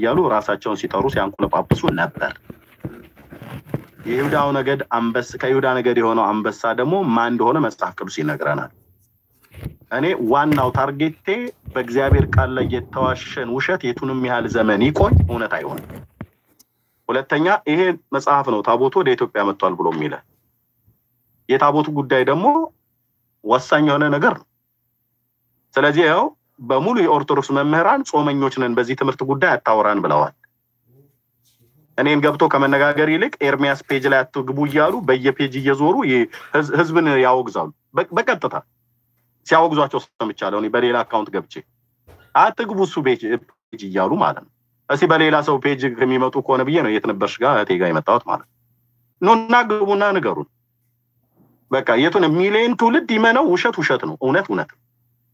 እያሉ ራሳቸውን ሲጠሩ ሲያንቆለጳጵሱ ነበር። የይሁዳው ነገድ አንበስ ከይሁዳ ነገድ የሆነው አንበሳ ደግሞ ማን እንደሆነ መጽሐፍ ቅዱስ ይነግረናል። እኔ ዋናው ታርጌቴ በእግዚአብሔር ቃል ላይ የተዋሸን ውሸት የቱንም ያህል ዘመን ይቆይ እውነት አይሆንም። ሁለተኛ ይሄ መጽሐፍ ነው ታቦቱ ወደ ኢትዮጵያ መጥቷል ብሎ የሚለ የታቦቱ ጉዳይ ደግሞ ወሳኝ የሆነ ነገር ነው። ስለዚህ ያው በሙሉ የኦርቶዶክስ መምህራን ጾመኞች ነን፣ በዚህ ትምህርት ጉዳይ አታውራን ብለዋል። እኔን ገብቶ ከመነጋገር ይልቅ ኤርሚያስ ፔጅ ላይ አትግቡ እያሉ በየፔጅ እየዞሩ ህዝብን ያወግዛሉ። በቀጥታ ሲያወግዟቸው ሰምቻለሁ። እኔ በሌላ አካውንት ገብቼ አትግቡ እሱ ፔጅ እያሉ ማለት ነው። እስኪ በሌላ ሰው ፔጅ ከሚመጡ ከሆነ ብዬ ነው የት ነበርሽ ጋር እህቴ ጋር የመጣሁት ማለት ነው። ኑና ግቡና ንገሩን። በቃ የቱን ሚሊዮን ትውልድ ይመነው ውሸት ውሸት ነው፣ እውነት እውነት ነው።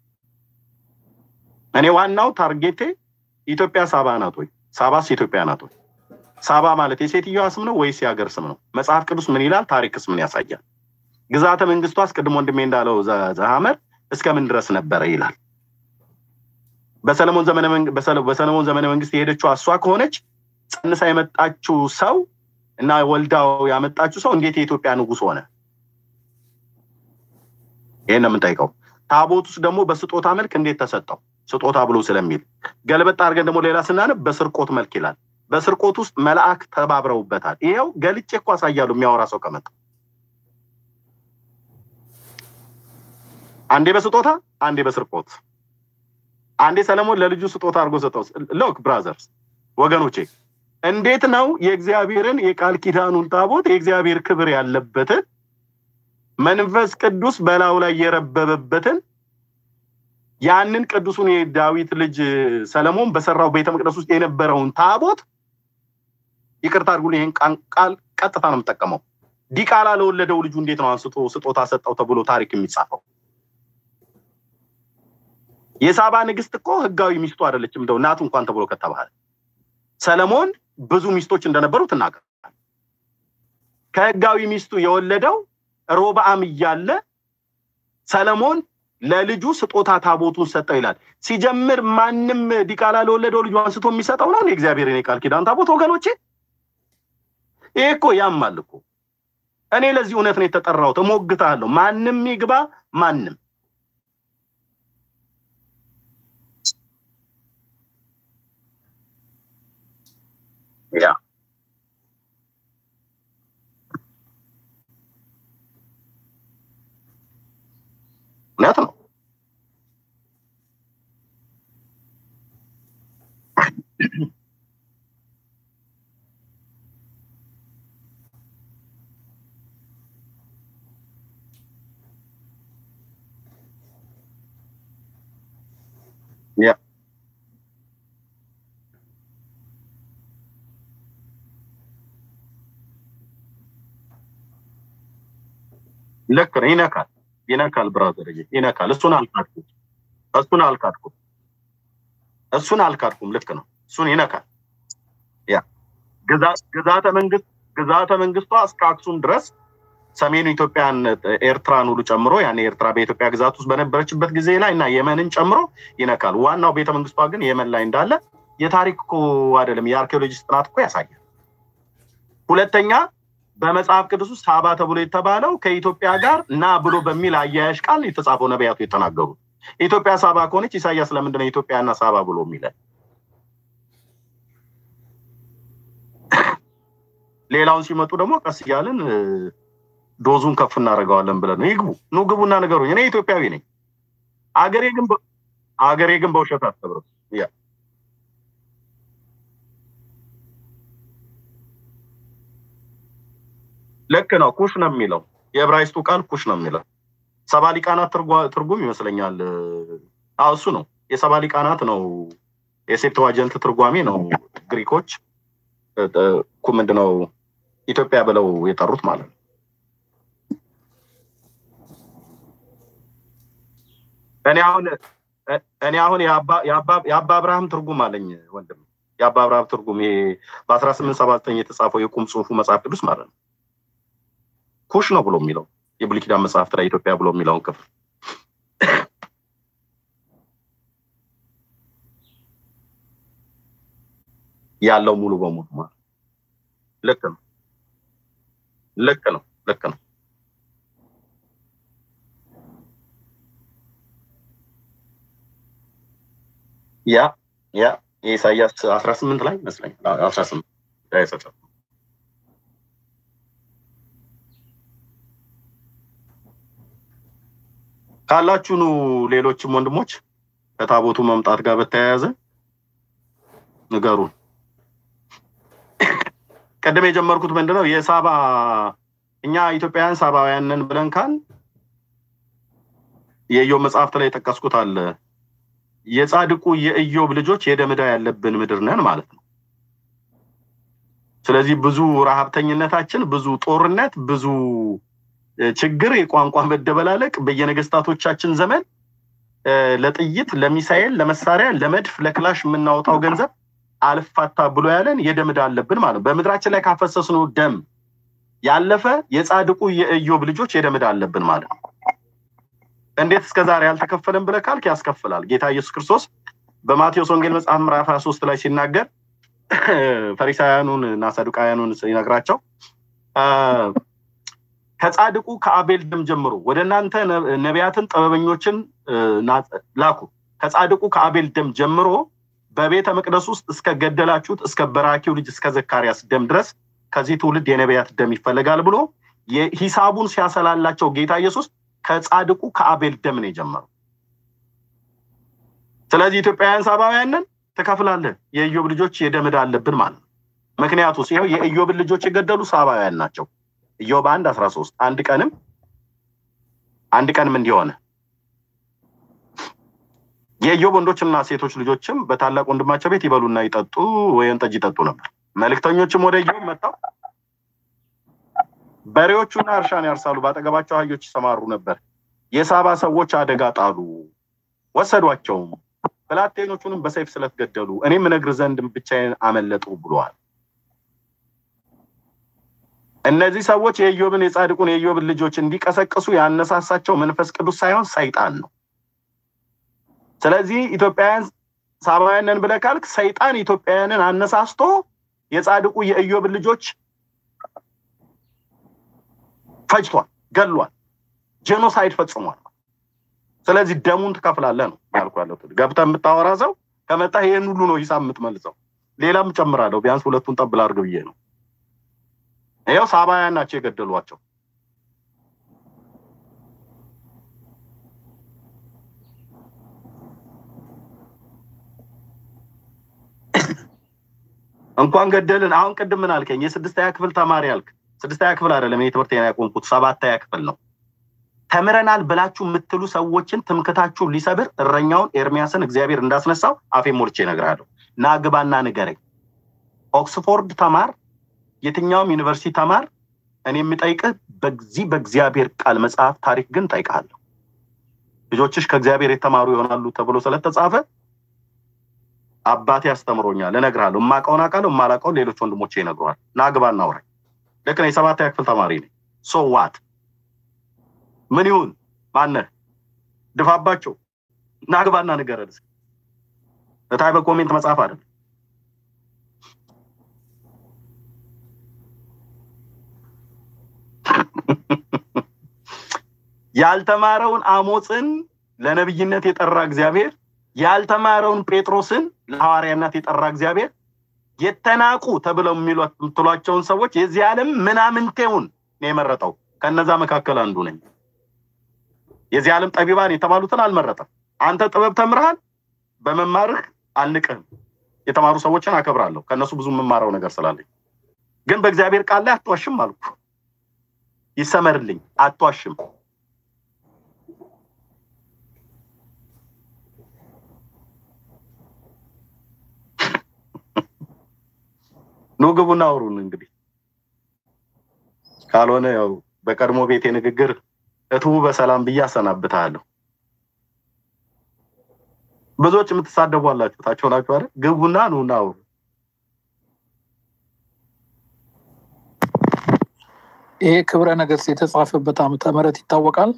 እኔ ዋናው ታርጌቴ ኢትዮጵያ ሳባ ናት ወይ? ሳባስ ኢትዮጵያ ናት ወይ? ሳባ ማለት የሴትዮዋ ስም ነው ወይስ የሀገር ስም ነው? መጽሐፍ ቅዱስ ምን ይላል? ታሪክስ ምን ያሳያል? ግዛተ መንግስቷ አስቀድሞ ወንድሜ እንዳለው ዘሐመር እስከምን ድረስ ነበረ ይላል። በሰለሞን ዘመነ መንግስት የሄደችው እሷ ከሆነች ጸንሳ የመጣችው ሰው እና ወልዳው ያመጣችው ሰው እንዴት የኢትዮጵያ ንጉስ ሆነ? ይህን ነው የምንጠይቀው። ታቦት ውስጥ ደግሞ በስጦታ መልክ እንዴት ተሰጠው? ስጦታ ብሎ ስለሚል ገልበጥ አድርገን ደግሞ ሌላ ስናነብ በስርቆት መልክ ይላል። በስርቆት ውስጥ መልአክ ተባብረውበታል። ይኸው ገልጬ እኮ አሳያለሁ የሚያወራ ሰው ከመጣ አንዴ በስጦታ አንዴ በስርቆት አንዴ ሰለሞን ለልጁ ስጦታ አድርጎ ሰጠው። ሎክ ብራዘርስ ወገኖቼ፣ እንዴት ነው የእግዚአብሔርን የቃል ኪዳኑን ታቦት የእግዚአብሔር ክብር ያለበትን መንፈስ ቅዱስ በላዩ ላይ የረበበበትን ያንን ቅዱሱን የዳዊት ልጅ ሰለሞን በሰራው ቤተ መቅደስ ውስጥ የነበረውን ታቦት ይቅርታ አድርጉልኝ፣ ይህን ቃል ቀጥታ ነው የምጠቀመው። ዲቃላ ለወለደው ልጁ እንዴት ነው አንስቶ ስጦታ ሰጠው ተብሎ ታሪክ የሚጻፈው? የሳባ ንግስት እኮ ህጋዊ ሚስቱ አይደለችም፣ እንደው እናቱ እንኳን ተብሎ ከተባለ ሰለሞን ብዙ ሚስቶች እንደነበሩ ትናገራል። ከህጋዊ ሚስቱ የወለደው ሮብዓም እያለ ሰለሞን ለልጁ ስጦታ ታቦቱን ሰጠው ይላል። ሲጀምር ማንም ዲቃላ ለወለደው ልጁ አንስቶ የሚሰጠው ነው የእግዚአብሔርን የቃል ኪዳን ታቦት ወገኖቼ። ይሄ እኮ ያማል እኮ። እኔ ለዚህ እውነት ነው የተጠራሁት። እሞግታለሁ። ማንም ይግባ ማንም ያ እውነት ነው። ያ ልክ ነው። ይነካል ይነካል ብራዘር ይነካል። እሱን አልካድኩም፣ እሱን አልካድኩም፣ እሱን አልካድኩም። ልክ ነው። እሱን ይነካል። ያ ግዛተ መንግስት ግዛተ መንግስቷ እስከ አክሱም ድረስ ሰሜኑ ኢትዮጵያን ኤርትራን ሁሉ ጨምሮ ያን ኤርትራ በኢትዮጵያ ግዛት ውስጥ በነበረችበት ጊዜ ላይ እና የመንን ጨምሮ ይነካል። ዋናው ቤተ መንግስቷ ግን የመን ላይ እንዳለ የታሪክ እኮ አይደለም የአርኪኦሎጂስት ጥናት እኮ ያሳያል። ሁለተኛ በመጽሐፍ ቅዱስ ውስጥ ሳባ ተብሎ የተባለው ከኢትዮጵያ ጋር ና ብሎ በሚል አያያዥ ቃል የተጻፈው ነቢያቱ የተናገሩት። ኢትዮጵያ ሳባ ከሆነች ኢሳያስ ለምንድን ነው ኢትዮጵያና ሳባ ብሎ የሚለን? ሌላውን ሲመጡ ደግሞ ቀስ እያልን ዶዙን ከፍ እናደርገዋለን ብለን ነው። ይግቡ ኑ ግቡና ንገሩኝ። እኔ ኢትዮጵያዊ ነኝ። አገሬ ግን አገሬ ግን በውሸት አትከብርም። ያ ልክ ነው። ኩሽ ነው የሚለው የዕብራይስጡ ቃል ኩሽ ነው የሚለው። ሰባ ሊቃናት ትርጉም ይመስለኛል። አዎ እሱ ነው። የሰባ ሊቃናት ነው። የሴፕትዋጀንት ትርጓሜ ነው። ግሪኮች ምንድነው ኢትዮጵያ ብለው የጠሩት ማለት ነው። እኔ አሁን እኔ አሁን የአባ አብርሃም ትርጉም አለኝ ወንድም፣ የአባ አብርሃም ትርጉም ይሄ በአስራ ስምንት ሰባ ዘጠኝ የተጻፈው የቁም ጽሁፉ መጽሐፍ ቅዱስ ማለት ነው። ኩሽ ነው ብሎ የሚለው የብሉይ ኪዳን መጽሐፍት ላይ ኢትዮጵያ ብሎ የሚለውን ክፍል ያለው ሙሉ በሙሉ ማለት ልክ ነው። ልክ ነው። ልክ ነው። ያ ያ የኢሳያስ አስራ ስምንት ላይ ይመስለኛል አስራ ስምንት ካላችሁኑ ሌሎችም ወንድሞች ከታቦቱ መምጣት ጋር በተያያዘ ንገሩን። ቀደም የጀመርኩት ምንድነው የሳባ እኛ ኢትዮጵያውያን ሳባውያንን ብለን ካል የኢዮብ መጽሐፍት ላይ የጠቀስኩት አለ የጻድቁ የኢዮብ ልጆች የደም ዕዳ ያለብን ምድር ነን ማለት ነው። ስለዚህ ብዙ ረሀብተኝነታችን፣ ብዙ ጦርነት፣ ብዙ ችግር፣ የቋንቋ መደበላለቅ በየነገስታቶቻችን ዘመን ለጥይት፣ ለሚሳኤል፣ ለመሳሪያ፣ ለመድፍ፣ ለክላሽ የምናወጣው ገንዘብ አልፋታ ብሎ ያለን የደም ዕዳ አለብን ማለት ነው። በምድራችን ላይ ካፈሰስነው ደም ያለፈ የጻድቁ የኢዮብ ልጆች የደም ዕዳ አለብን ማለት ነው። እንዴት እስከ ዛሬ አልተከፈለም ብለህ ካልክ ያስከፍላል። ጌታ ኢየሱስ ክርስቶስ በማቴዎስ ወንጌል መጽሐፍ ምዕራፍ 23 ላይ ሲናገር ፈሪሳውያኑን እና ሰዱቃውያኑን ሲነግራቸው ከጻድቁ ከአቤል ደም ጀምሮ ወደ እናንተ ነቢያትን ጥበበኞችን ላኩ። ከጻድቁ ከአቤል ደም ጀምሮ በቤተ መቅደስ ውስጥ እስከ ገደላችሁት እስከ በራኪው ልጅ እስከ ዘካርያስ ደም ድረስ ከዚህ ትውልድ የነቢያት ደም ይፈለጋል ብሎ ሂሳቡን ሲያሰላላቸው ጌታ ኢየሱስ ከጻድቁ ከአቤል ደም ነው የጀመረው። ስለዚህ ኢትዮጵያውያን ሳባውያንን ትከፍላለህ። የኢዮብ ልጆች የደም ዕዳ አለብን ማለት ነው። ምክንያቱ ይኸው የኢዮብን ልጆች የገደሉ ሳባውያን ናቸው። ኢዮብ አንድ አስራ ሶስት አንድ ቀንም አንድ ቀንም እንዲሆነ የኢዮብ ወንዶችና ሴቶች ልጆችም በታላቅ ወንድማቸው ቤት ይበሉና ይጠጡ ወይን ጠጅ ይጠጡ ነበር። መልእክተኞችም ወደ ኢዮብ መጥተው በሬዎቹና እርሻን ያርሳሉ፣ በአጠገባቸው አህዮች ይሰማሩ ነበር። የሳባ ሰዎች አደጋ ጣሉ፣ ወሰዷቸውም፣ ብላቴኖቹንም በሰይፍ ስለት ገደሉ። እኔም እነግር ዘንድ ብቻዬን አመለጡ ብለዋል። እነዚህ ሰዎች የኢዮብን የጻድቁን የኢዮብን ልጆች እንዲቀሰቅሱ ያነሳሳቸው መንፈስ ቅዱስ ሳይሆን ሰይጣን ነው። ስለዚህ ኢትዮጵያውያን ሳባውያንን ብለህ ካልክ ሰይጣን ኢትዮጵያውያንን አነሳስቶ የጻድቁ የኢዮብን ልጆች ፈጅቷል፣ ገሏል፣ ጄኖሳይድ ፈጽሟል። ስለዚህ ደሙን ትከፍላለህ ነው ያልኩ ያለው። ገብተህ የምታወራ ሰው ከመጣ ይህን ሁሉ ነው ሂሳብ የምትመልሰው። ሌላም ጨምራለሁ፣ ቢያንስ ሁለቱን ጠብል አድርግ ብዬ ነው። ይኸው ሳባውያን ናቸው የገደሏቸው። እንኳን ገደልን። አሁን ቅድም ምን አልከኝ? የስድስተኛ ክፍል ተማሪ አልክ። ስድስተኛ ክፍል አይደለም እኔ ትምህርት ያቆምኩት ሰባተኛ ክፍል ነው። ተምረናል ብላችሁ የምትሉ ሰዎችን ትምክታችሁን ሊሰብር እረኛውን ኤርሚያስን እግዚአብሔር እንዳስነሳው አፌ ሞልቼ እነግርሃለሁ። ና ግባና ንገረኝ። ኦክስፎርድ ተማር፣ የትኛውም ዩኒቨርሲቲ ተማር። እኔ የምጠይቅህ በዚህ በእግዚአብሔር ቃል መጽሐፍ ታሪክ ግን ጠይቃለሁ። ልጆችሽ ከእግዚአብሔር የተማሩ ይሆናሉ ተብሎ ስለተጻፈ አባቴ አስተምሮኛል፣ እነግርሃለሁ። የማውቀውን አውቃለሁ፣ የማላውቀውን ሌሎች ወንድሞቼ ይነግሩሃል። ና ግባና አውራኝ። ልክ ነው። የሰባተኛ ክፍል ተማሪ ነኝ። ሶ ዋት ምን ይሁን ማነህ ድፋባቸው ና ግባና ንገረን። እታይ በኮሜንት መጽሐፍ አይደለም። ያልተማረውን አሞፅን ለነብይነት የጠራ እግዚአብሔር ያልተማረውን ጴጥሮስን ለሐዋርያነት የጠራ እግዚአብሔር የተናቁ ተብለው የምትሏቸውን ሰዎች የዚህ ዓለም ምናምንቴውን ነው የመረጠው። ከነዛ መካከል አንዱ ነኝ። የዚህ ዓለም ጠቢባን የተባሉትን አልመረጠም። አንተ ጥበብ ተምርሃል፣ በመማርህ አልንቅህም። የተማሩ ሰዎችን አከብራለሁ፣ ከእነሱ ብዙ የምማረው ነገር ስላለኝ። ግን በእግዚአብሔር ቃል ላይ አትዋሽም አልኩ። ይሰመርልኝ፣ አትዋሽም። ኑ ግቡና አውሩን። እንግዲህ ካልሆነ ያው በቀድሞ ቤቴ ንግግር እትቡ በሰላም ብዬ አሰናብታለሁ። ብዙዎች የምትሳደቡ አላችሁ፣ ታች ሆናችሁ አይደል? ግቡና ኑና አውሩ። ይሄ ክብረ ነገስት የተጻፈበት ዓመተ ምህረት ይታወቃል?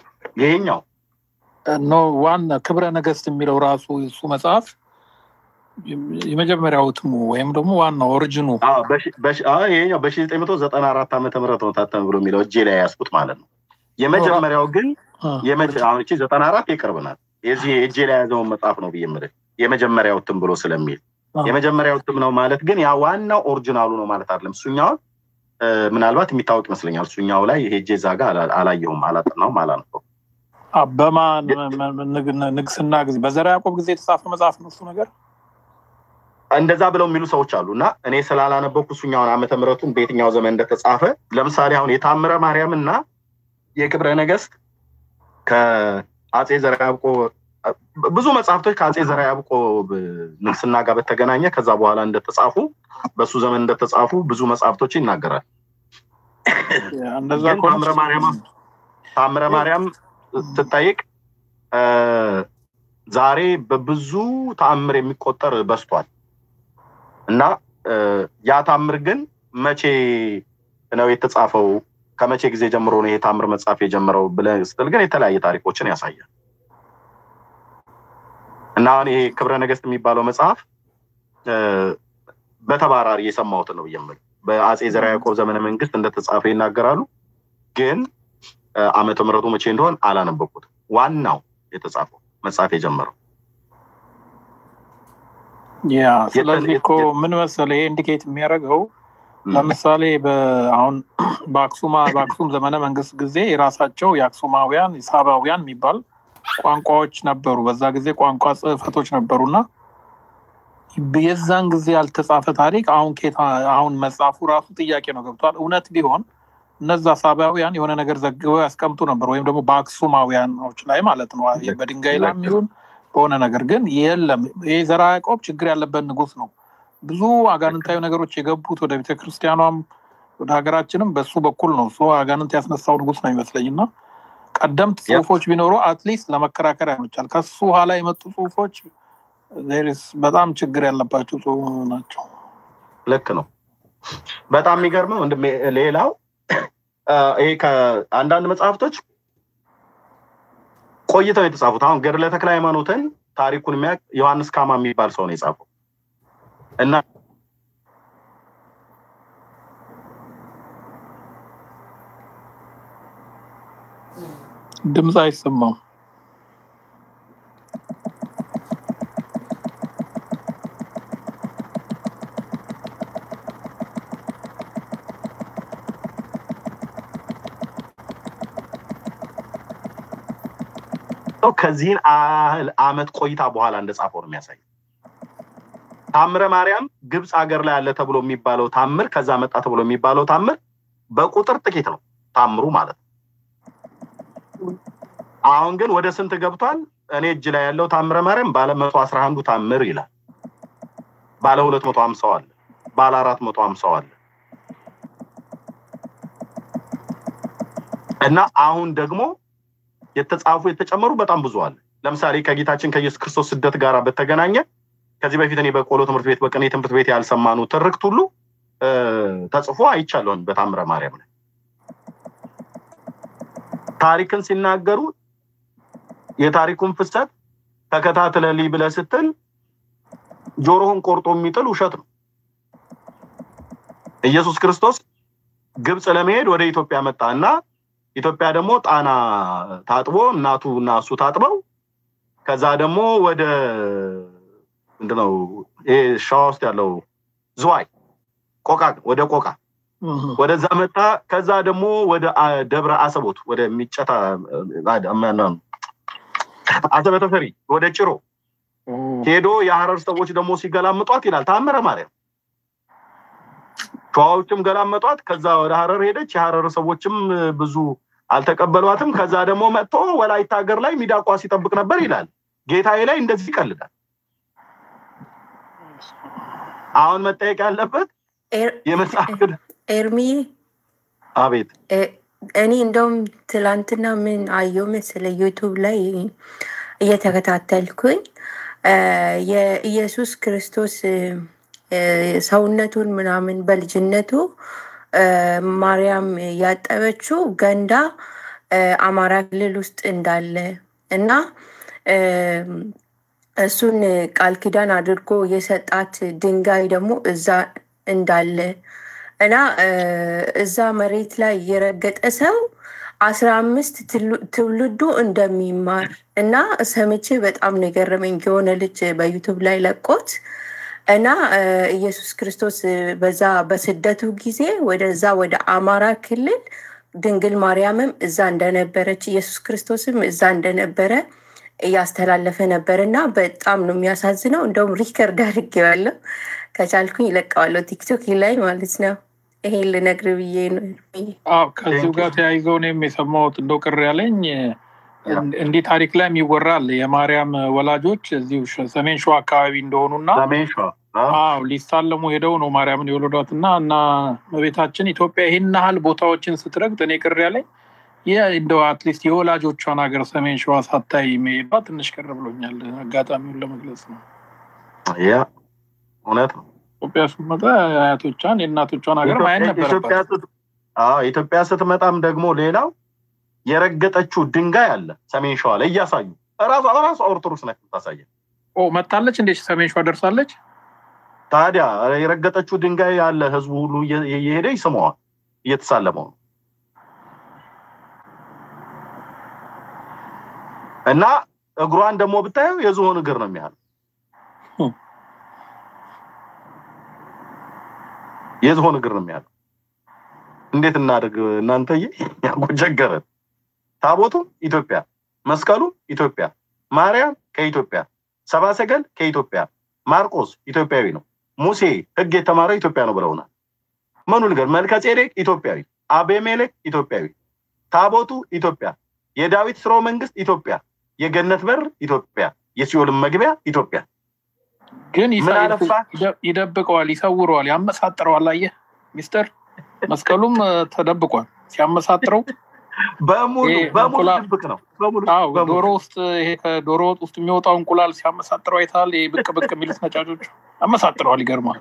ይሄኛው ኖ ዋና ክብረ ነገስት የሚለው ራሱ እሱ መጽሐፍ የመጀመሪያው እትሙ ወይም ደግሞ ዋናው ኦሪጂኑ ይሄኛው በሺ ዘጠኝ መቶ ዘጠና አራት ዓመተ ምህረት ነው ታተመ ብሎ የሚለው እጄ ላይ ያስኩት ማለት ነው። የመጀመሪያው ግን አሁን እቺ ዘጠና አራት የቅርብ ናት። የዚህ እጄ ላይ የያዘውን መጽሐፍ ነው ብዬ የምልህ የመጀመሪያው እትም ብሎ ስለሚል የመጀመሪያው እትም ነው ማለት ግን ያ ዋናው ኦሪጂናሉ ነው ማለት አይደለም። እሱኛውን ምናልባት የሚታወቅ ይመስለኛል። እሱኛው ላይ ሄጄ እዛ ጋር አላየሁም፣ አላጠናውም፣ አላነበው በማን ንግስና ጊዜ በዘርዓ ያዕቆብ ጊዜ የተጻፈ መጽሐፍ ነው እሱ ነገር እንደዛ ብለው የሚሉ ሰዎች አሉ እና እኔ ስላላነበብኩ እሱኛውን ዓመተ ምሕረቱን በየትኛው ዘመን እንደተጻፈ ለምሳሌ አሁን የታምረ ማርያም እና የክብረ ነገስት ከአጼ ዘርዓ ያዕቆብ ብዙ መጽሐፍቶች ከአጼ ዘርዓ ያዕቆብ ንግስና ጋር በተገናኘ ከዛ በኋላ እንደተጻፉ በሱ ዘመን እንደተጻፉ ብዙ መጽሐፍቶች ይናገራል። ታምረ ማርያም ታምረ ማርያም ስትጠይቅ ዛሬ በብዙ ተአምር የሚቆጠር በስቷል እና ያ ታምር ግን መቼ ነው የተጻፈው? ከመቼ ጊዜ ጀምሮ ነው ይሄ ታምር መጻፍ የጀመረው ብለህ ስትል ግን የተለያየ ታሪኮችን ያሳያል። እና አሁን ይሄ ክብረ ነገስት የሚባለው መጽሐፍ በተባራሪ የሰማሁትን ነው ብዬ በአጼ ዘርዓ ያዕቆብ ዘመነ መንግስት እንደተጻፈ ይናገራሉ። ግን ዓመተ ምሕረቱ መቼ እንደሆን አላነበኩትም። ዋናው የተጻፈው መጽሐፍ የጀመረው ያ ስለዚህ እኮ ምን መሰለህ ይሄ ኢንዲኬት የሚያደርገው ለምሳሌ አሁን በአክሱማ በአክሱም ዘመነ መንግስት ጊዜ የራሳቸው የአክሱማውያን የሳባውያን የሚባል ቋንቋዎች ነበሩ። በዛ ጊዜ ቋንቋ ጽህፈቶች ነበሩና የዛን ጊዜ ያልተጻፈ ታሪክ አሁን ኬታ አሁን መጽሐፉ ራሱ ጥያቄ ነው ገብቷል። እውነት ቢሆን እነዛ ሳባውያን የሆነ ነገር ዘግበው ያስቀምጡ ነበር፣ ወይም ደግሞ በአክሱማውያኖች ላይ ማለት ነው በድንጋይ ላይ የሚሆን በሆነ ነገር ግን የለም። ይህ ዘርዓ ያዕቆብ ችግር ያለበት ንጉስ ነው። ብዙ አጋንንታዊ ነገሮች የገቡት ወደ ቤተክርስቲያኗም ወደ ሀገራችንም በሱ በኩል ነው። እሱ አጋንንት ያስነሳው ንጉስ ነው ይመስለኝ እና ቀደምት ጽሁፎች ቢኖሩ አትሊስት ለመከራከር ያመቻል። ከሱ ኋላ የመጡ ጽሁፎች በጣም ችግር ያለባቸው ናቸው። ልክ ነው። በጣም የሚገርመው ሌላው ይሄ ከአንዳንድ መጽሐፍቶች ቆይተው የተጻፉት አሁን ገድለ ተክለ ሃይማኖትን ታሪኩን የሚያውቅ ዮሐንስ ካማ የሚባል ሰው ነው የጻፈው እና ድምፅ አይሰማም። ከዚህን ያህል አመት ቆይታ በኋላ እንደጻፈው ነው የሚያሳይ። ታምረ ማርያም ግብፅ ሀገር ላይ አለ ተብሎ የሚባለው ታምር ከዛ መጣ ተብሎ የሚባለው ታምር በቁጥር ጥቂት ነው ታምሩ ማለት ነው። አሁን ግን ወደ ስንት ገብቷል? እኔ እጅ ላይ ያለው ታምረ ማርያም ባለ መቶ አስራ አንዱ ታምር ይላል። ባለ ሁለት መቶ ሀምሳው አለ። ባለ አራት መቶ ሀምሳው አለ እና አሁን ደግሞ የተጻፉ የተጨመሩ በጣም ብዙ አለ። ለምሳሌ ከጌታችን ከኢየሱስ ክርስቶስ ስደት ጋር በተገናኘ ከዚህ በፊት እኔ በቆሎ ትምህርት ቤት በቅኔ ትምህርት ቤት ያልሰማኑ ትርክት ሁሉ ተጽፎ አይቻለሁን በታምረ ማርያም ላይ ታሪክን ሲናገሩ የታሪኩን ፍሰት ተከታትለልኝ ብለህ ስትል ጆሮህን ቆርጦ የሚጥል ውሸት ነው። ኢየሱስ ክርስቶስ ግብፅ ለመሄድ ወደ ኢትዮጵያ መጣ እና ኢትዮጵያ ደግሞ ጣና ታጥቦ እናቱ እና እሱ ታጥበው ከዛ ደግሞ ወደ ምንድነው ይሄ ሸዋ ውስጥ ያለው ዝዋይ ቆቃ ወደ ቆቃ ወደዛ መጣ። ከዛ ደግሞ ወደ ደብረ አሰቦት ወደ ሚጨታ አሰበ ተፈሪ ወደ ጭሮ ሄዶ የሀረር ሰዎች ደግሞ ሲገላምጧት ይላል ታምረ ማርያም። ሸዋዎችም ገላመጧት። ከዛ ወደ ሀረር ሄደች። የሀረር ሰዎችም ብዙ አልተቀበሏትም። ከዛ ደግሞ መጥቶ ወላይታ ሀገር ላይ ሚዳቋ ሲጠብቅ ነበር ይላል። ጌታዬ ላይ እንደዚህ ይቀልዳል። አሁን መጠየቅ ያለበት የመጽሐፍ ኤርሚ አቤት እኔ እንደውም ትላንትና ምን አየው መሰለ ዩቱብ ላይ እየተከታተልኩኝ የኢየሱስ ክርስቶስ ሰውነቱን ምናምን በልጅነቱ ማርያም ያጠበችው ገንዳ አማራ ክልል ውስጥ እንዳለ እና እሱን ቃል ኪዳን አድርጎ የሰጣት ድንጋይ ደግሞ እዛ እንዳለ እና እዛ መሬት ላይ የረገጠ ሰው አስራ አምስት ትውልዱ እንደሚማር እና ሰምቼ በጣም ነው የገረመኝ። የሆነ ልጅ በዩቱብ ላይ ለቆት እና ኢየሱስ ክርስቶስ በዛ በስደቱ ጊዜ ወደዛ ወደ አማራ ክልል ድንግል ማርያምም እዛ እንደነበረች ኢየሱስ ክርስቶስም እዛ እንደነበረ እያስተላለፈ ነበር እና በጣም ነው የሚያሳዝነው። እንደውም ሪከርድ አድርጌዋለሁ፣ ከቻልኩኝ ይለቀዋለሁ ቲክቶክ ላይ ማለት ነው። ይሄን ልነግር ብዬ ነው። አዎ ከዚሁ ጋር ተያይዘው እኔም የሰማሁት እንደው ቅር ያለኝ እንዲህ ታሪክ ላይ ይወራል የማርያም ወላጆች እዚሁ ሰሜን ሸዋ አካባቢ እንደሆኑና ሰሜን ሸዋ አዎ ሊሳለሙ ሄደው ነው ማርያምን የወለዷት እና እና በቤታችን ኢትዮጵያ ይህን ያህል ቦታዎችን ስትረግጥ እኔ ቅር ያለኝ እንደው አትሊስት የወላጆቿን ሀገር ሰሜን ሸዋ ሳታይ መሄዷ ትንሽ ቅር ብሎኛል። አጋጣሚውን ለመግለጽ ነው። ያ እውነት ነው። ኢትዮጵያ ስትመጣ የአያቶቿን የእናቶቿን ሀገር ማየት ነበረባት። ኢትዮጵያ ስትመጣም ደግሞ ሌላው የረገጠችው ድንጋይ አለ ሰሜን ሸዋ ላይ እያሳዩ ራሷ ራሷ ኦርቶዶክስ ነች የምታሳየን። መታለች እንዴ ሰሜን ሸዋ ደርሳለች። ታዲያ የረገጠችው ድንጋይ አለ ህዝቡ ሁሉ እየሄደ ይስመዋል፣ እየተሳለመው ነው። እና እግሯን ደግሞ ብታየው የዝሆን እግር ነው የሚያህል የዝሆን እግር ነው የሚያህል። እንዴት እናድርግ እናንተዬ? ያጎጀገረን ታቦቱ ኢትዮጵያ፣ መስቀሉ ኢትዮጵያ፣ ማርያም ከኢትዮጵያ፣ ሰብአ ሰገል ከኢትዮጵያ፣ ማርቆስ ኢትዮጵያዊ ነው፣ ሙሴ ህግ የተማረው ኢትዮጵያ ነው ብለውናል። ምኑ ንገር? መልከ ጼዴቅ ኢትዮጵያዊ፣ አቤሜሌክ ኢትዮጵያዊ፣ ታቦቱ ኢትዮጵያ፣ የዳዊት ስርወ መንግስት ኢትዮጵያ፣ የገነት በር ኢትዮጵያ፣ የሲኦልን መግቢያ ኢትዮጵያ። ግን ምን አለፋ ይደብቀዋል፣ ይሰውረዋል፣ ያመሳጥረዋል። አየህ ሚስጥር መስቀሉም ተደብቋል። ሲያመሳጥረው በሙሉ በሙሉ ድብቅ ነው። በሙሉ አዎ ዶሮ ውስጥ ይሄ ከዶሮ ወጥ ውስጥ የሚወጣው እንቁላል ሲያመሳጥረው አይተሃል? ይሄ ብቅ ብቅ የሚሉት ነጫጮች ያመሳጥረዋል። ይገርማል።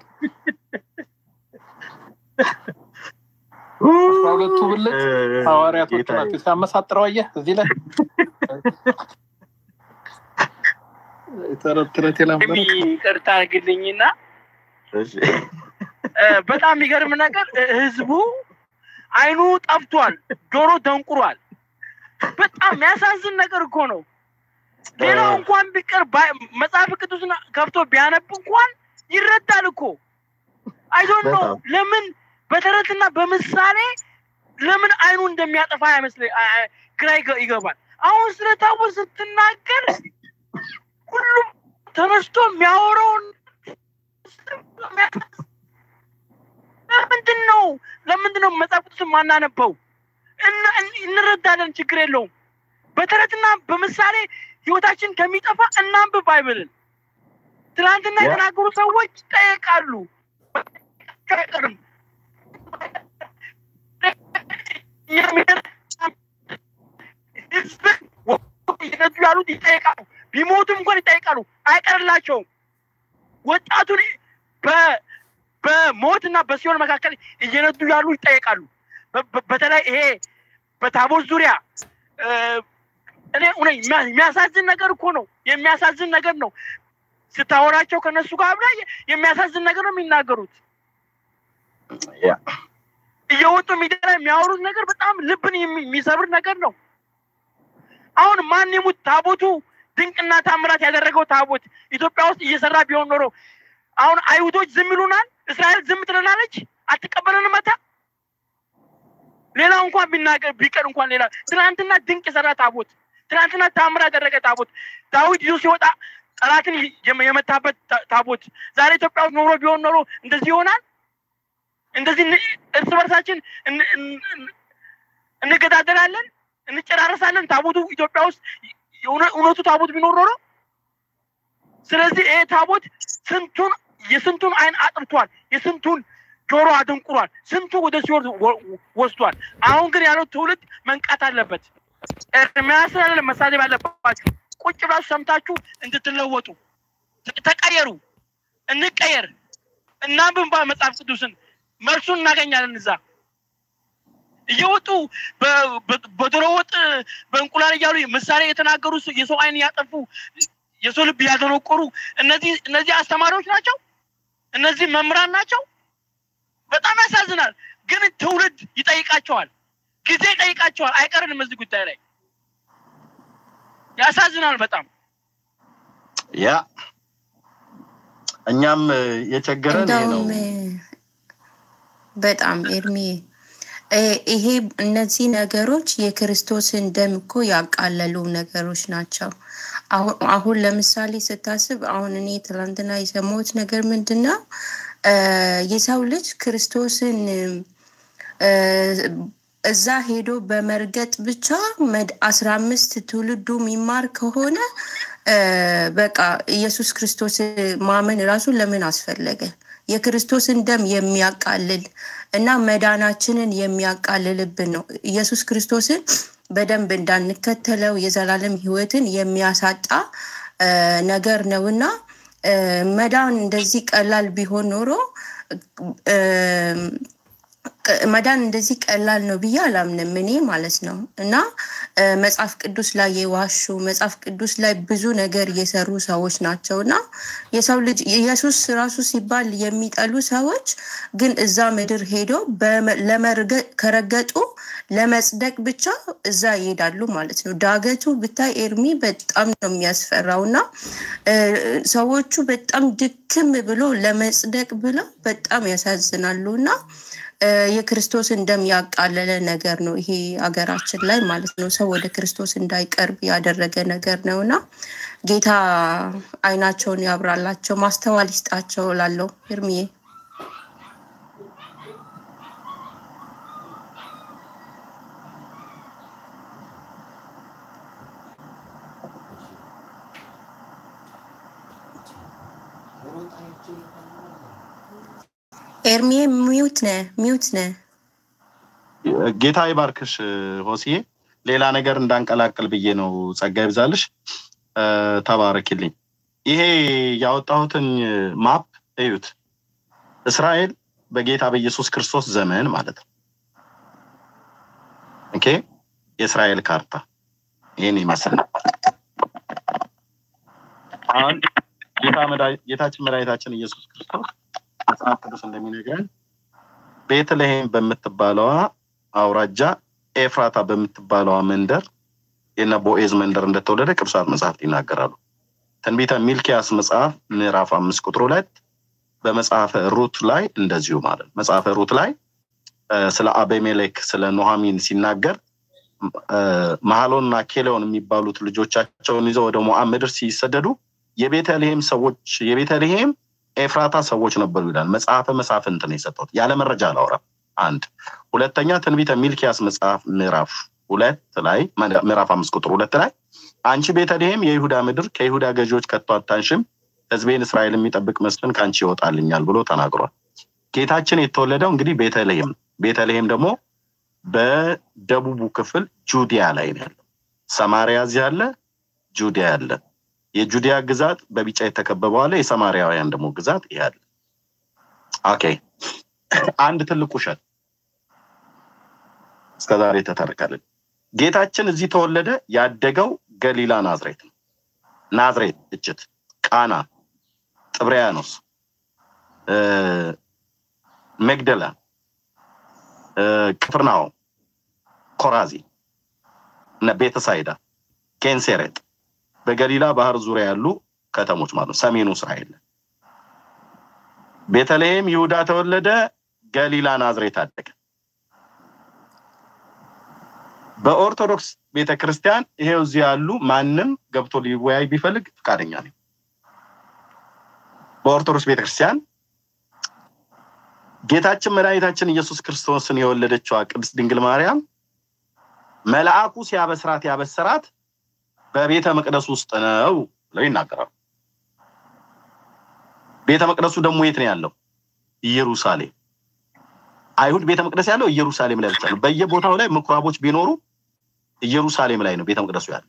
አስራ ሁለቱ ብልት ሐዋርያቶች ናቸው። ሲያመሳጥረው አየህ እዚህ ላይ ተረት ተረት ይቅርታ አድርግልኝና በጣም የሚገርም ነገር ህዝቡ አይኑ ጠፍቷል፣ ጆሮ ደንቁሯል። በጣም የሚያሳዝን ነገር እኮ ነው። ሌላው እንኳን ቢቀር መጽሐፍ ቅዱስን ከፍቶ ቢያነብ እንኳን ይረዳል እኮ አይዶን ነው። ለምን በተረትና በምሳሌ ለምን አይኑ እንደሚያጠፋ አይመስለኝ፣ ግራ ይገባል። አሁን ስለ ታቦት ስትናገር ሁሉም ተነስቶ የሚያወራውን ለምንድን ነው ለምንድን ነው መጽሐፍ ቅዱስን ማናነበው? እንረዳለን፣ ችግር የለውም። በተረትና በምሳሌ ህይወታችን ከሚጠፋ እናንብብ ባይብልን። ትናንትና የተናገሩ ሰዎች ይጠየቃሉ። አይቀርም ህዝብ ያሉት ይጠየቃሉ። ቢሞቱም እንኳን ይጠይቃሉ፣ አይቀርላቸውም። ወጣቱን በሞትና በሲኦል መካከል እየነዱ ያሉ ይጠየቃሉ። በተለይ ይሄ በታቦት ዙሪያ እኔ የሚያሳዝን ነገር እኮ ነው። የሚያሳዝን ነገር ነው። ስታወራቸው ከነሱ ጋር አብራ የሚያሳዝን ነገር ነው የሚናገሩት። እየወጡ ሚዲያ ላይ የሚያወሩት ነገር በጣም ልብን የሚሰብር ነገር ነው። አሁን ማን ይሙት ታቦቱ ድንቅና ታምራት ያደረገው ታቦት ኢትዮጵያ ውስጥ እየሰራ ቢሆን ኖሮ አሁን አይሁዶች ዝም ይሉናል? እስራኤል ዝም ትለናለች? አትቀበለንም? መታ ሌላው እንኳን ቢናገር ቢቀር እንኳን ሌላ ትናንትና ድንቅ የሰራ ታቦት፣ ትናንትና ታምራት ያደረገ ታቦት፣ ዳዊት ይዞ ሲወጣ ጠላትን የመታበት ታቦት ዛሬ ኢትዮጵያ ውስጥ ኖሮ ቢሆን ኖሮ እንደዚህ ይሆናል? እንደዚህ እርስ በርሳችን እንገዳደላለን፣ እንጨራረሳለን። ታቦቱ ኢትዮጵያ ውስጥ እውነቱ ታቦት ቢኖር ኖሮ ስለዚህ ይሄ ታቦት ስንቱን የስንቱን አይን አጥርቷል፣ የስንቱን ጆሮ አደንቁሯል፣ ስንቱ ወደ ሲኦል ወስዷል። አሁን ግን ያለው ትውልድ መንቃት አለበት። ኤርምያስን አለ መሳደብ ያለባችሁ ቁጭ ብላችሁ ሰምታችሁ እንድትለወጡ ተቀየሩ፣ እንቀየር፣ እናንብብ መጽሐፍ ቅዱስን መልሱን እናገኛለን እዛ እየወጡ በዶሮ ወጥ በእንቁላል እያሉ ምሳሌ የተናገሩ የሰው አይን ያጠፉ የሰው ልብ ያደነቆሩ እነዚህ እነዚህ አስተማሪዎች ናቸው። እነዚህ መምህራን ናቸው። በጣም ያሳዝናል። ግን ትውልድ ይጠይቃቸዋል፣ ጊዜ ይጠይቃቸዋል። አይቀርንም እዚህ ጉዳይ ላይ ያሳዝናል በጣም ያ እኛም የቸገረን ይሄ ነው። እንደውም በጣም ኤርሚ ይሄ እነዚህ ነገሮች የክርስቶስን ደም እኮ ያቃለሉ ነገሮች ናቸው። አሁን ለምሳሌ ስታስብ አሁን እኔ ትላንትና የሰማሁት ነገር ምንድን ነው? የሰው ልጅ ክርስቶስን እዛ ሄዶ በመርገጥ ብቻ አስራ አምስት ትውልዱ የሚማር ከሆነ በቃ ኢየሱስ ክርስቶስ ማመን ራሱ ለምን አስፈለገ? የክርስቶስን ደም የሚያቃልል እና መዳናችንን የሚያቃልልብን ነው። ኢየሱስ ክርስቶስን በደንብ እንዳንከተለው የዘላለም ሕይወትን የሚያሳጣ ነገር ነው እና መዳን እንደዚህ ቀላል ቢሆን ኖሮ መዳን እንደዚህ ቀላል ነው ብዬ አላምንም እኔ ማለት ነው። እና መጽሐፍ ቅዱስ ላይ የዋሹ መጽሐፍ ቅዱስ ላይ ብዙ ነገር የሰሩ ሰዎች ናቸው እና የሰው ልጅ ኢየሱስ ራሱ ሲባል የሚጠሉ ሰዎች ግን እዛ ምድር ሄደው ከረገጡ ለመጽደቅ ብቻ እዛ ይሄዳሉ ማለት ነው። ዳገቱ ብታይ ኤርሚ በጣም ነው የሚያስፈራው እና ሰዎቹ በጣም ድክም ብሎ ለመጽደቅ ብለው በጣም ያሳዝናሉ እና የክርስቶስን ደም ያቃለለ ነገር ነው ይሄ ሀገራችን ላይ ማለት ነው። ሰው ወደ ክርስቶስ እንዳይቀርብ ያደረገ ነገር ነው እና ጌታ አይናቸውን ያብራላቸው፣ ማስተዋል ይስጣቸው ላለው እርምዬ ኤርሚዬ ሚውት ነ ሚውት ነ ጌታ ይባርክሽ ሆስዬ። ሌላ ነገር እንዳንቀላቅል ብዬ ነው። ጸጋ ይብዛልሽ። ተባረኪልኝ። ይሄ ያወጣሁትን ማፕ እዩት። እስራኤል በጌታ በኢየሱስ ክርስቶስ ዘመን ማለት ነው። ኦኬ የእስራኤል ካርታ ይህን ይመስል አሁን ጌታችን መድኃኒታችን ኢየሱስ ክርስቶስ መጽሐፍ ቅዱስ እንደሚነግረን ቤተልሔም በምትባለዋ አውራጃ ኤፍራታ በምትባለዋ መንደር የነ ቦኤዝ መንደር እንደተወለደ ቅዱሳት መጽሐፍት ይናገራሉ። ትንቢተ ሚልኪያስ መጽሐፍ ምዕራፍ አምስት ቁጥር ሁለት በመጽሐፈ ሩት ላይ እንደዚሁ ማለት መጽሐፈ ሩት ላይ ስለ አቤሜሌክ ስለ ኖሃሚን ሲናገር መሐሎንና ኬሌዮን የሚባሉት ልጆቻቸውን ይዘው ወደ ሞዓብ ምድር ሲሰደዱ የቤተልሔም ሰዎች የቤተልሔም ኤፍራታ ሰዎች ነበሩ ይላል። መጽሐፈ መሳፍንት ነው የሰጠሁት። ያለ መረጃ አላወራም። አንድ ሁለተኛ ትንቢተ ሚልኪያስ መጽሐፍ ምዕራፍ ሁለት ላይ ምዕራፍ አምስት ቁጥር ሁለት ላይ አንቺ ቤተልሔም የይሁዳ ምድር ከይሁዳ ገዢዎች ከቶ አታንሽም፣ ሕዝቤን እስራኤል የሚጠብቅ መስፍን ከአንቺ ይወጣልኛል ብሎ ተናግሯል። ጌታችን የተወለደው እንግዲህ ቤተልሔም ቤተልሔም ደግሞ በደቡቡ ክፍል ጁዲያ ላይ ነው ያለው። ሰማሪያ እዚህ አለ፣ ጁዲያ አለ። የጁዲያ ግዛት በቢጫ የተከበበው አለ። የሰማሪያውያን ደግሞ ግዛት ይሄ አለ። ኦኬ አንድ ትልቅ ውሸት እስከዛሬ ተተረከልን። ጌታችን እዚህ ተወለደ። ያደገው ገሊላ ናዝሬት ነው። ናዝሬት፣ እችት፣ ቃና፣ ጥብርያኖስ፣ መግደላ፣ ቅፍርናሆም፣ ኮራዚ፣ እነ ቤተሳይዳ፣ ኬንሴሬጥ በገሊላ ባህር ዙሪያ ያሉ ከተሞች ማለት ነው። ሰሜኑ እስራኤል ቤተልሔም ይሁዳ ተወለደ። ገሊላ ናዝሬት አደገ። በኦርቶዶክስ ቤተክርስቲያን ይሄው እዚህ ያሉ ማንም ገብቶ ሊወያይ ቢፈልግ ፈቃደኛ ነኝ። በኦርቶዶክስ ቤተክርስቲያን ጌታችን መድኃኒታችን ኢየሱስ ክርስቶስን የወለደችዋ ቅድስት ድንግል ማርያም መልአኩ ሲያበስራት ያበሰራት በቤተ መቅደስ ውስጥ ነው ብለው ይናገራሉ። ቤተ መቅደሱ ደግሞ የት ነው ያለው? ኢየሩሳሌም። አይሁድ ቤተ መቅደስ ያለው ኢየሩሳሌም ላይ ብቻ ነው። በየቦታው ላይ ምኩራቦች ቢኖሩ ኢየሩሳሌም ላይ ነው ቤተ መቅደሱ ያለው።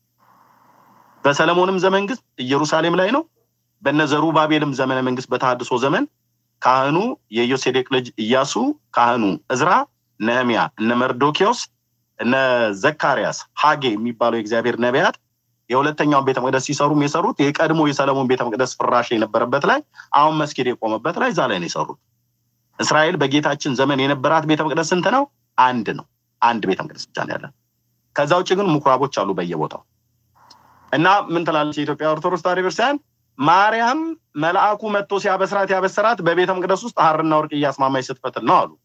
በሰለሞንም ዘመን ግን ኢየሩሳሌም ላይ ነው። በነ ዘሩባቤልም ዘመነ መንግስት በተሐድሶ ዘመን ካህኑ የዮሴዴቅ ልጅ ኢያሱ፣ ካህኑ እዝራ፣ ነህሚያ፣ እነ መርዶኪዎስ፣ እነ ዘካርያስ፣ ሀጌ የሚባሉ የእግዚአብሔር ነቢያት የሁለተኛውን ቤተ መቅደስ ሲሰሩም የሰሩት የቀድሞ የሰለሞን ቤተ መቅደስ ፍራሽ የነበረበት ላይ አሁን መስጊድ የቆመበት ላይ እዛ ላይ ነው የሰሩት። እስራኤል በጌታችን ዘመን የነበራት ቤተ መቅደስ ስንት ነው? አንድ ነው። አንድ ቤተ መቅደስ ብቻ ነው ያለን። ከዛ ውጭ ግን ምኩራቦች አሉ በየቦታው እና ምን ትላለች የኢትዮጵያ ኦርቶዶክስ ተዋሕዶ ቤተክርስቲያን? ማርያም መልአኩ መጥቶ ሲያበስራት ያበሰራት በቤተ መቅደስ ውስጥ ሐርና ወርቅ እያስማማች ስትፈትል ነው አሉ።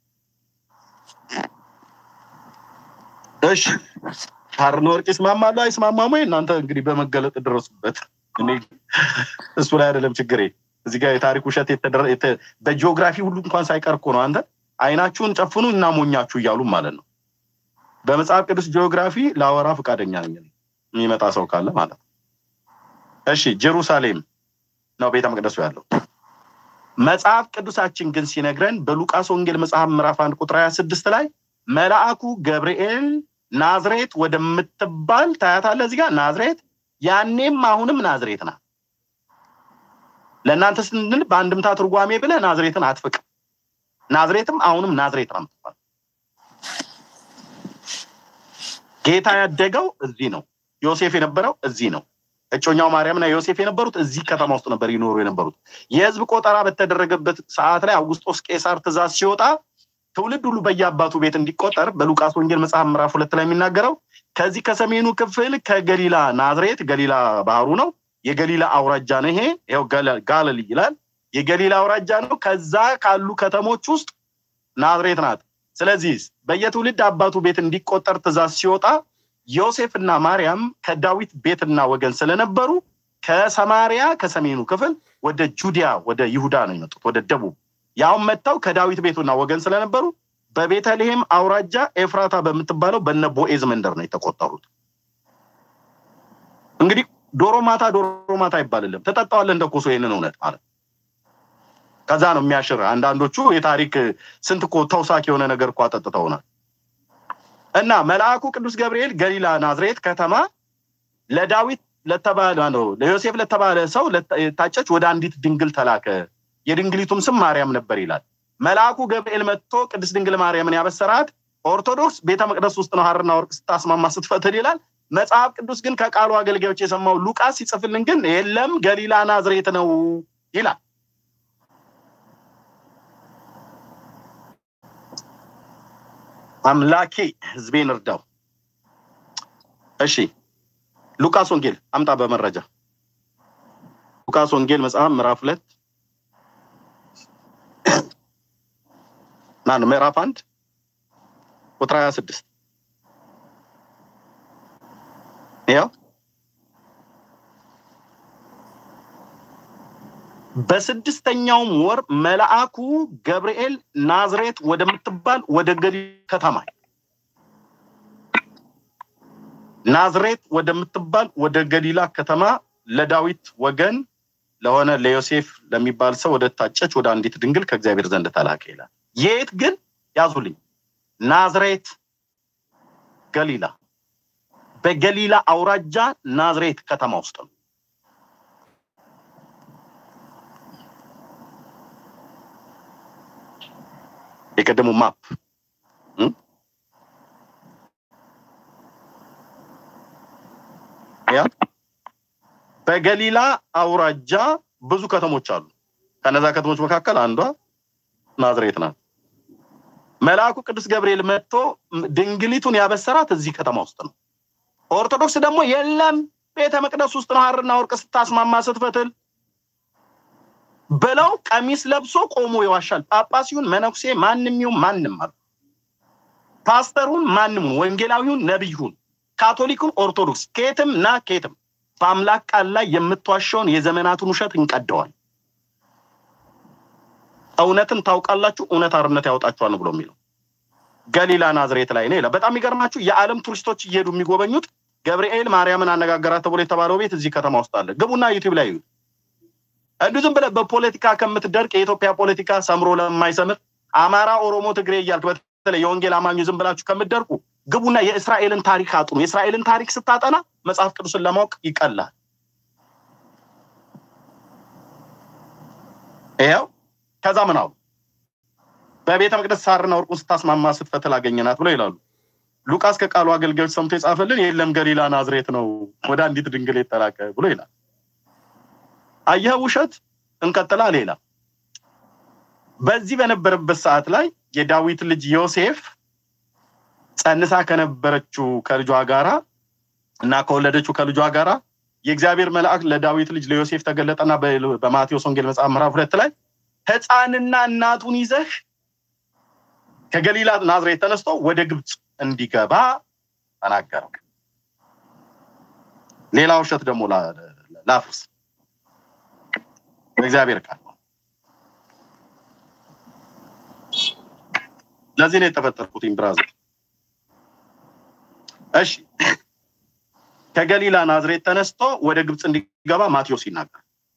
እሺ ሐርና ወርቅ ይስማማሉ አይስማማሙ? እናንተ እንግዲህ በመገለጥ ደረሱበት። እኔ እሱ ላይ አይደለም ችግሬ። እዚህ ጋር የታሪክ ውሸት በጂኦግራፊ ሁሉ እንኳን ሳይቀር እኮ ነው አንተ አይናችሁን ጨፍኑ እናሞኛችሁ እያሉ ማለት ነው። በመጽሐፍ ቅዱስ ጂኦግራፊ ላወራ ፈቃደኛ ነኝ የሚመጣ ሰው ካለ ማለት ነው። እሺ ጀሩሳሌም ነው ቤተ መቅደሱ ያለው። መጽሐፍ ቅዱሳችን ግን ሲነግረን በሉቃስ ወንጌል መጽሐፍ ምዕራፍ አንድ ቁጥር ሀያ ስድስት ላይ መልአኩ ገብርኤል ናዝሬት ወደምትባል ታያታለህ። እዚህ ጋር ናዝሬት ያኔም አሁንም ናዝሬት ናት። ለእናንተ ስንል በአንድምታ ትርጓሜ ብለህ ናዝሬትን አትፍቅ። ናዝሬትም አሁንም ናዝሬት ነው የምትባል። ጌታ ያደገው እዚህ ነው። ዮሴፍ የነበረው እዚህ ነው። እጮኛው ማርያምና ዮሴፍ የነበሩት እዚህ ከተማ ውስጥ ነበር ይኖሩ የነበሩት። የህዝብ ቆጠራ በተደረገበት ሰዓት ላይ አውግስጦስ ቄሳር ትእዛዝ ሲወጣ ትውልድ ሁሉ በየአባቱ ቤት እንዲቆጠር በሉቃስ ወንጌል መጽሐፍ ምዕራፍ ሁለት ላይ የሚናገረው ከዚህ ከሰሜኑ ክፍል ከገሊላ ናዝሬት፣ ገሊላ ባህሩ ነው። የገሊላ አውራጃ ነው። ይሄ ይኸው ጋለል ይላል። የገሊላ አውራጃ ነው። ከዛ ካሉ ከተሞች ውስጥ ናዝሬት ናት። ስለዚህ በየትውልድ አባቱ ቤት እንዲቆጠር ትእዛዝ ሲወጣ ዮሴፍና ማርያም ከዳዊት ቤትና ወገን ስለነበሩ ከሰማሪያ ከሰሜኑ ክፍል ወደ ጁዲያ ወደ ይሁዳ ነው የመጡት፣ ወደ ደቡብ ያውን መጥተው ከዳዊት ቤቱና ወገን ስለነበሩ በቤተልሔም አውራጃ ኤፍራታ በምትባለው በነ ቦኤዝ መንደር ነው የተቆጠሩት። እንግዲህ ዶሮ ማታ ዶሮ ማታ አይባልልም። ትጠጣዋለህ እንደ ኮሶ ይህንን እውነት ማለት ከዛ ነው የሚያሽር። አንዳንዶቹ የታሪክ ስንት እኮ ተውሳክ የሆነ ነገር እኮ አጠጥተውናል። እና መልአኩ ቅዱስ ገብርኤል ገሊላ ናዝሬት ከተማ ለዳዊት ለተባለ ነው ለዮሴፍ ለተባለ ሰው ታጨች ወደ አንዲት ድንግል ተላከ። የድንግሊቱም ስም ማርያም ነበር ይላል። መልአኩ ገብርኤል መጥቶ ቅድስት ድንግል ማርያምን ያበሰራት ኦርቶዶክስ ቤተ መቅደስ ውስጥ ነው ሐርና ወርቅ ስታስማማ ስትፈትል ይላል። መጽሐፍ ቅዱስ ግን ከቃሉ አገልጋዮች የሰማው ሉቃስ ሲጽፍልን ግን የለም ገሊላ ናዝሬት ነው ይላል። አምላኬ ህዝቤን እርዳው። እሺ ሉቃስ ወንጌል አምጣ በመረጃ ሉቃስ ወንጌል መጽሐፍ ምዕራፍ ሁለት ማነው ምዕራፍ አንድ ቁጥር ሀያ ስድስት ያው በስድስተኛውም ወር መልአኩ ገብርኤል ናዝሬት ወደምትባል ወደ ገሊላ ከተማ ናዝሬት ወደምትባል ወደ ገሊላ ከተማ ለዳዊት ወገን ለሆነ ለዮሴፍ ለሚባል ሰው ወደ ታጨች ወደ አንዲት ድንግል ከእግዚአብሔር ዘንድ ተላከ ይላል። የት ግን ያዙልኝ፣ ናዝሬት ገሊላ፣ በገሊላ አውራጃ ናዝሬት ከተማ ውስጥ ነው። የቀደሙ ማፕ ያ በገሊላ አውራጃ ብዙ ከተሞች አሉ። ከነዛ ከተሞች መካከል አንዷ ናዝሬት ናት። መልአኩ ቅዱስ ገብርኤል መጥቶ ድንግሊቱን ያበሰራት እዚህ ከተማ ውስጥ ነው። ኦርቶዶክስ ደግሞ የለም ቤተ መቅደስ ውስጥ ነው ሐርና ወርቅ ስታስማማ ስትፈትል ብለው ቀሚስ ለብሶ ቆሞ ይዋሻል። ጳጳስ ይሁን መነኩሴ ማንም ይሁን ማንም አሉ ፓስተሩን ማንም ሁን ወንጌላዊውን ነቢዩን ካቶሊኩን ኦርቶዶክስ ከየትም ና ከየትም በአምላክ ቃል ላይ የምትዋሸውን የዘመናቱን ውሸት እንቀደዋል። እውነትን ታውቃላችሁ፣ እውነት አርነት ያወጣችኋል ብሎ የሚለው ገሊላ ናዝሬት ላይ ነው ይላል። በጣም የሚገርማችሁ የዓለም ቱሪስቶች እየሄዱ የሚጎበኙት ገብርኤል ማርያምን አነጋገራት ተብሎ የተባለው ቤት እዚህ ከተማ ውስጥ አለ። ግቡና ዩቲዩብ ላይ ይዩት። እንዲሁ ዝም ብለህ በፖለቲካ ከምትደርቅ የኢትዮጵያ ፖለቲካ ሰምሮ ለማይሰምር አማራ፣ ኦሮሞ፣ ትግሬ እያልክ በተለይ የወንጌል አማኙ ዝም ብላችሁ ከምትደርቁ ግቡና የእስራኤልን ታሪክ አጥኑ። የእስራኤልን ታሪክ ስታጠና መጽሐፍ ቅዱስን ለማወቅ ይቀላል። ይኸው ከዛ ምን አሉ? በቤተ መቅደስ ሐርና ወርቁን ስታስማማ ስትፈትል አገኘናት ብሎ ይላሉ። ሉቃስ ከቃሉ አገልጋዮች ሰምቶ የጻፈልን የለም ገሊላ ናዝሬት ነው ወደ አንዲት ድንግል የተላከ ብሎ ይላል። አየህ ውሸት። እንቀጥላ ሌላ በዚህ በነበረበት ሰዓት ላይ የዳዊት ልጅ ዮሴፍ ጸንሳ ከነበረችው ከልጇ ጋራ እና ከወለደችው ከልጇ ጋራ የእግዚአብሔር መልአክ ለዳዊት ልጅ ለዮሴፍ ተገለጠና በማቴዎስ ወንጌል መጽሐፍ ምዕራፍ ሁለት ላይ ሕፃንና እናቱን ይዘህ ከገሊላ ናዝሬት ተነስቶ ወደ ግብፅ እንዲገባ ተናገረው። ሌላ ውሸት ደግሞ ላፍርስ። በእግዚአብሔር ቃል ለዚህ ነው የተፈጠርኩት ብራዘር። እሺ ከገሊላ ናዝሬት ተነስቶ ወደ ግብፅ እንዲገባ ማቴዎስ ይናገር።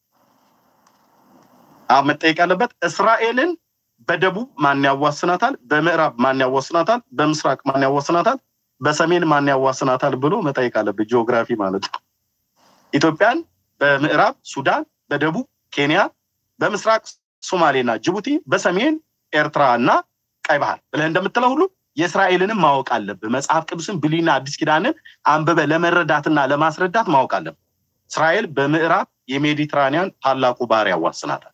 አሁን መጠየቅ ያለበት እስራኤልን በደቡብ ማን ያዋስናታል? በምዕራብ ማን ያዋስናታል? በምስራቅ ማን ያዋስናታል? በሰሜን ማን ያዋስናታል ብሎ መጠየቅ አለበት። ጂኦግራፊ ማለት ነው። ኢትዮጵያን በምዕራብ ሱዳን፣ በደቡብ ኬንያ፣ በምስራቅ ሶማሌና ጅቡቲ፣ በሰሜን ኤርትራ እና ቀይ ባህር ብለህ እንደምትለው ሁሉ የእስራኤልንም ማወቅ አለብህ። መጽሐፍ ቅዱስን ብሉይና አዲስ ኪዳንን አንብበ ለመረዳትና ለማስረዳት ማወቅ አለብህ። እስራኤል በምዕራብ የሜዲትራኒያን ታላቁ ባህር ያዋስናታል።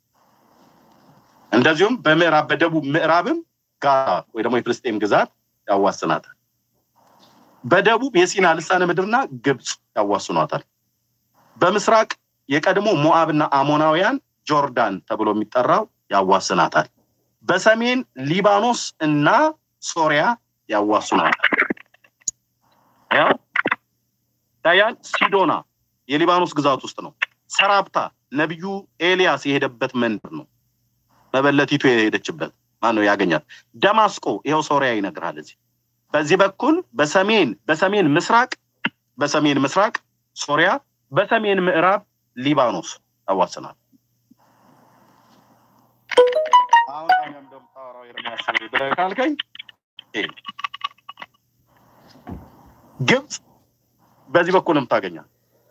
እንደዚሁም በምዕራብ በደቡብ ምዕራብም ጋዛ ወይ ደግሞ የፍልስጤም ግዛት ያዋስናታል። በደቡብ የሲና ልሳነ ምድርና ግብፅ ያዋስኗታል። በምስራቅ የቀድሞ ሞአብና አሞናውያን ጆርዳን ተብሎ የሚጠራው ያዋስናታል። በሰሜን ሊባኖስ እና ሶሪያ ያዋስኗታል። ያው ዳያን ሲዶና የሊባኖስ ግዛት ውስጥ ነው። ሰራፕታ ነቢዩ ኤልያስ የሄደበት መንደር ነው። መበለቲቱ የሄደችበት ማን ነው ያገኛት? ደማስቆ ይኸው ሶሪያ ይነግራል። እዚህ በዚህ በኩል በሰሜን በሰሜን ምስራቅ በሰሜን ምስራቅ ሶሪያ፣ በሰሜን ምዕራብ ሊባኖስ ያዋስናል። አሁን ታዲያ እንደምታወራው ኤርሚያስ ብለህ ካልከኝ ግብፅ በዚህ በኩል የምታገኛል።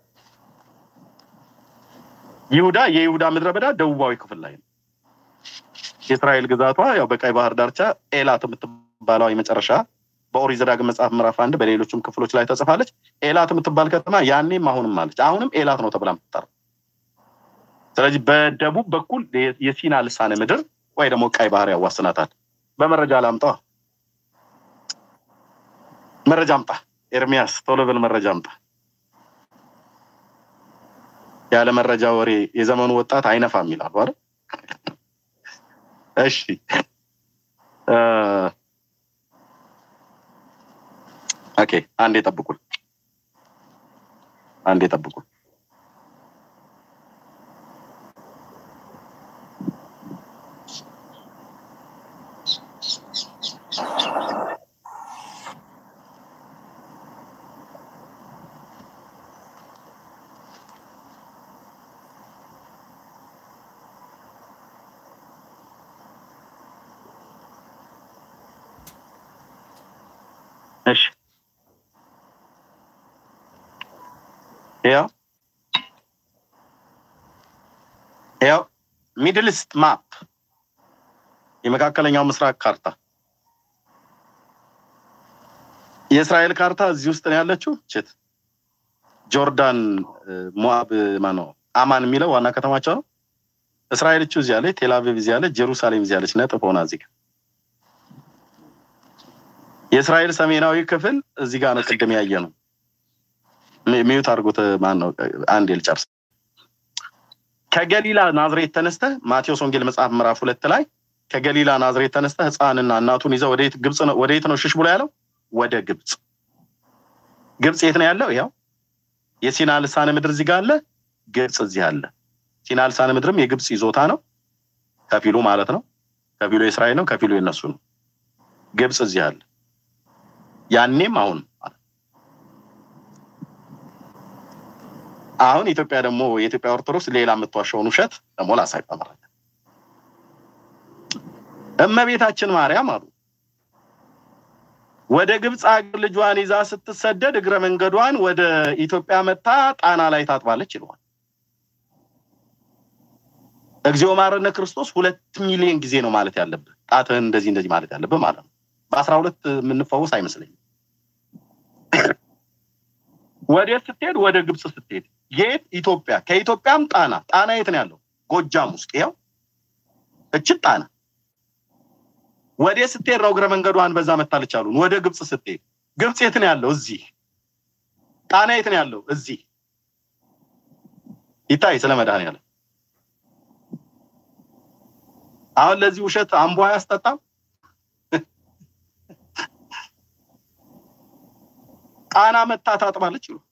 ይሁዳ የይሁዳ ምድረ በዳ ደቡባዊ ክፍል ላይ ነው። የእስራኤል ግዛቷ ያው በቀይ ባህር ዳርቻ ኤላት የምትባለው የመጨረሻ በኦሪት ዘዳግም መጽሐፍ ምዕራፍ አንድ በሌሎችም ክፍሎች ላይ ተጽፋለች። ኤላት የምትባል ከተማ ያኔም አሁንም አለች። አሁንም ኤላት ነው ተብላ የምትጠራው። ስለዚህ በደቡብ በኩል የሲና ልሳነ ምድር ወይ ደግሞ ቀይ ባህር ያዋስናታል። በመረጃ ላምጣ፣ መረጃ አምጣ። ኤርሚያስ ቶሎ ብል መረጃ አምጣ። ያለ መረጃ ወሬ የዘመኑ ወጣት አይነፋም ይላሉ አይደል? እሺ ኦኬ፣ አንዴ ጠብቁን፣ አንዴ ጠብቁን። እሺ ያው ያው ሚድል ኢስት ማፕ የመካከለኛው ምስራቅ ካርታ የእስራኤል ካርታ እዚህ ውስጥ ነው ያለችው። ችት ጆርዳን፣ ሞአብ ማነው አማን የሚለው ዋና ከተማቸው ነው። እስራኤል እቺ እዚህ ያለች፣ ቴልአቪቭ እዚህ ያለች፣ ጀሩሳሌም እዚህ ያለች ነጥብ ሆና እዚህ ጋር የእስራኤል ሰሜናዊ ክፍል እዚህ ጋር ነው። ቅድም ያየ ነው። ሚዩት አድርጎት ማን ነው? አንድ ልጨርስ። ከገሊላ ናዝሬት ተነስተ ማቴዎስ ወንጌል መጽሐፍ ምዕራፍ ሁለት ላይ ከገሊላ ናዝሬት ተነስተ ሕፃንና እናቱን ይዘው ወደየት ግብፅ ነው ወደየት ነው ሽሽ ብሎ ያለው? ወደ ግብፅ። ግብፅ የት ነው ያለው? ያው የሲና ልሳነ ምድር እዚህ ጋር አለ፣ ግብፅ እዚህ አለ። ሲና ልሳነ ምድርም የግብፅ ይዞታ ነው፣ ከፊሉ ማለት ነው። ከፊሉ የእስራኤል ነው፣ ከፊሉ የነሱ ነው። ግብፅ እዚህ አለ። ያኔም አሁን አሁን ኢትዮጵያ ደግሞ የኢትዮጵያ ኦርቶዶክስ ሌላ የምትዋሸውን ውሸት ደግሞ ላሳይ በመረጃ እመቤታችን ማርያም አሉ ወደ ግብፅ አገር ልጇን ይዛ ስትሰደድ እግረ መንገዷን ወደ ኢትዮጵያ መታ ጣና ላይ ታጥባለች ይለዋል። እግዚኦ ማረነ ክርስቶስ ሁለት ሚሊዮን ጊዜ ነው ማለት ያለብህ። ጣትህን እንደዚህ እንደዚህ ማለት ያለብህ ማለት ነው። በአስራ ሁለት የምንፈወስ አይመስለኝም። ወዴት ስትሄድ? ወደ ግብፅ ስትሄድ የት? ኢትዮጵያ። ከኢትዮጵያም ጣና። ጣና የት ነው ያለው? ጎጃም ውስጥ ይኸው እችን ጣና። ወዴት ስትሄድ ነው እግረ መንገዷን በዛ መታለች አሉን። ወደ ግብፅ ስትሄድ ግብፅ የት ነው ያለው? እዚህ። ጣና የት ነው ያለው? እዚህ። ይታይ ስለ መድኃኒዓለም አሁን ለዚህ ውሸት አምቦ አያስጠጣም። ጣና መታ ታጥባለች ይሉ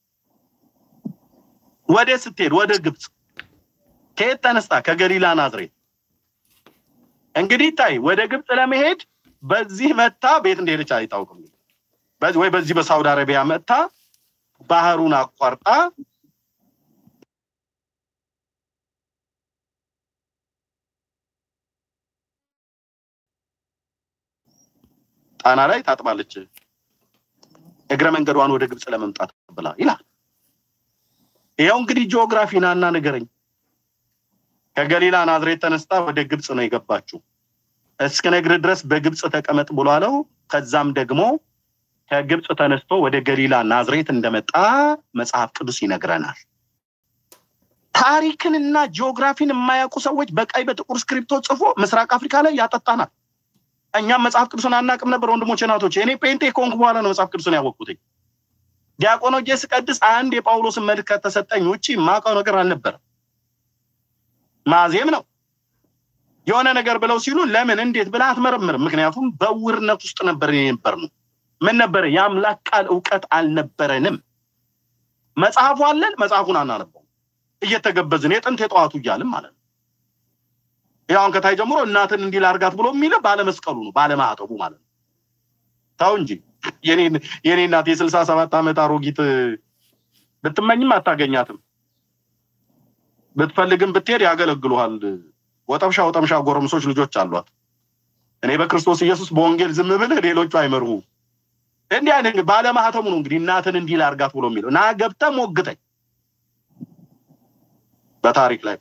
ወደ ስትሄድ ወደ ግብፅ ከየት ተነስታ? ከገሊላ ናዝሬት። እንግዲህ ታይ ወደ ግብፅ ለመሄድ በዚህ መታ ቤት እንደሄደች አይታወቅም። በዚህ ወይ በዚህ በሳውዲ አረቢያ መታ ባህሩን አቋርጣ ጣና ላይ ታጥባለች እግረ መንገዷን ወደ ግብፅ ለመምጣት ብላ ይላል። ይኸው እንግዲህ ጂኦግራፊ ናና ንገረኝ። ከገሊላ ናዝሬት ተነስታ ወደ ግብፅ ነው የገባችው። እስክነግርህ ድረስ በግብፅ ተቀመጥ ብሎ አለው። ከዛም ደግሞ ከግብፅ ተነስቶ ወደ ገሊላ ናዝሬት እንደመጣ መጽሐፍ ቅዱስ ይነግረናል። ታሪክንና ጂኦግራፊን የማያውቁ ሰዎች በቀይ በጥቁር ስክሪፕቶ ጽፎ ምስራቅ አፍሪካ ላይ ያጠጣናል። እኛም መጽሐፍ ቅዱስን አናውቅም ነበር ወንድሞቼ ናቶች። እኔ ፔንቴ ከሆንኩ በኋላ ነው መጽሐፍ ቅዱስን ያወቅኩትኝ። ዲያቆኖጄ ስቀድስ አንድ የጳውሎስን መልእክት ከተሰጠኝ ውጭ የማውቀው ነገር አልነበረም። ማዜም ነው የሆነ ነገር ብለው ሲሉ ለምን እንዴት ብለህ አትመረምርም? ምክንያቱም በውርነት ውስጥ ነበር የነበር ነው። ምን ነበረ? የአምላክ ቃል እውቀት አልነበረንም። መጽሐፉ አለን፣ መጽሐፉን አናነበው እየተገበዝን የጥንት የጠዋቱ እያልን ማለት ነው። ያሁን ከታይ ጀምሮ እናትን እንዲህ ላርጋት ብሎ የሚለ ባለመስቀሉ ነው ባለማዕተቡ ማለት ነው። ታው እንጂ የኔ እናት የስልሳ ሰባት ዓመት አሮጊት ብትመኝም አታገኛትም። ብትፈልግም ብትሄድ ያገለግሉሃል። ወጠምሻ ወጠምሻ ጎረምሶች ልጆች አሏት። እኔ በክርስቶስ ኢየሱስ በወንጌል ዝም ብልህ ሌሎቹ አይመርሁ። እንዲህ አይነት ባለማህተሙ ነው እንግዲህ እናትን እንዲህ ላርጋት ብሎ የሚለው ና ገብተህ ሞግተኝ በታሪክ ላይ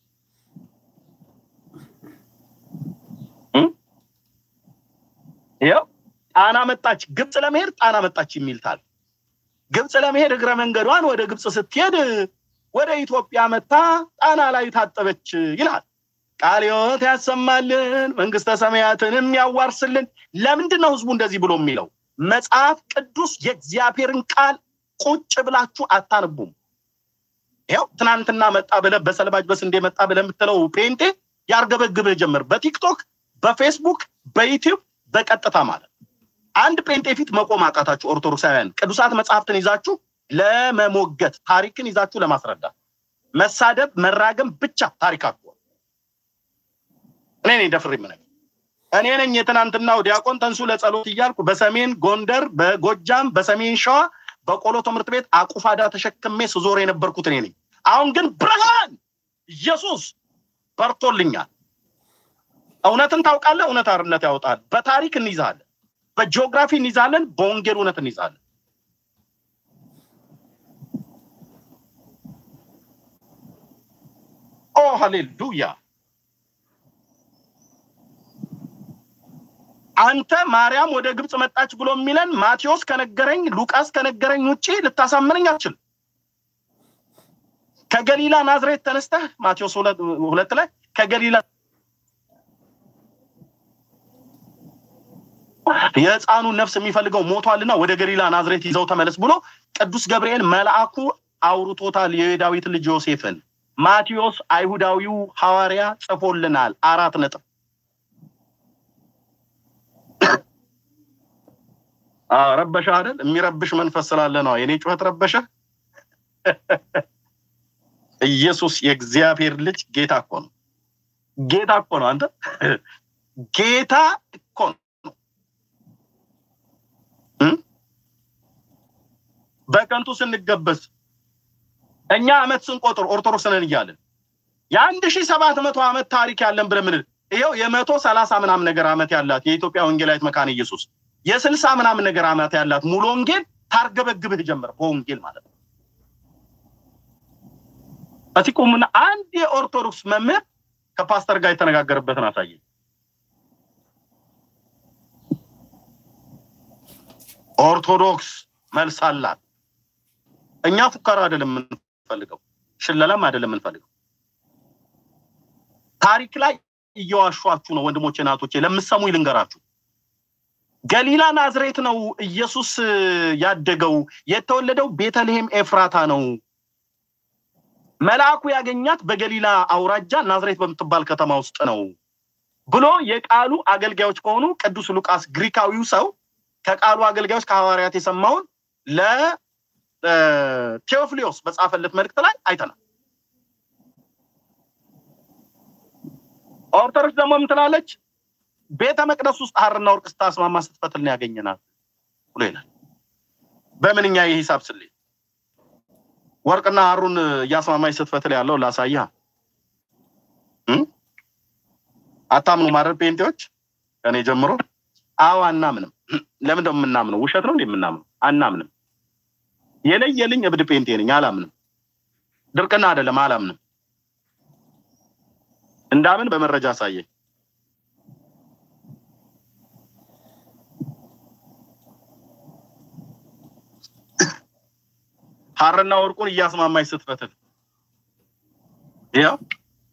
ይኸው ጣና መጣች። ግብፅ ለመሄድ ጣና መጣች የሚል ታል ግብፅ ለመሄድ እግረ መንገዷን ወደ ግብፅ ስትሄድ ወደ ኢትዮጵያ መታ ጣና ላይ ታጠበች ይላል። ቃለ ሕይወት ያሰማልን፣ መንግስተ ሰማያትንም ያዋርስልን። ለምንድን ነው ህዝቡ እንደዚህ ብሎ የሚለው? መጽሐፍ ቅዱስ የእግዚአብሔርን ቃል ቁጭ ብላችሁ አታነቡም። ይኸው ትናንትና መጣ ብለህ በሰልባጅ በስንዴ መጣ ብለህ የምትለው ፔንቴ ያርገበግብህ ጀመር። በቲክቶክ በፌስቡክ በዩቲዩብ በቀጥታ ማለት አንድ ጴንጤ ፊት መቆም አቃታችሁ። ኦርቶዶክሳውያን ቅዱሳት መጽሐፍትን ይዛችሁ ለመሞገት ታሪክን ይዛችሁ ለማስረዳት መሳደብ፣ መራገም ብቻ ታሪካችሁ እኔ ነኝ ደፍሬ የምነግርህ እኔ ነኝ የትናንትናው ዲያቆን ተንሱ ለጸሎት እያልኩ በሰሜን ጎንደር፣ በጎጃም፣ በሰሜን ሸዋ በቆሎ ትምህርት ቤት አቁፋዳ ተሸክሜ ስዞር የነበርኩት እኔ ነኝ። አሁን ግን ብርሃን ኢየሱስ በርቶልኛል። እውነትን ታውቃለህ፣ እውነት አርነት ያወጣል። በታሪክ እንይዛለን፣ በጂኦግራፊ እንይዛለን፣ በወንጌል እውነት እንይዛለን። ኦ ሃሌሉያ! አንተ ማርያም ወደ ግብፅ መጣች ብሎ የሚለን ማቴዎስ ከነገረኝ ሉቃስ ከነገረኝ ውጭ ልታሳምነኝ አትችልም። ከገሊላ ናዝሬት ተነስተህ ማቴዎስ ሁለት ላይ ከገሊላ የህፃኑን ነፍስ የሚፈልገው ሞቷልና ወደ ገሊላ ናዝሬት ይዘው ተመለስ ብሎ ቅዱስ ገብርኤል መልአኩ አውርቶታል። የዳዊት ልጅ ዮሴፍን ማቴዎስ አይሁዳዊው ሐዋርያ ጽፎልናል። አራት ነጥብ ረበሻ አይደል? የሚረብሽ መንፈስ ስላለ ነው። የኔ ጩኸት ረበሸ። ኢየሱስ የእግዚአብሔር ልጅ ጌታ እኮ ነው። ጌታ እኮ ነው። አንተ ጌታ እኮ ነው። በከንቱ ስንገበዝ እኛ አመት ስንቆጥር ኦርቶዶክስ ነን እያለን የአንድ ሺህ ሰባት መቶ ዓመት ታሪክ ያለን ብለን ምን ይኸው የመቶ ሰላሳ ምናምን ነገር ዓመት ያላት የኢትዮጵያ ወንጌላዊት መካነ ኢየሱስ የስልሳ ምናምን ነገር ዓመት ያላት ሙሉ ወንጌል ታርገበግብህ ጀመር። በወንጌል ማለት ነው። እስኪ ቁምና አንድ የኦርቶዶክስ መምህር ከፓስተር ጋር የተነጋገረበትን አሳየኝ። ኦርቶዶክስ መልስ አላት። እኛ ፉከራ አይደለም የምንፈልገው፣ ሽለላም አይደለም የምንፈልገው። ታሪክ ላይ እየዋሿችሁ ነው ወንድሞቼ፣ እናቶቼ፣ ለምሰሙ ልንገራችሁ። ገሊላ ናዝሬት ነው ኢየሱስ ያደገው። የተወለደው ቤተልሔም ኤፍራታ ነው። መልአኩ ያገኛት በገሊላ አውራጃ ናዝሬት በምትባል ከተማ ውስጥ ነው ብሎ የቃሉ አገልጋዮች ከሆኑ ቅዱስ ሉቃስ ግሪካዊው ሰው ከቃሉ አገልጋዮች ከሐዋርያት የሰማውን ለቴዎፍሊዮስ በጻፈለት መልእክት ላይ አይተናል። ኦርቶዶክስ ደግሞ ምን ትላለች? ቤተ መቅደስ ውስጥ ሐርና ወርቅ ስታስማማ ስትፈትልን ያገኘናል ብሎ ይላል። በምንኛ የሂሳብ ስሌት ወርቅና ሐሩን እያስማማች ስትፈትል ያለው ላሳያ አታምኑ ማድረግ ፔንቴዎች ከኔ ጀምሮ አዎ አናምንም። ለምን ደሞ የምናምነው? ውሸት ነው እንዴ የምናምነው? አናምንም። የለየልኝ እብድ ፔንቴ ነኝ፣ አላምንም። ድርቅና አይደለም፣ አላምንም። እንዳምን በመረጃ አሳየኝ። ሐርና ወርቁን እያስማማች ስትፈትል ያው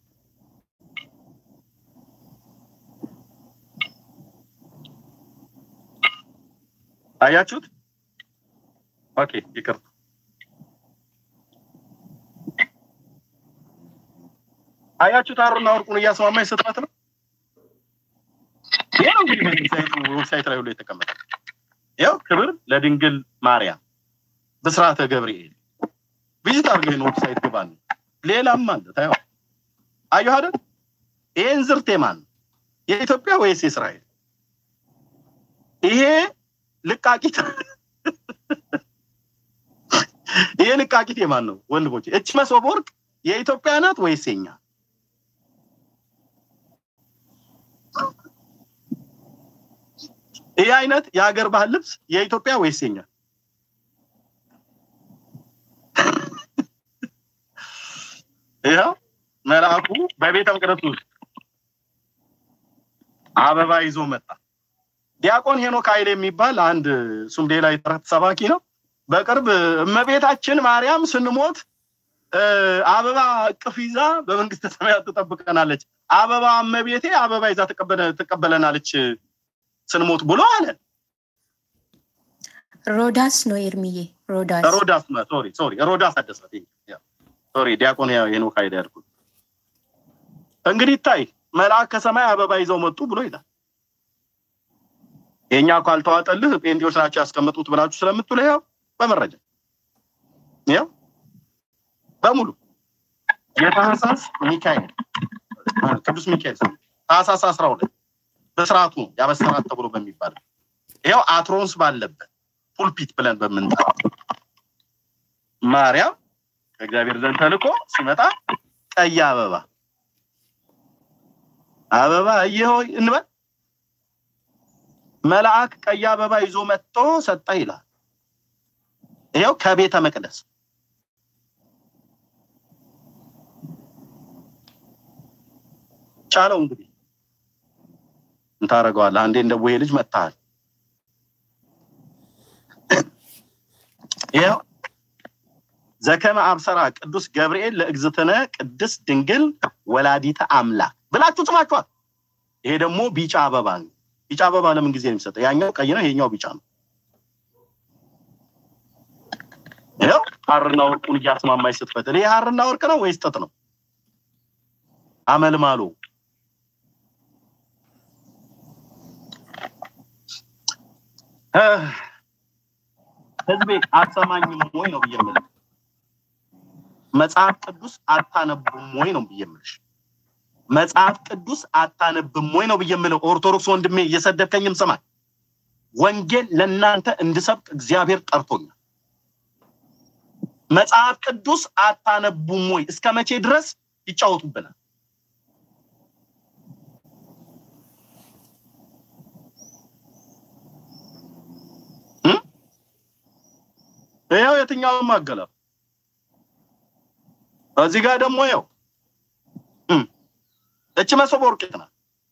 አያችሁት? ኦኬ ይቅርታ። አያችሁት? ሐርና ወርቁን እያስማማች ስትፈትል ይሄ ነው እንግዲህ ዌብሳይት ላይ ሁሉ የተቀመጠ ያው ክብር ለድንግል ማርያም ብስራተ ገብርኤል ቪዚት አድርገህ ነው ዌብሳይት ግባ ነው። ሌላም አለ ታየው። አየሁ አይደል? ይሄን ዝርቴ ማን የኢትዮጵያ ወይስ የእስራኤል? ይሄ ልቃቂት ይሄ ልቃቂት የማን ነው ወንድሞቼ? እች መሶበ ወርቅ የኢትዮጵያ ናት ወይስ የኛ? ይህ አይነት የሀገር ባህል ልብስ የኢትዮጵያ ወይስ የኛ? ይኸው መልአኩ በቤተ መቅደስ ውስጥ አበባ ይዞ መጣ። ዲያቆን ሄኖክ ኃይል የሚባል አንድ እሱም ሌላ የተረት ሰባኪ ነው። በቅርብ እመቤታችን ማርያም ስንሞት አበባ እቅፍ ይዛ በመንግስተ ሰማያት ትጠብቀናለች፣ አበባ እመቤቴ አበባ ይዛ ትቀበለናለች ስንሞት ብሎ አለ። ሮዳስ ነው ኤርሚዬ፣ ሮዳስ ሮዳስ ሶሪ ሶሪ ሮዳስ አደሰ ሶሪ ዲያቆን ሄኖክ ኃይል ያልኩት። እንግዲህ ይታይ መልአክ ከሰማይ አበባ ይዘው መጡ ብሎ ይላል። የኛ እኮ አልተዋጠልህ ጴንጤዎች ናቸው ያስቀመጡት ብላችሁ ስለምትሉ ያው በመረጃ ያው በሙሉ የታህሳስ ሚካኤል ቅዱስ ሚካኤል ታህሳስ አስራ ሁለት በስርዓቱ ያበሰራት ተብሎ በሚባል ይኸው አትሮንስ ባለበት ፑልፒት ብለን በምንጠራው ማርያም ከእግዚአብሔር ዘንድ ተልኮ ሲመጣ ቀይ አበባ አበባ እየሆይ እንበል መልአክ ቀይ አበባ ይዞ መጥቶ ሰጠ ይላል። ይኸው ከቤተ መቅደስ ቻለው። እንግዲህ እንታረገዋለህ። አንዴ እንደ ቡሄ ልጅ መጥተሃል። ይኸው ዘከመ አብሰራ ቅዱስ ገብርኤል ለእግዝእትነ ቅድስት ድንግል ወላዲተ አምላክ ብላችሁ ጽፋችኋል። ይሄ ደግሞ ቢጫ አበባ ነው። ቢጫ አበባ ለምን ጊዜ ነው የሚሰጠው? ያኛው ቀይ ነው፣ ይሄኛው ቢጫ ነው። ይኸው ሐርና ወርቁን እያስማማች ስትፈትል፣ ይሄ ሐርና ወርቅ ነው ወይስ ጥጥ ነው? አመልማሎ ህዝቤ አትሰማኝም ወይ ነው ብዬ የምልህ። መጽሐፍ ቅዱስ አታነቡም ወይ ነው ብዬ የምልሽ። መጽሐፍ ቅዱስ አታነብም ወይ ነው ብዬ የምለው። ኦርቶዶክስ ወንድሜ እየሰደብከኝም ስማኝ። ወንጌል ለእናንተ እንድሰብክ እግዚአብሔር ጠርቶኛል። መጽሐፍ ቅዱስ አታነቡም ወይ? እስከ መቼ ድረስ ይጫወቱብናል? ይኸው የትኛውም አገላብ እዚህ ጋር ደግሞ ይኸው እች መሶበ ወርቅ ናት።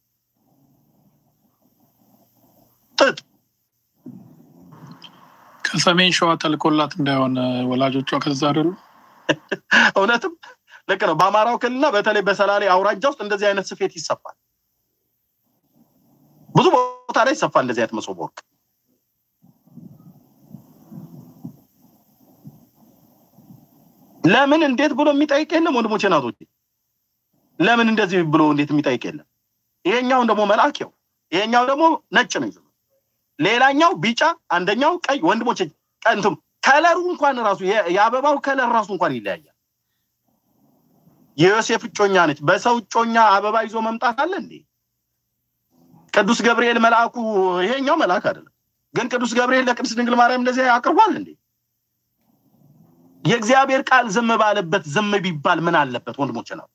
ጥጥ ከሰሜን ሸዋ ተልኮላት እንዳይሆን ወላጆቿ ከዛ አይደሉ? እውነትም ልክ ነው። በአማራው ክልልና በተለይ በሰላሌ አውራጃ ውስጥ እንደዚህ አይነት ስፌት ይሰፋል። ብዙ ቦታ ላይ ይሰፋል እንደዚህ አይነት መሶበ ወርቅ። ለምን እንዴት ብሎ የሚጠይቅ የለም ወንድሞቼ ናቶቼ። ለምን እንደዚህ ብሎ እንዴት የሚጠይቅ የለም። ይሄኛውን ደግሞ መልአኪው ይሄኛው ደግሞ ነጭ ነው ይዘው ሌላኛው ቢጫ፣ አንደኛው ቀይ። ወንድሞቼ ቀንቱም ከለሩ እንኳን ራሱ የአበባው ከለር ራሱ እንኳን ይለያያል። የዮሴፍ እጮኛ ነች። በሰው እጮኛ አበባ ይዞ መምጣት አለ እንዴ? ቅዱስ ገብርኤል መልአኩ ይሄኛው መልአክ አይደለም፣ ግን ቅዱስ ገብርኤል ለቅድስት ድንግል ማርያም እንደዚህ አቅርቧል እንዴ? የእግዚአብሔር ቃል ዝም ባለበት ዝም ቢባል ምን አለበት? ወንድሞች ነው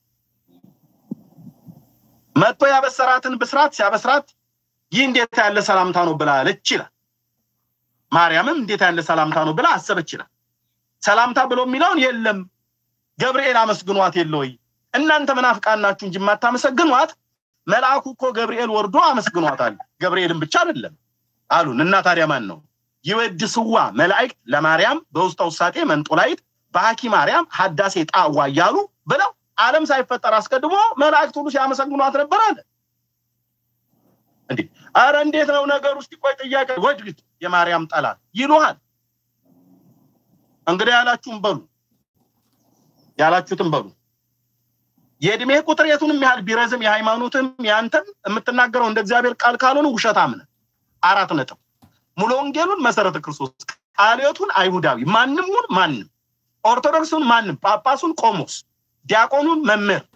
መጥቶ ያበሰራትን ብስራት ሲያበስራት ይህ እንዴት ያለ ሰላምታ ነው ብላ አለች ይላል። ማርያምም እንዴት ያለ ሰላምታ ነው ብላ አሰበች ይላል። ሰላምታ ብሎ የሚለውን የለም ገብርኤል አመስግኗት የለ ወይ? እናንተ መናፍቃን ናችሁ እንጂ የማታመሰግኗት መልአኩ እኮ ገብርኤል ወርዶ አመስግኗታል። ገብርኤልን ብቻ አይደለም አሉን እና ታዲያ ማን ነው ይወድስዋ መላእክት ለማርያም በውስጠ ውሳጤ መንጦላይት በሐኪ ማርያም ሀዳሴ ጣዋ እያሉ ብለው ዓለም ሳይፈጠር አስቀድሞ መላእክት ሁሉ ሲያመሰግኗት ነበር አለ። እንዴ አረ እንዴት ነው ነገር ውስጥ ቆይ ጥያቄ ወድግት የማርያም ጠላት ይሉሃል። እንግዲህ ያላችሁም በሉ ያላችሁትም በሉ። የእድሜ ቁጥር የቱንም ያህል ቢረዝም የሃይማኖትም ያንተም የምትናገረው እንደ እግዚአብሔር ቃል ካልሆነ ውሸታም ነህ። አራት ነጥብ። ሙሉ ወንጌሉን መሰረተ ክርስቶስ፣ ቃልዮቱን አይሁዳዊ፣ ማንሙን ማንም፣ ኦርቶዶክሱን ማንም፣ ጳጳሱን ቆሞስ፣ ዲያቆኑን መምህር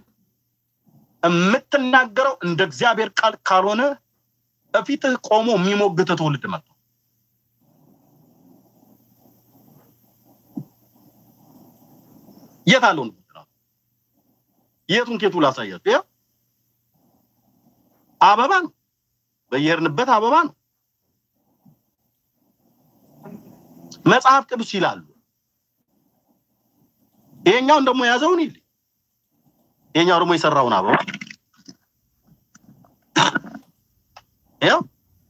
የምትናገረው እንደ እግዚአብሔር ቃል ካልሆነ በፊትህ ቆሞ የሚሞግት ትውልድ መጥቶ የት አለው ነው የቱን ኬቱ ላሳያችሁ። ያው አበባ ነው፣ በየሄድንበት አበባ ነው። መጽሐፍ ቅዱስ ይላሉ። ይሄኛውን ደግሞ የያዘውን ይል ይሄኛው ደግሞ የሰራውን አበባ ያው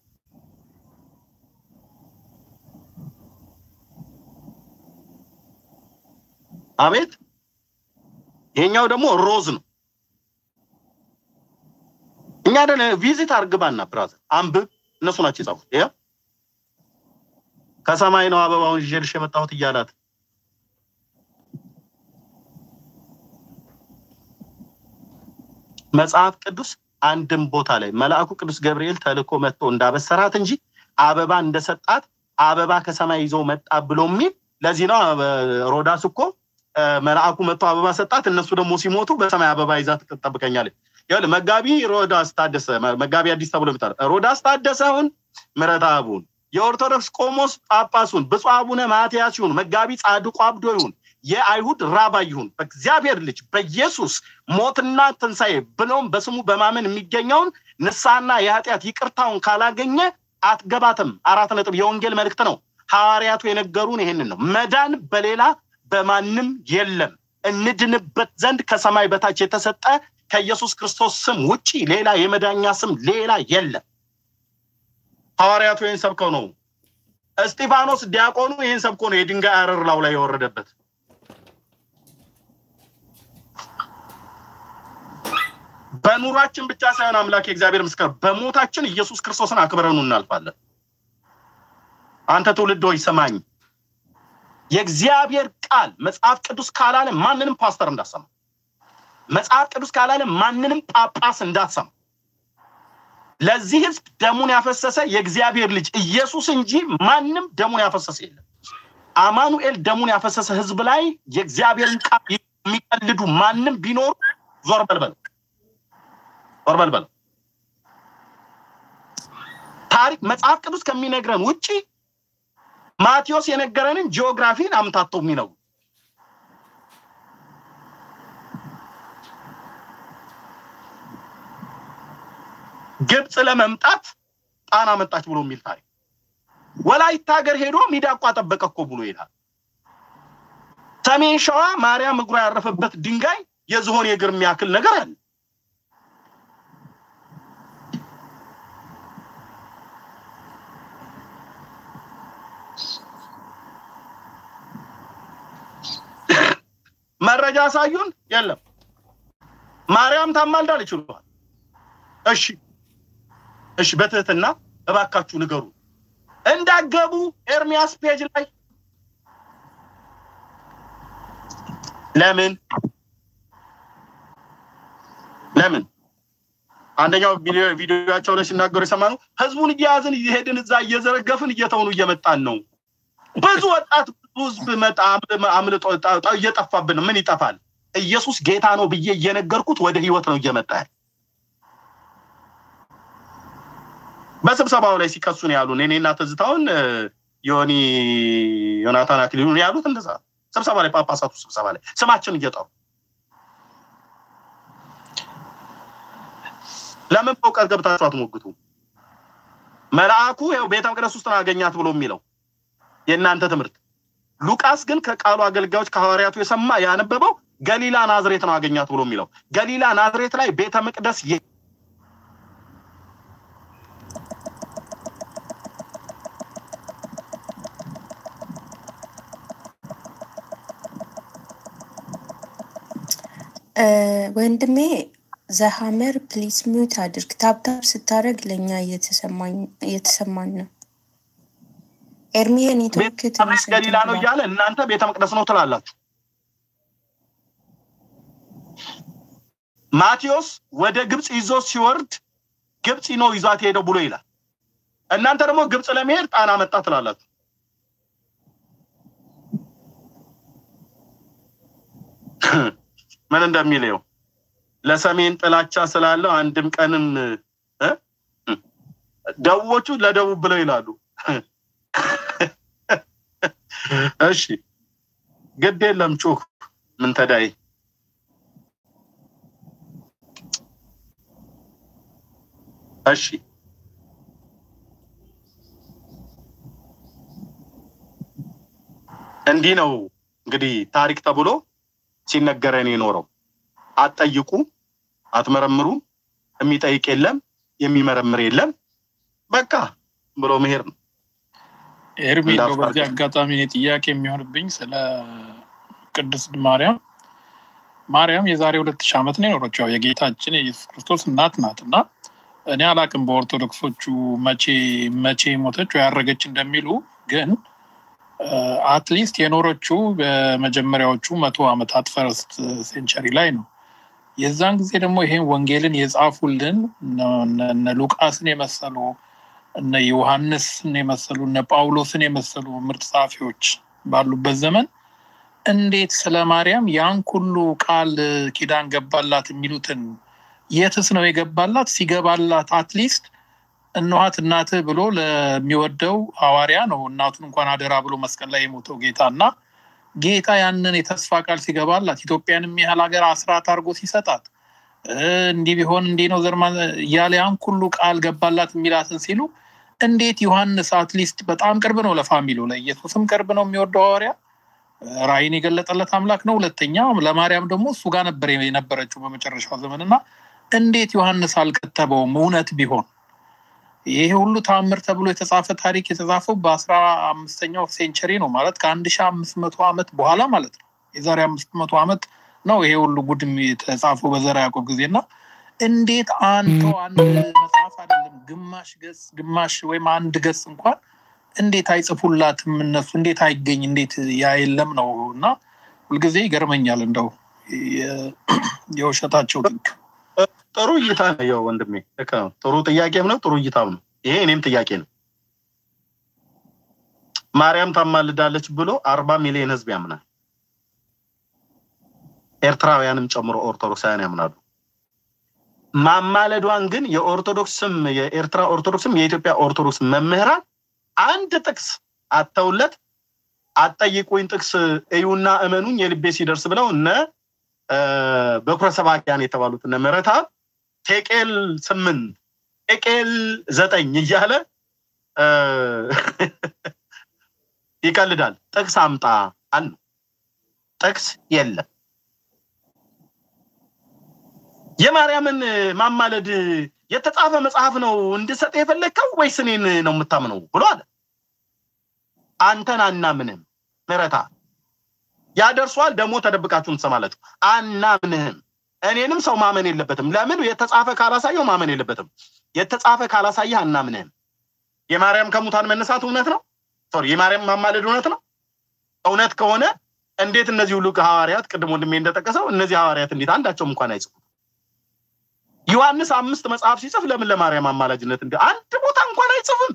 አቤት ይሄኛው ደግሞ ሮዝ ነው። እኛ ደነ ቪዚት አርግባና ብራዘር አንብብ። እነሱ ናቸው የጻፉት። ያ ከሰማይ ነው አበባውን ይዤልሽ የመጣሁት እያላት መጽሐፍ ቅዱስ አንድም ቦታ ላይ መልአኩ ቅዱስ ገብርኤል ተልኮ መጥቶ እንዳበሰራት እንጂ አበባ እንደሰጣት አበባ ከሰማይ ይዞ መጣ ብሎ የሚል ለዚህ ነው ሮዳስ እኮ መልአኩ መጥቶ አበባ ሰጣት። እነሱ ደግሞ ሲሞቱ በሰማይ አበባ ይዛ ትጠብቀኛለች። ይኸውልህ መጋቢ ሮዳስ ታደሰ መጋቢ አዲስ ተብሎ ይጠራል። ሮዳስ ታደሰውን ምረታ አቡን የኦርቶዶክስ ቆሞስ ጳጳሱን ብፁዕ አቡነ ማትያስ ይሁን መጋቢ ጻድቁ አብዶ ይሁን የአይሁድ ራባ ይሁን በእግዚአብሔር ልጅ በኢየሱስ ሞትና ትንሣኤ ብሎም በስሙ በማመን የሚገኘውን ንስሐና የኃጢአት ይቅርታውን ካላገኘ አትገባትም። አራት ነጥብ የወንጌል መልእክት ነው። ሐዋርያቱ የነገሩን ይሄንን ነው። መዳን በሌላ በማንም የለም። እንድንበት ዘንድ ከሰማይ በታች የተሰጠ ከኢየሱስ ክርስቶስ ስም ውጪ ሌላ የመዳኛ ስም ሌላ የለም። ሐዋርያቱ ይህን ሰብከው ነው። እስጢፋኖስ ዲያቆኑ ይህን ሰብኮ ነው የድንጋይ አረር ላው ላይ የወረደበት። በኑሯችን ብቻ ሳይሆን አምላክ የእግዚአብሔር ምስክር፣ በሞታችን ኢየሱስ ክርስቶስን አክብረኑ እናልፋለን። አንተ ትውልድ ሆይ ስማኝ። የእግዚአብሔር ቃል መጽሐፍ ቅዱስ ካላለ ማንንም ፓስተር እንዳሰማ፣ መጽሐፍ ቅዱስ ካላለ ማንንም ጳጳስ እንዳትሰማ። ለዚህ ህዝብ ደሙን ያፈሰሰ የእግዚአብሔር ልጅ ኢየሱስ እንጂ ማንም ደሙን ያፈሰሰ የለም። አማኑኤል ደሙን ያፈሰሰ ህዝብ ላይ የእግዚአብሔርን ቃል የሚቀልዱ ማንም ቢኖሩ ዞር በልበል፣ ዞር በልበል። ታሪክ መጽሐፍ ቅዱስ ከሚነግረን ውጪ ማቴዎስ የነገረንን ጂኦግራፊን አምታተው የሚነው ግብፅ ለመምጣት ጣና መጣች ብሎ የሚል ታሪክ ወላይታ ሀገር ሄዶ ሚዳቋ ጠበቀ እኮ ብሎ ይላል። ሰሜን ሸዋ ማርያም እግሯ ያረፈበት ድንጋይ የዝሆን የእግር የሚያክል ነገር አለ። መረጃ አሳዩን። የለም ማርያም ታማልዳለች ይሉሃል። እሺ እሺ፣ በትህትና እባካችሁ ንገሩ። እንዳገቡ ኤርሚያስ ፔጅ ላይ ለምን ለምን አንደኛው ቪዲዮቸው ላይ ሲናገሩ የሰማነው ህዝቡን እየያዝን እየሄድን እዛ እየዘረገፍን እየተውኑ እየመጣን ነው። ብዙ ወጣት ብዙ ህዝብ መጣ አምልጦ እየጠፋብን ነው። ምን ይጠፋል? ኢየሱስ ጌታ ነው ብዬ እየነገርኩት ወደ ህይወት ነው እየመጣ ያለ። በስብሰባው ላይ ሲከሱን ያሉን እኔና ትዝታውን ዮኒ ዮናታን አክሊሉ ያሉት እንደዛ ስብሰባ ላይ ጳጳሳቱ ስብሰባ ላይ ስማችን እየጠሩ ለምን በእውቀት ገብታችሁ አትሞግቱ? መልአኩ ይኸው ቤተ መቅደስ ውስጥ ነው አገኛት ብሎ የሚለው የእናንተ ትምህርት። ሉቃስ ግን ከቃሉ አገልጋዮች ከሐዋርያቱ የሰማ ያነበበው ገሊላ ናዝሬት ነው አገኛት ብሎ የሚለው ገሊላ ናዝሬት ላይ ቤተ መቅደስ ወንድሜ ዘሀመር ፕሊስ ሚዩት አድርግ። ታብታብ ስታደርግ ለእኛ እየተሰማን ነው። ኤርሚ ኔትወርክ ትንሽ ገሊላ ነው እያለ እናንተ ቤተ መቅደስ ነው ትላላችሁ። ማቴዎስ ወደ ግብፅ ይዞ ሲወርድ ግብፅ ነው ይዟት ሄደው ብሎ ይላል። እናንተ ደግሞ ግብፅ ለመሄድ ጣና መጣ ትላላችሁ። ምን እንደሚለው ለሰሜን ጥላቻ ስላለው አንድም ቀንም ደቡቦቹ ለደቡብ ብለው ይላሉ። እሺ ግድ የለም ጩህ ምን ተዳይ እሺ እንዲህ ነው እንግዲህ ታሪክ ተብሎ ሲነገረን የኖረው። አትጠይቁ፣ አትመረምሩ፣ የሚጠይቅ የለም፣ የሚመረምር የለም። በቃ ብሎ መሄድ ነው። ኤርሚ እንደው በዚህ አጋጣሚ እኔ ጥያቄ የሚሆንብኝ ስለ ቅድስት ማርያም ማርያም የዛሬ ሁለት ሺህ ዓመት ነው የኖረችው። ያው የጌታችን የኢየሱስ ክርስቶስ እናት ናት እና እኔ አላቅም በኦርቶዶክሶቹ መቼ መቼ ሞተች ወይ ያረገች እንደሚሉ ግን አትሊስት የኖረችው በመጀመሪያዎቹ መቶ ዓመታት ፈርስት ሴንቸሪ ላይ ነው። የዛን ጊዜ ደግሞ ይሄን ወንጌልን የጻፉልን እነ ሉቃስን የመሰሉ እነ ዮሐንስን የመሰሉ እነ ጳውሎስን የመሰሉ ምርጥ ጸሐፊዎች ባሉበት ዘመን እንዴት ስለ ማርያም ያን ሁሉ ቃል ኪዳን ገባላት የሚሉትን የትስ ነው የገባላት? ሲገባላት አትሊስት እነኋት እናትህ ብሎ ለሚወደው ሐዋርያ ነው እናቱን እንኳን አደራ ብሎ መስቀል ላይ የሞተው ጌታ እና ጌታ ያንን የተስፋ ቃል ሲገባላት ኢትዮጵያን የሚያህል ሀገር አስራት አድርጎ ሲሰጣት እንዲህ ቢሆን እንዲህ ነው ዘርማ እያለ ያን ሁሉ ቃል ገባላት የሚላትን ሲሉ እንዴት ዮሐንስ አትሊስት በጣም ቅርብ ነው ለፋሚሉ ለኢየሱስም ቅርብ ነው የሚወደው ሐዋርያ ራእይን የገለጠለት አምላክ ነው። ሁለተኛ ለማርያም ደግሞ እሱ ጋር ነበር የነበረችው በመጨረሻው ዘመን እና እንዴት ዮሐንስ አልከተበውም? እውነት ቢሆን ይሄ ሁሉ ተአምር ተብሎ የተጻፈ ታሪክ የተጻፈው በአስራ አምስተኛው ሴንቸሪ ነው ማለት ከአንድ ሺህ አምስት መቶ ዓመት በኋላ ማለት ነው። የዛሬ አምስት መቶ ዓመት ነው ይሄ ሁሉ ጉድም የተጻፈው በዘራ ያዕቆብ ጊዜ እና እንዴት አንተ አንድ መጽሐፍ አይደለም ግማሽ ገጽ ግማሽ ወይም አንድ ገጽ እንኳን እንዴት አይጽፉላትም እነሱ እንዴት አይገኝ እንዴት ያ የለም ነው እና ሁልጊዜ ይገርመኛል እንደው የውሸታቸው ጥግ ጥሩ እይታ ነው ያው ወንድሜ ልክ ነው ጥሩ ጥያቄም ነው ጥሩ እይታም ነው ይሄ እኔም ጥያቄ ነው ማርያም ታማልዳለች ብሎ አርባ ሚሊዮን ህዝብ ያምናል ኤርትራውያንም ጨምሮ ኦርቶዶክሳውያን ያምናሉ ማማለዷን ግን የኦርቶዶክስም የኤርትራ ኦርቶዶክስም የኢትዮጵያ ኦርቶዶክስ መምህራን አንድ ጥቅስ አተውለት አጠይቁኝ ጥቅስ እዩና እመኑኝ የልቤ ሲደርስ ብለው እነ በኩረ ሰባኪያን የተባሉት እነ ምህረተአብ ቴቄል ስምንት ቴቄል ዘጠኝ እያለ ይቀልዳል። ጥቅስ አምጣ አል ጥቅስ የለም። የማርያምን ማማለድ የተጻፈ መጽሐፍ ነው እንድሰጥ የፈለግከው ወይስ እኔን ነው የምታምነው ብሎ አለ። አንተን አናምንም ምህረተአብ ያደርሷል። ደግሞ ተደብቃችሁ ትሰማላችሁ። አናምንህም። እኔንም ሰው ማመን የለበትም። ለምን የተጻፈ ካላሳየው ማመን የለበትም። የተጻፈ ካላሳየህ አናምንህም። የማርያም ከሙታን መነሳት እውነት ነው። ሶሪ የማርያም ማማለድ እውነት ነው። እውነት ከሆነ እንዴት እነዚህ ሁሉ ሐዋርያት ቅድም ወንድሜ እንደጠቀሰው እነዚህ ሐዋርያት እንዴት አንዳቸውም እንኳን አይጽፉም? ዮሐንስ አምስት መጽሐፍ ሲጽፍ ለምን ለማርያም አማላጅነት እንዲ አንድ ቦታ እንኳን አይጽፍም?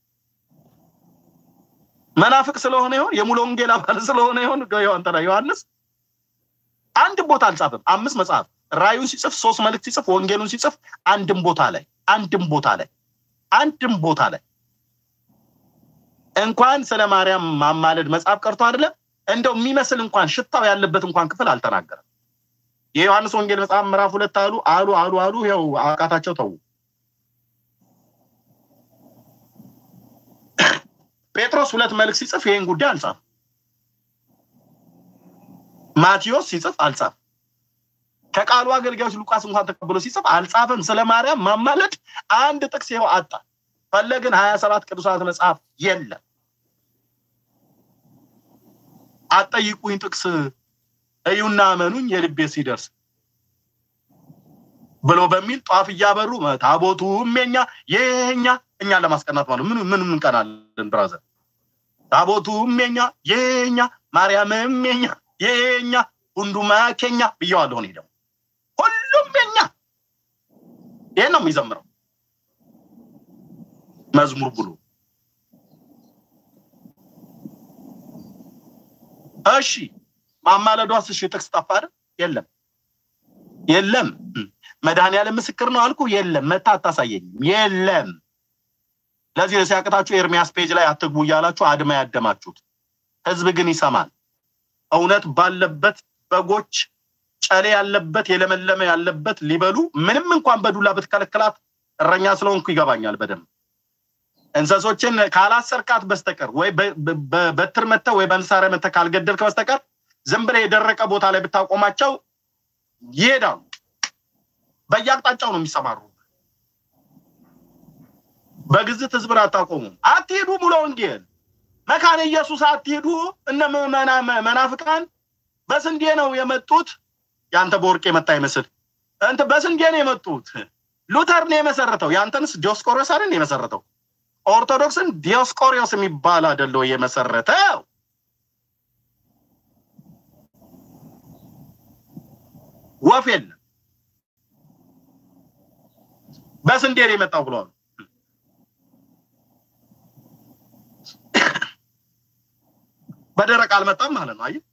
መናፍቅ ስለሆነ ይሆን? የሙሉ ወንጌል አባል ስለሆነ ይሆን? እንትና ዮሐንስ አንድ ቦታ አልጻፍም። አምስት መጽሐፍ ራዩን ሲጽፍ ሶስት መልእክት ሲጽፍ ወንጌሉን ሲጽፍ አንድም ቦታ ላይ አንድም ቦታ ላይ አንድም ቦታ ላይ እንኳን ስለ ማርያም ማማለድ መጽሐፍ ቀርቶ አይደለም እንደው የሚመስል እንኳን ሽታው ያለበት እንኳን ክፍል አልተናገረም። የዮሐንስ ወንጌል መጽሐፍ ምዕራፍ ሁለት አሉ አሉ አሉ አሉ ይኸው አቃታቸው ተዉ። ጴጥሮስ ሁለት መልእክት ሲጽፍ ይህን ጉዳይ አልጻፍም። ማቴዎስ ሲጽፍ አልጻፍም። ከቃሉ አገልጋዮች ሉቃስ እንኳን ተቀብሎ ሲጽፍ አልጻፍም። ስለ ማርያም ማማለድ አንድ ጥቅስ ይኸው አጣ። ፈለግን ሀያ ሰባት ቅዱሳት መጽሐፍ የለም። አጠይቁኝ ጥቅስ እዩና እመኑኝ የልቤ ሲደርስ ብሎ በሚል ጧፍ እያበሩ ታቦቱም የኛ የኛ እኛን ለማስቀናት ማለት ምን ምን እንቀናለን? ብራዘር ታቦቱም የኛ የኛ ማርያምም የኛ የኛ ሁንዱማ ኬኛ ብየዋለሁ። እኔ ደግሞ ሁሉም የኛ ይህን ነው የሚዘምረው መዝሙር ብሎ እሺ ማማለዷስ እሺ ጥቅስ ጠፋ አይደል? የለም የለም። መድኃኒዓለም ምስክር ነው አልኩ። የለም መታ አታሳየኝም። የለም። ለዚህ ነው ሲያቅታችሁ ኤርሚያስ ፔጅ ላይ አትግቡ እያላችሁ አድማ ያደማችሁት። ህዝብ ግን ይሰማል። እውነት ባለበት በጎች ጨሌ ያለበት የለመለመ ያለበት ሊበሉ ምንም እንኳን በዱላ ብትከለክላት እረኛ ስለሆንኩ ይገባኛል በደንብ እንሰሶችን ካላሰርካት በስተቀር ወይ በበትር መተህ ወይ በመሳሪያ መተህ ካልገደልክ በስተቀር ዝም ብለህ የደረቀ ቦታ ላይ ብታቆማቸው ይሄዳሉ። በየአቅጣጫው ነው የሚሰማሩ። በግዝት ህዝብን አታቆሙም። አትሄዱ ሙሉ ወንጌል መካነ ኢየሱስ አትሄዱ። እነ መናፍቃን በስንዴ ነው የመጡት። ያንተ በወርቅ የመጣ ይመስል እንት በስንዴ ነው የመጡት። ሉተር ነው የመሰረተው። ያንተንስ ዲዮስቆሮስ አይደል የመሰረተው? ኦርቶዶክስን ዲዮስቆሪዮስ የሚባል አይደለው የመሰረተው። ወፍ የለም በስንዴ ነው የመጣው ብለዋል። በደረቅ አልመጣም ማለት ነው። አየህ፣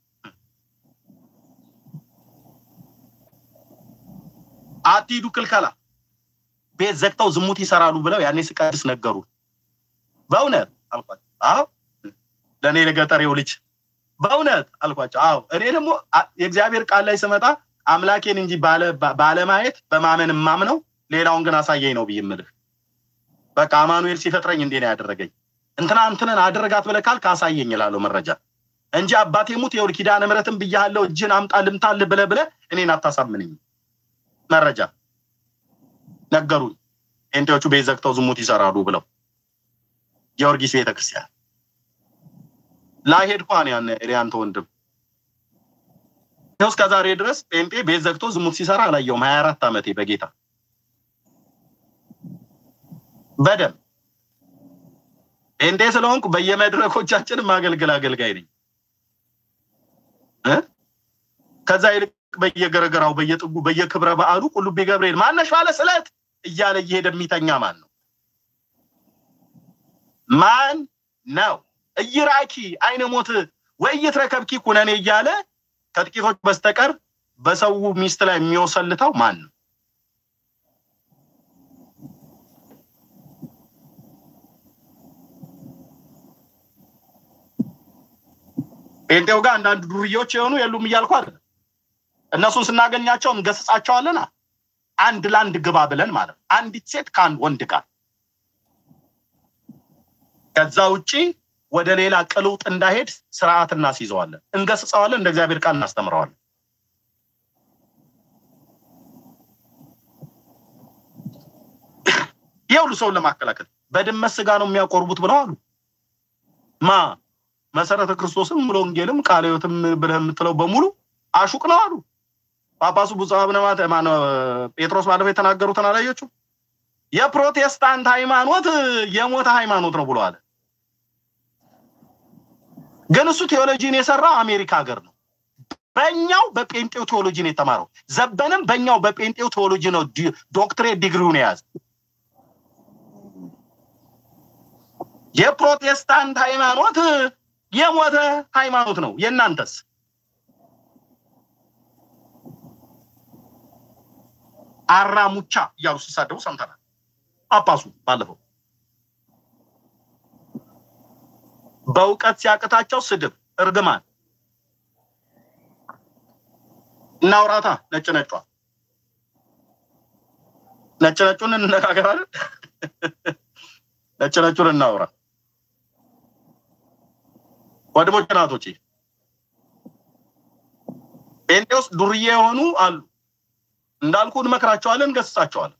አትሂዱ ክልከላ፣ ቤት ዘግተው ዝሙት ይሰራሉ ብለው ያኔ ስቀድስ ነገሩ። በእውነት አልኳቸው። አዎ ለእኔ ለገጠሬው ልጅ በእውነት አልኳቸው። አዎ እኔ ደግሞ የእግዚአብሔር ቃል ላይ ስመጣ አምላኬን እንጂ ባለማየት በማመን የማምነው ሌላውን ግን አሳየኝ ነው ብዬ የምልህ። በቃ አማኑኤል ሲፈጥረኝ እንዴ ነው ያደረገኝ። እንትና እንትንን አደረጋት ብለህ ካልክ አሳየኝ እላለሁ መረጃ እንጂ አባቴ ሙት ይኸውልህ ኪዳነ ምሕረትን ብያለሁ እጅን አምጣ ልምታልህ ብለህ ብለህ እኔን አታሳምንኝ። መረጃ ነገሩኝ። ጴንጤዎቹ ቤት ዘግተው ዝሙት ይሰራሉ ብለው ጊዮርጊስ ቤተክርስቲያን ላሄድ ኳን ያን ያንተ ወንድም ይኸው እስከ ዛሬ ድረስ ጴንጤ ቤት ዘግቶ ዝሙት ሲሰራ አላየውም። ሀያ አራት ዓመቴ በጌታ በደም ጴንጤ ስለሆንኩ በየመድረኮቻችን ማገልገል አገልጋይ ነኝ። ከዛ ይልቅ በየገረገራው በየጥጉ በየክብረ በዓሉ ቁልቢ ገብርኤል ማነሽ ባለ ስለት እያለ እየሄደ የሚተኛ ማን ነው? ማን ነው? እይራኪ አይነ ሞት ወይ እየትረከብኪ ኩነኔ እያለ ከጥቂቶች በስተቀር በሰው ሚስት ላይ የሚወሰልተው ማን ነው? ጴንጤው ጋር አንዳንድ ዱርዬዎች የሆኑ የሉም እያልኩ አይደለም። እነሱን ስናገኛቸው እንገስጻቸዋለን። አንድ ለአንድ ግባ ብለን ማለት ነው። አንዲት ሴት ከአንድ ወንድ ጋር ከዛ ውጪ ወደ ሌላ ቅልውጥ እንዳሄድ ስርዓት እናስይዘዋለን፣ እንገስጸዋለን፣ እንደ እግዚአብሔር ቃል እናስተምረዋለን። ይህ ሁሉ ሰውን ለማከላከል በድመት ስጋ ነው የሚያቆርቡት ብለው አሉ። ማ መሰረተ ክርስቶስም ሙሉ ወንጌልም ቃለ ሕይወትም ብለህ የምትለው በሙሉ አሹቅ ነው አሉ ጳጳሱ ብፁዕ አቡነ ማተ- ማነው ጴጥሮስ ባለፈው የተናገሩትን አላየችው? የፕሮቴስታንት ሃይማኖት የሞተ ሃይማኖት ነው ብሎ አለ። ግን እሱ ቴዎሎጂን የሰራው አሜሪካ ሀገር ነው። በእኛው በጴንጤው ቴዎሎጂ ነው የተማረው። ዘበንም በእኛው በጴንጤው ቴዎሎጂ ነው ዲ- ዶክትሬት ዲግሪውን የያዘ። የፕሮቴስታንት ሃይማኖት የሞተ ሃይማኖት ነው። የእናንተስ? አራሙቻ እያሉ ሲሳደቡ ሰምተናል። ጳጳሱ ባለፈው በእውቀት ሲያቅታቸው ስድብ፣ እርግማን እናውራታ ነጭ ነጯ ነጭ ነጩን እንነጋገራለን። ነጭ ነጩን እናውራ። ወንድሞች ናቶቼ ጴንጤ ውስጥ ዱርዬ የሆኑ አሉ። እንዳልኩ እንመክራቸዋለን፣ እንገስጻቸዋለን።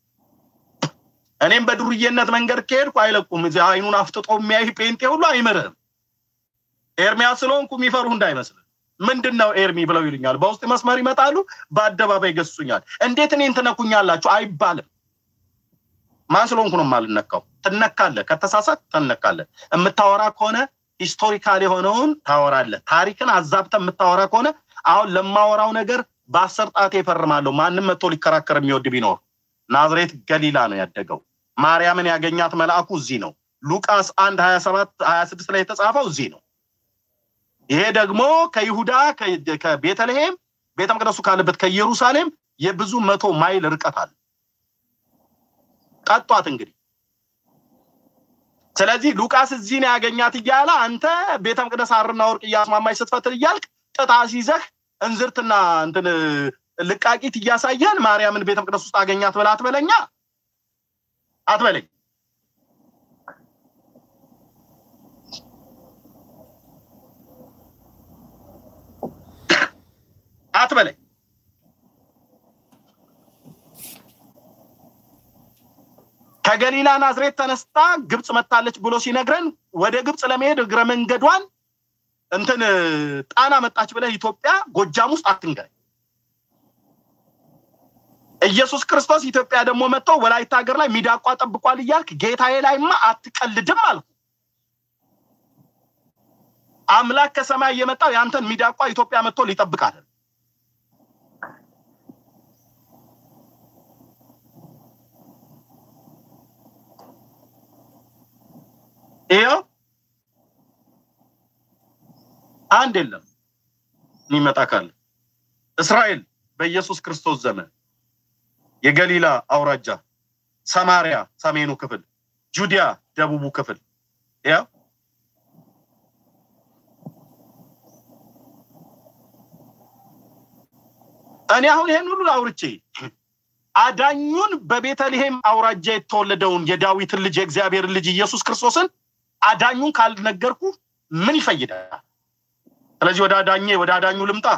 እኔም በዱርዬነት መንገድ ከሄድኩ አይለቁም። እዚህ አይኑን አፍጥጦ የሚያይ ጴንጤ ሁሉ አይምርህም። ኤርሚያስ ስለሆንኩ የሚፈሩህ እንዳይመስልህ። ምንድን ነው ኤርሚ ብለው ይሉኛል። በውስጥ መስመር ይመጣሉ፣ በአደባባይ ገሱኛል። እንዴት እኔን ትነኩኛላችሁ አይባልም። ማን ስለሆንኩ ነው የማልነካው? ትነካለህ፣ ከተሳሳት ትነካለህ። የምታወራ ከሆነ ሂስቶሪካል የሆነውን ታወራለህ። ታሪክን አዛብተህ የምታወራ ከሆነ አሁን ለማወራው ነገር በአስር ጣቴ ይፈርማለሁ። ማንም መጥቶ ሊከራከር የሚወድ ቢኖር ናዝሬት ገሊላ ነው ያደገው። ማርያምን ያገኛት መልአኩ እዚህ ነው። ሉቃስ አንድ ሀያ ሰባት ሀያ ስድስት ላይ የተጻፈው እዚህ ነው። ይሄ ደግሞ ከይሁዳ ከ- ከቤተልሔም ቤተ መቅደሱ ካለበት ከኢየሩሳሌም የብዙ መቶ ማይል ርቀት አለ። ጠጧት እንግዲህ። ስለዚህ ሉቃስ እዚህ ነው ያገኛት እያለ አንተ ቤተ መቅደስ ሐርና ወርቅ እያስማማች ስትፈትል እያልክ ጥጣ ሲይዘህ እንዝርትና እንትን ልቃቂት እያሳየን ማርያምን ቤተ መቅደስ ውስጥ አገኛት ብላ አትበለኛ አትበለኝ። አትበለኝ። ከገሊላ ናዝሬት ተነስታ ግብፅ መታለች ብሎ ሲነግረን ወደ ግብፅ ለመሄድ እግረ መንገዷን እንትን ጣና መጣች ብለህ ኢትዮጵያ ጎጃም ውስጥ አትንገረኝ። ኢየሱስ ክርስቶስ ኢትዮጵያ ደግሞ መጥቶ ወላይታ ሀገር ላይ ሚዳቋ ጠብቋል እያልክ ጌታዬ ላይማ አትቀልድም አልኩ። አምላክ ከሰማይ እየመጣው ያንተን ሚዳቋ ኢትዮጵያ መጥቶ ሊጠብቅ አይደል? ይኸው አንድ የለም የሚመጣ ካለ እስራኤል በኢየሱስ ክርስቶስ ዘመን የገሊላ አውራጃ፣ ሰማሪያ ሰሜኑ ክፍል፣ ጁዲያ ደቡቡ ክፍል ያው እኔ አሁን ይሄን ሁሉ አውርቼ አዳኙን በቤተልሔም አውራጃ የተወለደውን የዳዊትን ልጅ የእግዚአብሔርን ልጅ ኢየሱስ ክርስቶስን አዳኙን ካልነገርኩ ምን ይፈይዳል? ስለዚህ ወደ አዳኜ ወደ አዳኙ ልምጣ።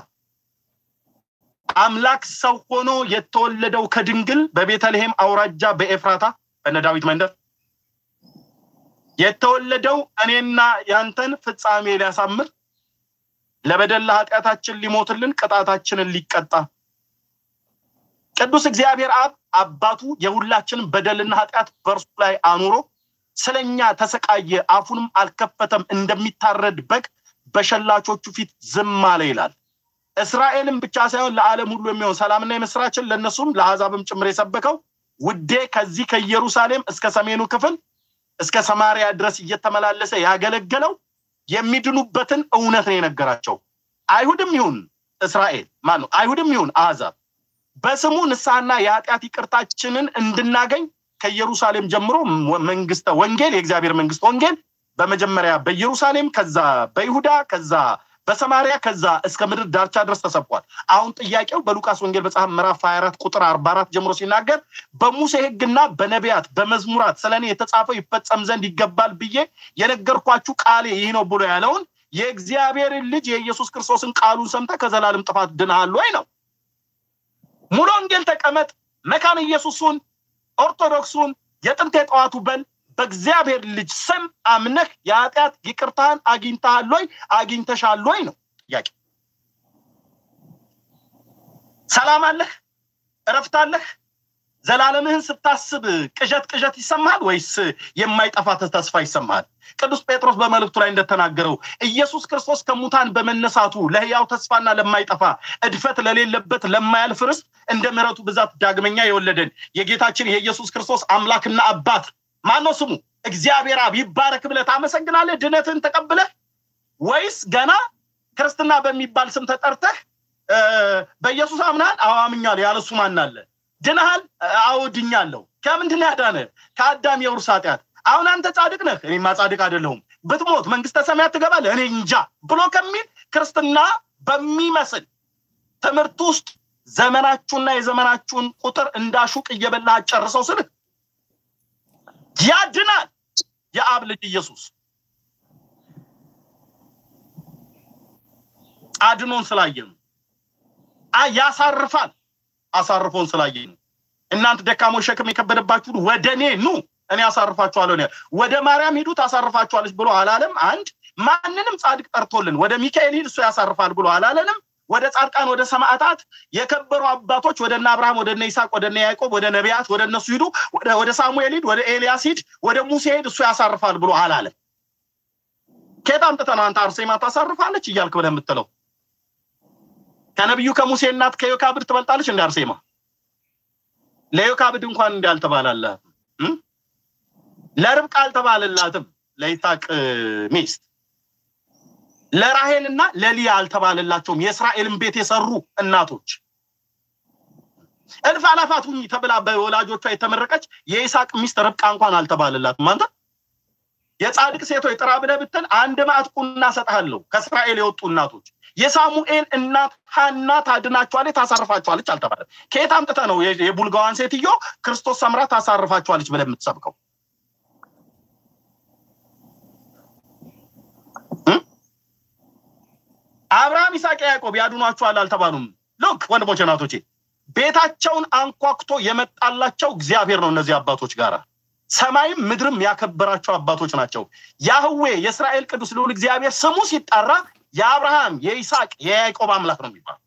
አምላክ ሰው ሆኖ የተወለደው ከድንግል በቤተልሔም አውራጃ በኤፍራታ በነ ዳዊት መንደር የተወለደው እኔና ያንተን ፍጻሜ ሊያሳምር ለበደል ለኃጢአታችን ሊሞትልን ቅጣታችንን ሊቀጣ ቅዱስ እግዚአብሔር አብ አባቱ የሁላችንን በደልና ኃጢአት በእርሱ ላይ አኑሮ ስለኛ ተሰቃየ፣ አፉንም አልከፈተም፣ እንደሚታረድ በግ በሸላቾቹ ፊት ዝም አለ ይላል። እስራኤልም ብቻ ሳይሆን ለዓለም ሁሉ የሚሆን ሰላምና የምስራችን ለእነሱም ለአሕዛብም ጭምር የሰበከው ውዴ ከዚህ ከኢየሩሳሌም እስከ ሰሜኑ ክፍል እስከ ሰማሪያ ድረስ እየተመላለሰ ያገለገለው የሚድኑበትን እውነት ነው የነገራቸው። አይሁድም ይሁን እስራኤል ማን ነው? አይሁድም ይሁን አሕዛብ በስሙ ንስሐና የኃጢአት ይቅርታችንን እንድናገኝ ከኢየሩሳሌም ጀምሮ መንግስተ ወንጌል የእግዚአብሔር መንግስት ወንጌል በመጀመሪያ በኢየሩሳሌም ከዛ በይሁዳ ከዛ በሰማሪያ ከዛ እስከ ምድር ዳርቻ ድረስ ተሰብኳል። አሁን ጥያቄው በሉቃስ ወንጌል መጽሐፍ ምዕራፍ 24 ቁጥር 44 ጀምሮ ሲናገር በሙሴ ሕግና በነቢያት በመዝሙራት ስለ እኔ የተጻፈው ይፈጸም ዘንድ ይገባል ብዬ የነገርኳችሁ ቃሌ ይህ ነው ብሎ ያለውን የእግዚአብሔርን ልጅ የኢየሱስ ክርስቶስን ቃሉን ሰምተህ ከዘላለም ጥፋት ድነሃል ወይ ነው። ሙሉ ወንጌል ተቀመጥ፣ መካነ ኢየሱሱን፣ ኦርቶዶክሱን፣ የጥንት የጠዋቱ በል በእግዚአብሔር ልጅ ስም አምነህ የኃጢአት ይቅርታህን አግኝተሃል ወይ አግኝተሻል ወይ ነው ጥያቄ። ሰላም አለህ? እረፍት አለህ? ዘላለምህን ስታስብ ቅዠት ቅዠት ይሰማሃል ወይስ የማይጠፋ ተስፋ ይሰማሃል? ቅዱስ ጴጥሮስ በመልእክቱ ላይ እንደተናገረው ኢየሱስ ክርስቶስ ከሙታን በመነሳቱ ለሕያው ተስፋና ለማይጠፋ እድፈት ለሌለበት ለማያልፍ ርስት እንደ ምሕረቱ ብዛት ዳግመኛ የወለደን የጌታችን የኢየሱስ ክርስቶስ አምላክና አባት ማን ነው ስሙ? እግዚአብሔር አብ ይባረክ ብለህ ታመሰግናለህ? ድነትህን ተቀብለህ ወይስ ገና ክርስትና በሚባል ስም ተጠርተህ በኢየሱስ አምናል? አዎ አምኛለሁ። ያለሱ ማን አለ? ድነሃል? አዎ ድኛለሁ። ከምንድን ያዳነ? ከአዳም የውርስ ኃጢአት። አሁን አንተ ጻድቅ ነህ፣ እኔማ ጻድቅ አይደለሁም። ብትሞት መንግስተ ሰማያት ትገባለህ፣ እኔ እንጃ ብሎ ከሚል ክርስትና በሚመስል ትምህርት ውስጥ ዘመናችሁና የዘመናችሁን ቁጥር እንዳሹቅ እየበላህ አጨርሰው ስልህ ያድናል። የአብ ልጅ ኢየሱስ አድኖን ስላየ ነው። ያሳርፋል አሳርፎን ስላየ ነው። እናንተ ደካሞች ሸክም የከበደባችሁን ወደ እኔ ኑ እኔ አሳርፋችኋለሁ። ወደ ማርያም ሂዱ ታሳርፋችኋለች ብሎ አላለም። አንድ ማንንም ጻድቅ ጠርቶልን ወደ ሚካኤል ሂድ እሱ ያሳርፋል ብሎ አላለንም። ወደ ጻድቃን ወደ ሰማዕታት የከበሩ አባቶች ወደ እነ አብርሃም ወደ እነ ይስሐቅ ወደ እነ ያዕቆብ ወደ ነቢያት ወደ እነሱ ሂዱ፣ ወደ ሳሙኤል ሂድ፣ ወደ ኤልያስ ሂድ፣ ወደ ሙሴ ሂድ እሱ ያሳርፋል ብሎ አላለም። ከየት አምጥተህ ነው አንተ አርሴማ ታሳርፋለች እያልክ ብለህ የምትለው? ከነቢዩ ከሙሴ እናት ከዮካብድ ትበልጣለች እንደ አርሴማ? ለዮካብድ እንኳን እንዲ አልተባላላት፣ ለርብቃ አልተባለላትም፣ ለይስሐቅ ሚስት ለራሄልና ለሊያ አልተባለላቸውም። የእስራኤልን ቤት የሰሩ እናቶች እልፍ አላፋት ሁኚ ተብላ በወላጆቿ የተመረቀች የይስሐቅ ሚስት ርብቃ እንኳን አልተባለላትም። አንተ የጻድቅ ሴቶች ጥራ ብለህ ብትል አንድ ማዕት ቁና እሰጥሃለሁ ከእስራኤል የወጡ እናቶች የሳሙኤል እናት ሀና ታድናችኋለች፣ ታሳርፋችኋለች አልተባለም። ከየት አምጥተህ ነው የቡልጋዋን ሴትዮ ክርስቶስ ሰምራ ታሳርፋችኋለች ብለህ የምትሰብከው? አብርሃም፣ ይስሐቅ፣ ያዕቆብ ያድኗችኋል አልተባሉም። ሉክ ወንድሞች እናቶቼ፣ ቤታቸውን አንኳኩቶ የመጣላቸው እግዚአብሔር ነው። እነዚህ አባቶች ጋር ሰማይም ምድርም ያከበራቸው አባቶች ናቸው። ያህዌ የእስራኤል ቅዱስ ልዑል እግዚአብሔር ስሙ ሲጠራ የአብርሃም የይስሐቅ የያዕቆብ አምላክ ነው የሚባለው።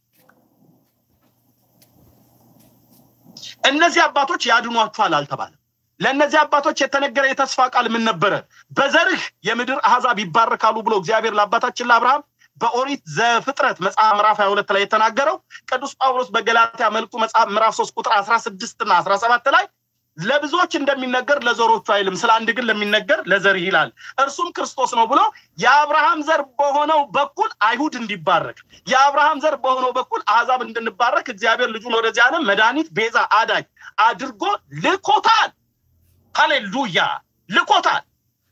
እነዚህ አባቶች ያድኗችኋል አልተባለም። ለእነዚህ አባቶች የተነገረ የተስፋ ቃል ምን ነበረ? በዘርህ የምድር አሕዛብ ይባረካሉ ብሎ እግዚአብሔር ለአባታችን ለአብርሃም በኦሪት ዘፍጥረት መጽሐፍ ምዕራፍ ሀያ ሁለት ላይ የተናገረው ቅዱስ ጳውሎስ በገላትያ መልእክቱ መጽሐፍ ምዕራፍ ሶስት ቁጥር አስራ ስድስት እና አስራ ሰባት ላይ ለብዙዎች እንደሚነገር ለዘሮቹ አይልም፣ ስለ አንድ ግን ለሚነገር ለዘርህ ይላል፣ እርሱም ክርስቶስ ነው ብሎ የአብርሃም ዘር በሆነው በኩል አይሁድ እንዲባረክ የአብርሃም ዘር በሆነው በኩል አሕዛብ እንድንባረክ እግዚአብሔር ልጁን ወደዚህ ዓለም መድኃኒት፣ ቤዛ፣ አዳኝ አድርጎ ልኮታል። ሃሌሉያ ልኮታል።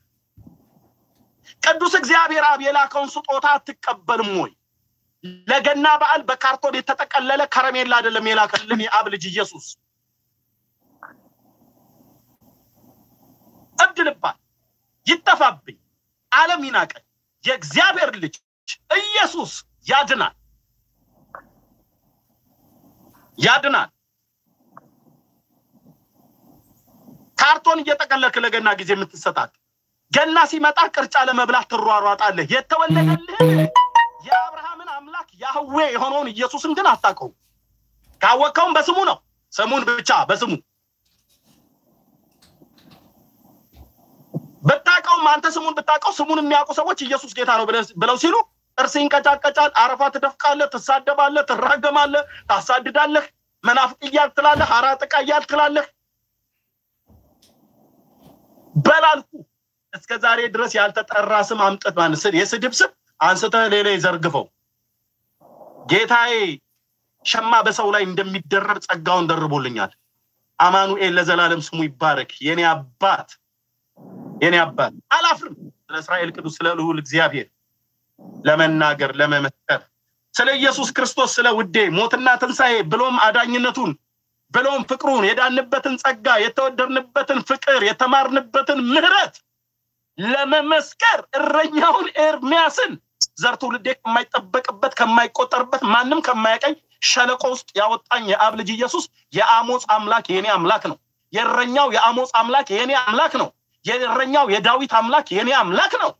ቅዱስ እግዚአብሔር አብ የላከውን ስጦታ አትቀበልም ወይ? ለገና በዓል በካርቶን የተጠቀለለ ከረሜላ አይደለም የላከልን የአብ ልጅ ኢየሱስ። እብድ ልባል ይጠፋብኝ፣ ዓለም ይናቀኝ፣ የእግዚአብሔር ልጅ ኢየሱስ ያድናል፣ ያድናል። ካርቶን እየጠቀለልክ ለገና ጊዜ የምትሰጣት ገና ሲመጣ ቅርጫ ለመብላት ትሯሯጣለህ። የተወለደልህን የአብርሃምን አምላክ ያህዌ የሆነውን ኢየሱስን ግን አታውቀውም። ካወቅከውም በስሙ ነው፣ ስሙን ብቻ በስሙ ብታውቀውም አንተ ስሙን ብታውቀው ስሙን የሚያውቁ ሰዎች ኢየሱስ ጌታ ነው ብለው ሲሉ ጥርስ ይንቀጫቀጫል፣ አረፋ ትደፍቃለህ፣ ትሳደባለህ፣ ትራገማለህ፣ ታሳድዳለህ፣ መናፍቅ እያልክ ትላለህ፣ ሀራ ጥቃ እያልክ ትላለህ። በላልኩ እስከ ዛሬ ድረስ ያልተጠራ ስም አምጥት ማንስል የስድብ ስም አንስተህ ሌላ ይዘርግፈው። ጌታዬ ሸማ በሰው ላይ እንደሚደረብ ጸጋውን ደርቦልኛል። አማኑኤል ለዘላለም ስሙ ይባረክ። የኔ አባት የኔ አባት አላፍርም። ስለ እስራኤል ቅዱስ ስለ ልዑል እግዚአብሔር ለመናገር ለመመስከር ስለ ኢየሱስ ክርስቶስ ስለ ውዴ ሞትና ትንሣኤ ብሎም አዳኝነቱን ብሎም ፍቅሩን የዳንበትን ጸጋ የተወደድንበትን ፍቅር የተማርንበትን ምሕረት ለመመስከር እረኛውን ኤርሚያስን ዘር ትውልዴ ከማይጠበቅበት ከማይቆጠርበት ማንም ከማያቀኝ ሸለቆ ውስጥ ያወጣኝ የአብ ልጅ ኢየሱስ የአሞጽ አምላክ የኔ አምላክ ነው። የእረኛው የአሞጽ አምላክ የኔ አምላክ ነው። የእረኛው የዳዊት አምላክ የኔ አምላክ ነው።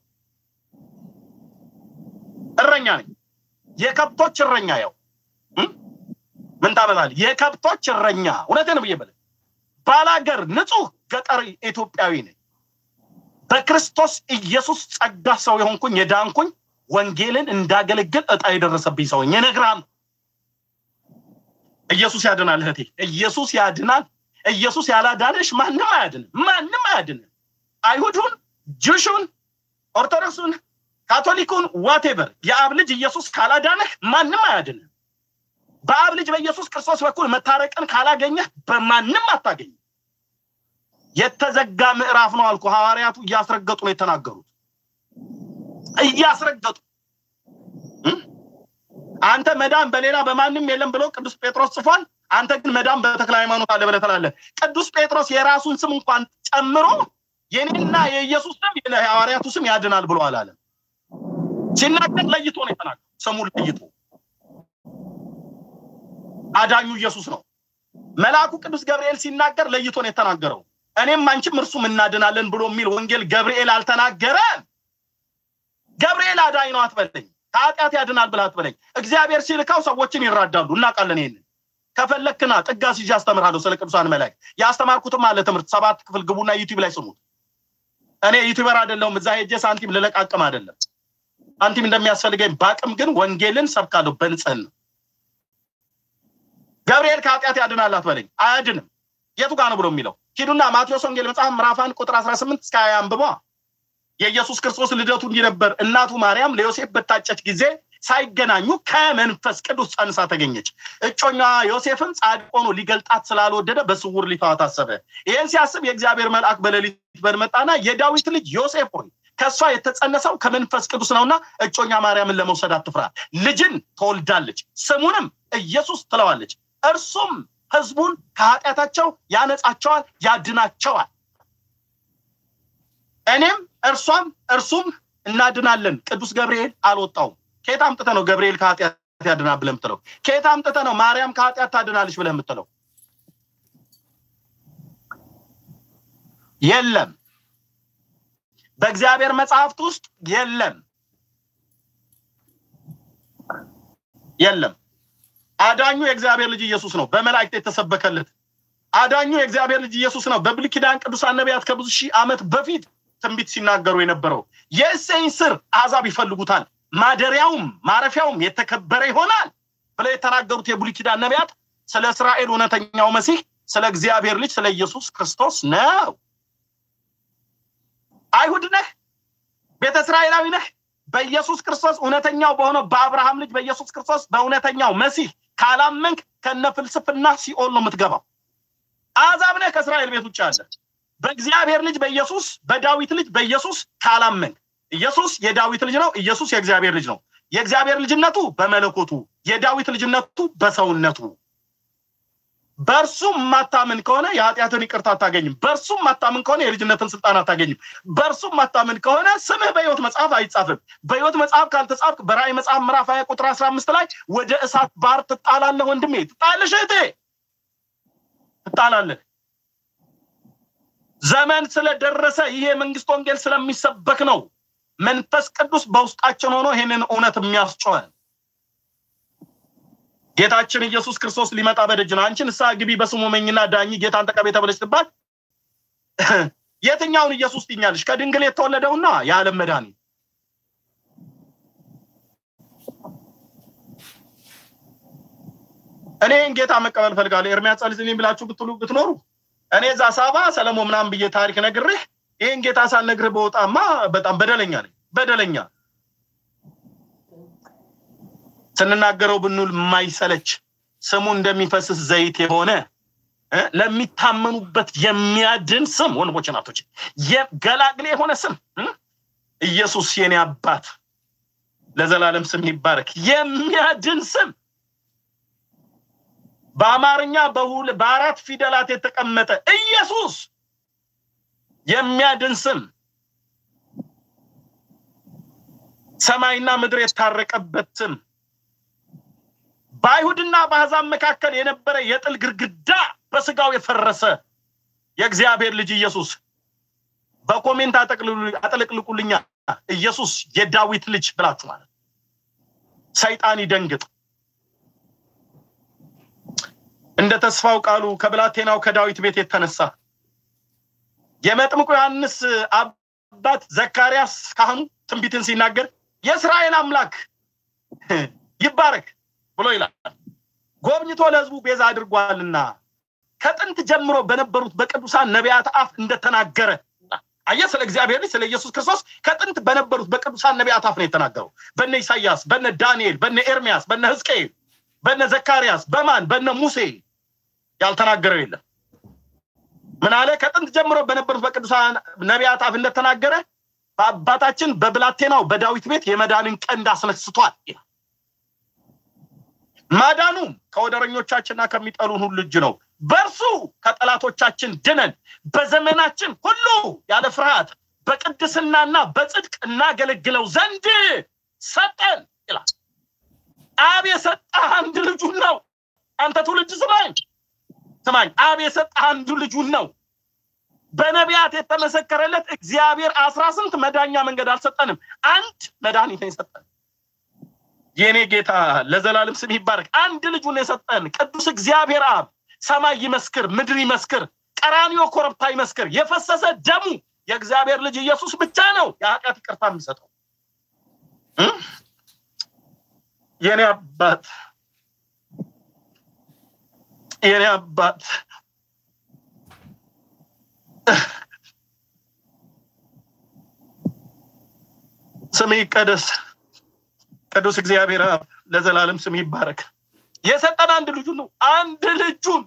እረኛ ነኝ። የከብቶች እረኛ ያው ምን ታበላል? የከብቶች እረኛ እውነቴን ብዬ በለ ባላገር ንጹህ ገጠር ኢትዮጵያዊ ነኝ። በክርስቶስ ኢየሱስ ጸጋ ሰው የሆንኩኝ የዳንኩኝ ወንጌልን እንዳገለግል እጣ የደረሰብኝ ሰው እነግርሃለሁ። ኢየሱስ ያድናል እህቴ፣ ኢየሱስ ያድናል። ኢየሱስ ያላዳነሽ ማንም አያድንም፣ ማንም አያድንም። አይሁዱን፣ ጅሹን፣ ኦርቶዶክሱን፣ ካቶሊኩን ዋቴቨር የአብ ልጅ ኢየሱስ ካላዳነህ ማንም አያድንም። በአብ ልጅ በኢየሱስ ክርስቶስ በኩል መታረቅን ካላገኘህ በማንም አታገኝም። የተዘጋ ምዕራፍ ነው አልኩ። ሐዋርያቱ እያስረገጡ ነው የተናገሩት፣ እያስረገጡ አንተ መዳን በሌላ በማንም የለም ብሎ ቅዱስ ጴጥሮስ ጽፏል። አንተ ግን መዳን በተክለ ሃይማኖት አለ ብለህ ትላለህ። ቅዱስ ጴጥሮስ የራሱን ስም እንኳን ጨምሮ የኔና የኢየሱስ ስም የሐዋርያቱ ስም ያድናል ብሎ አላለም። ሲናገር ለይቶ ነው የተናገረው፣ ስሙን ለይቶ አዳኙ ኢየሱስ ነው። መልአኩ ቅዱስ ገብርኤል ሲናገር ለይቶ ነው የተናገረው። እኔም አንቺም እርሱም እናድናለን ብሎ የሚል ወንጌል ገብርኤል አልተናገረም። ገብርኤል አዳኝ ነው አትበለኝ፣ ከኃጢአት ያድናል ብለህ አትበለኝ። እግዚአብሔር ሲልካው ሰዎችን ይራዳሉ፣ እናውቃለን። ይሄንን ከፈለክና ጥጋ ሲዤ አስተምርሃለሁ ስለ ቅዱሳን መላእክት። ያስተማርኩትም አለ ትምህርት ሰባት ክፍል ግቡና ዩቲዩብ ላይ ስሙት። እኔ ዩቲዩበር አይደለሁም፣ እዛ ሄጄ ሳንቲም ልለቃቅም አይደለም። ሳንቲም እንደሚያስፈልገኝ ባቅም ግን ወንጌልን ሰብካለሁ በንጽህና ገብርኤል ከኃጢአት ያድናል አትበለኝ። አያድንም። የቱ ጋር ነው ብሎ የሚለው ሂዱና ማቴዎስ ወንጌል መጽሐፍ ምዕራፍ አንድ ቁጥር አስራ ስምንት እስከ ሀያ አንብቧ። የኢየሱስ ክርስቶስ ልደቱ እንዲህ ነበር። እናቱ ማርያም ለዮሴፍ በታጨች ጊዜ ሳይገናኙ ከመንፈስ ቅዱስ ጸንሳ ተገኘች። እጮኛ ዮሴፍም ጻድቅ ሆኖ ሊገልጣት ስላልወደደ በስውር ሊተዋት አሰበ። ይህን ሲያስብ የእግዚአብሔር መልአክ በሌሊት በመጣና የዳዊት ልጅ ዮሴፍ ሆይ ከእሷ የተጸነሰው ከመንፈስ ቅዱስ ነውና እጮኛ ማርያምን ለመውሰድ አትፍራ፣ ልጅን ትወልዳለች፣ ስሙንም ኢየሱስ ትለዋለች እርሱም ህዝቡን ከኃጢአታቸው ያነጻቸዋል፣ ያድናቸዋል። እኔም እርሷም እርሱም እናድናለን። ቅዱስ ገብርኤል አልወጣውም። ከየት አምጥተህ ነው ገብርኤል ከኃጢአት ያድናል ብለህ የምትለው? ከየት አምጥተህ ነው ማርያም ከኃጢአት ታድናለች ብለህ የምትለው? የለም፣ በእግዚአብሔር መጽሐፍት ውስጥ የለም፣ የለም። አዳኙ የእግዚአብሔር ልጅ ኢየሱስ ነው። በመላእክት የተሰበከለት አዳኙ የእግዚአብሔር ልጅ ኢየሱስ ነው። በብሉይ ኪዳን ቅዱሳን ነቢያት ከብዙ ሺህ ዓመት በፊት ትንቢት ሲናገሩ የነበረው የእሴይን ስር አሕዛብ ይፈልጉታል፣ ማደሪያውም ማረፊያውም የተከበረ ይሆናል ብለው የተናገሩት የብሉይ ኪዳን ነቢያት ስለ እስራኤል እውነተኛው መሲህ ስለ እግዚአብሔር ልጅ ስለ ኢየሱስ ክርስቶስ ነው። አይሁድ ነህ፣ ቤተ እስራኤላዊ ነህ፣ በኢየሱስ ክርስቶስ እውነተኛው በሆነው በአብርሃም ልጅ በኢየሱስ ክርስቶስ በእውነተኛው መሲህ ካላመንክ ከነ ፍልስፍና ሲኦል ነው የምትገባው። አሕዛብ ነህ፣ ከእስራኤል ቤት ውጭ አለ። በእግዚአብሔር ልጅ በኢየሱስ በዳዊት ልጅ በኢየሱስ ካላመንክ ኢየሱስ የዳዊት ልጅ ነው። ኢየሱስ የእግዚአብሔር ልጅ ነው። የእግዚአብሔር ልጅነቱ በመለኮቱ የዳዊት ልጅነቱ በሰውነቱ። በእርሱ ማታምን ከሆነ የኃጢአትን ይቅርታ አታገኝም። በእርሱ ማታምን ከሆነ የልጅነትን ስልጣን አታገኝም። በእርሱ ማታምን ከሆነ ስምህ በሕይወት መጽሐፍ አይጻፍም። በሕይወት መጽሐፍ ካልተጻፍክ በራእይ መጽሐፍ ምዕራፍ ሀያ ቁጥር አስራ አምስት ላይ ወደ እሳት ባህር ትጣላለህ። ወንድሜ ትጣለሽ፣ እህቴ ትጣላለህ። ዘመን ስለደረሰ ይሄ የመንግስት ወንጌል ስለሚሰበክ ነው። መንፈስ ቅዱስ በውስጣችን ሆኖ ይህንን እውነት የሚያስጮኸን ጌታችን ኢየሱስ ክርስቶስ ሊመጣ በደጅ ነው። አንቺ ንስሐ ግቢ በስሙ መኝና ዳኝ ጌታን ተቀበይ ተብለሽ ትባል። የትኛውን ኢየሱስ ትኛለሽ? ከድንግል የተወለደውና የዓለም መድኃኒት እኔን ጌታ መቀበል ፈልጋለሁ። ኤርሚያስ ጸልይልኝ ብላችሁ ብትሉ ብትኖሩ እኔ እዛ ሳባ ሰለሞን ምናምን ብዬ ታሪክ ነግሬህ ይህን ጌታ ሳልነግርህ በወጣማ በጣም በደለኛ ነኝ። በደለኛ ስንናገረው ብንውል የማይሰለች ስሙ እንደሚፈስስ ዘይት የሆነ ለሚታመኑበት የሚያድን ስም ወንድሞች ናቶች፣ ገላግሌ የሆነ ስም ኢየሱስ የኔ አባት ለዘላለም ስም ይባረክ። የሚያድን ስም በአማርኛ በአራት ፊደላት የተቀመጠ ኢየሱስ የሚያድን ስም ሰማይና ምድር የታረቀበት ስም በአይሁድና በአሕዛብ መካከል የነበረ የጥል ግርግዳ በስጋው የፈረሰ የእግዚአብሔር ልጅ ኢየሱስ በኮሜንት አጠለቅልቁልኛ ኢየሱስ የዳዊት ልጅ ብላችሁ ማለት ሰይጣን ይደንግጥ። እንደ ተስፋው ቃሉ ከብላቴናው ከዳዊት ቤት የተነሳ የመጥምቁ ዮሐንስ አባት ዘካርያስ ካህኑ ትንቢትን ሲናገር የእስራኤል አምላክ ይባረክ ብሎ ይላል። ጎብኝቶ ለሕዝቡ ቤዛ አድርጓልና ከጥንት ጀምሮ በነበሩት በቅዱሳን ነቢያት አፍ እንደተናገረ አየ ስለ እግዚአብሔር ልጅ ስለ ኢየሱስ ክርስቶስ ከጥንት በነበሩት በቅዱሳን ነቢያት አፍ ነው የተናገረው። በነ ኢሳያስ፣ በነ ዳንኤል፣ በነ ኤርሚያስ፣ በነ ሕዝቅኤል፣ በነ ዘካርያስ፣ በማን በነ ሙሴ ያልተናገረው የለም። ምን አለ? ከጥንት ጀምሮ በነበሩት በቅዱሳን ነቢያት አፍ እንደተናገረ በአባታችን በብላቴናው በዳዊት ቤት የመዳንን ቀንድ አስነስቷል ይላል። ማዳኑም ከወደረኞቻችንና ከሚጠሉን ሁሉ እጅ ነው። በእርሱ ከጠላቶቻችን ድነን በዘመናችን ሁሉ ያለ ፍርሃት በቅድስናና በጽድቅ እናገለግለው ዘንድ ሰጠን ይላል። አብ የሰጠህ አንድ ልጁን ነው። አንተ ትውልድ ስማኝ ስማኝ፣ አብ የሰጠህ አንዱ ልጁን ነው። በነቢያት የተመሰከረለት እግዚአብሔር አስራ ስንት መዳኛ መንገድ አልሰጠንም። አንድ መድኃኒት ነው የሰጠን። የእኔ ጌታ ለዘላለም ስም ይባረክ። አንድ ልጁን የሰጠን ቅዱስ እግዚአብሔር አብ ሰማይ ይመስክር፣ ምድር ይመስክር፣ ቀራንዮ ኮረብታ ይመስክር። የፈሰሰ ደሙ የእግዚአብሔር ልጅ ኢየሱስ ብቻ ነው የኃጢአት ይቅርታ የሚሰጠው። የኔ አባት የኔ አባት ስም ይቀደስ። ቅዱስ እግዚአብሔር አብ ለዘላለም ስም ይባረክ። የሰጠን አንድ ልጁን ነው። አንድ ልጁን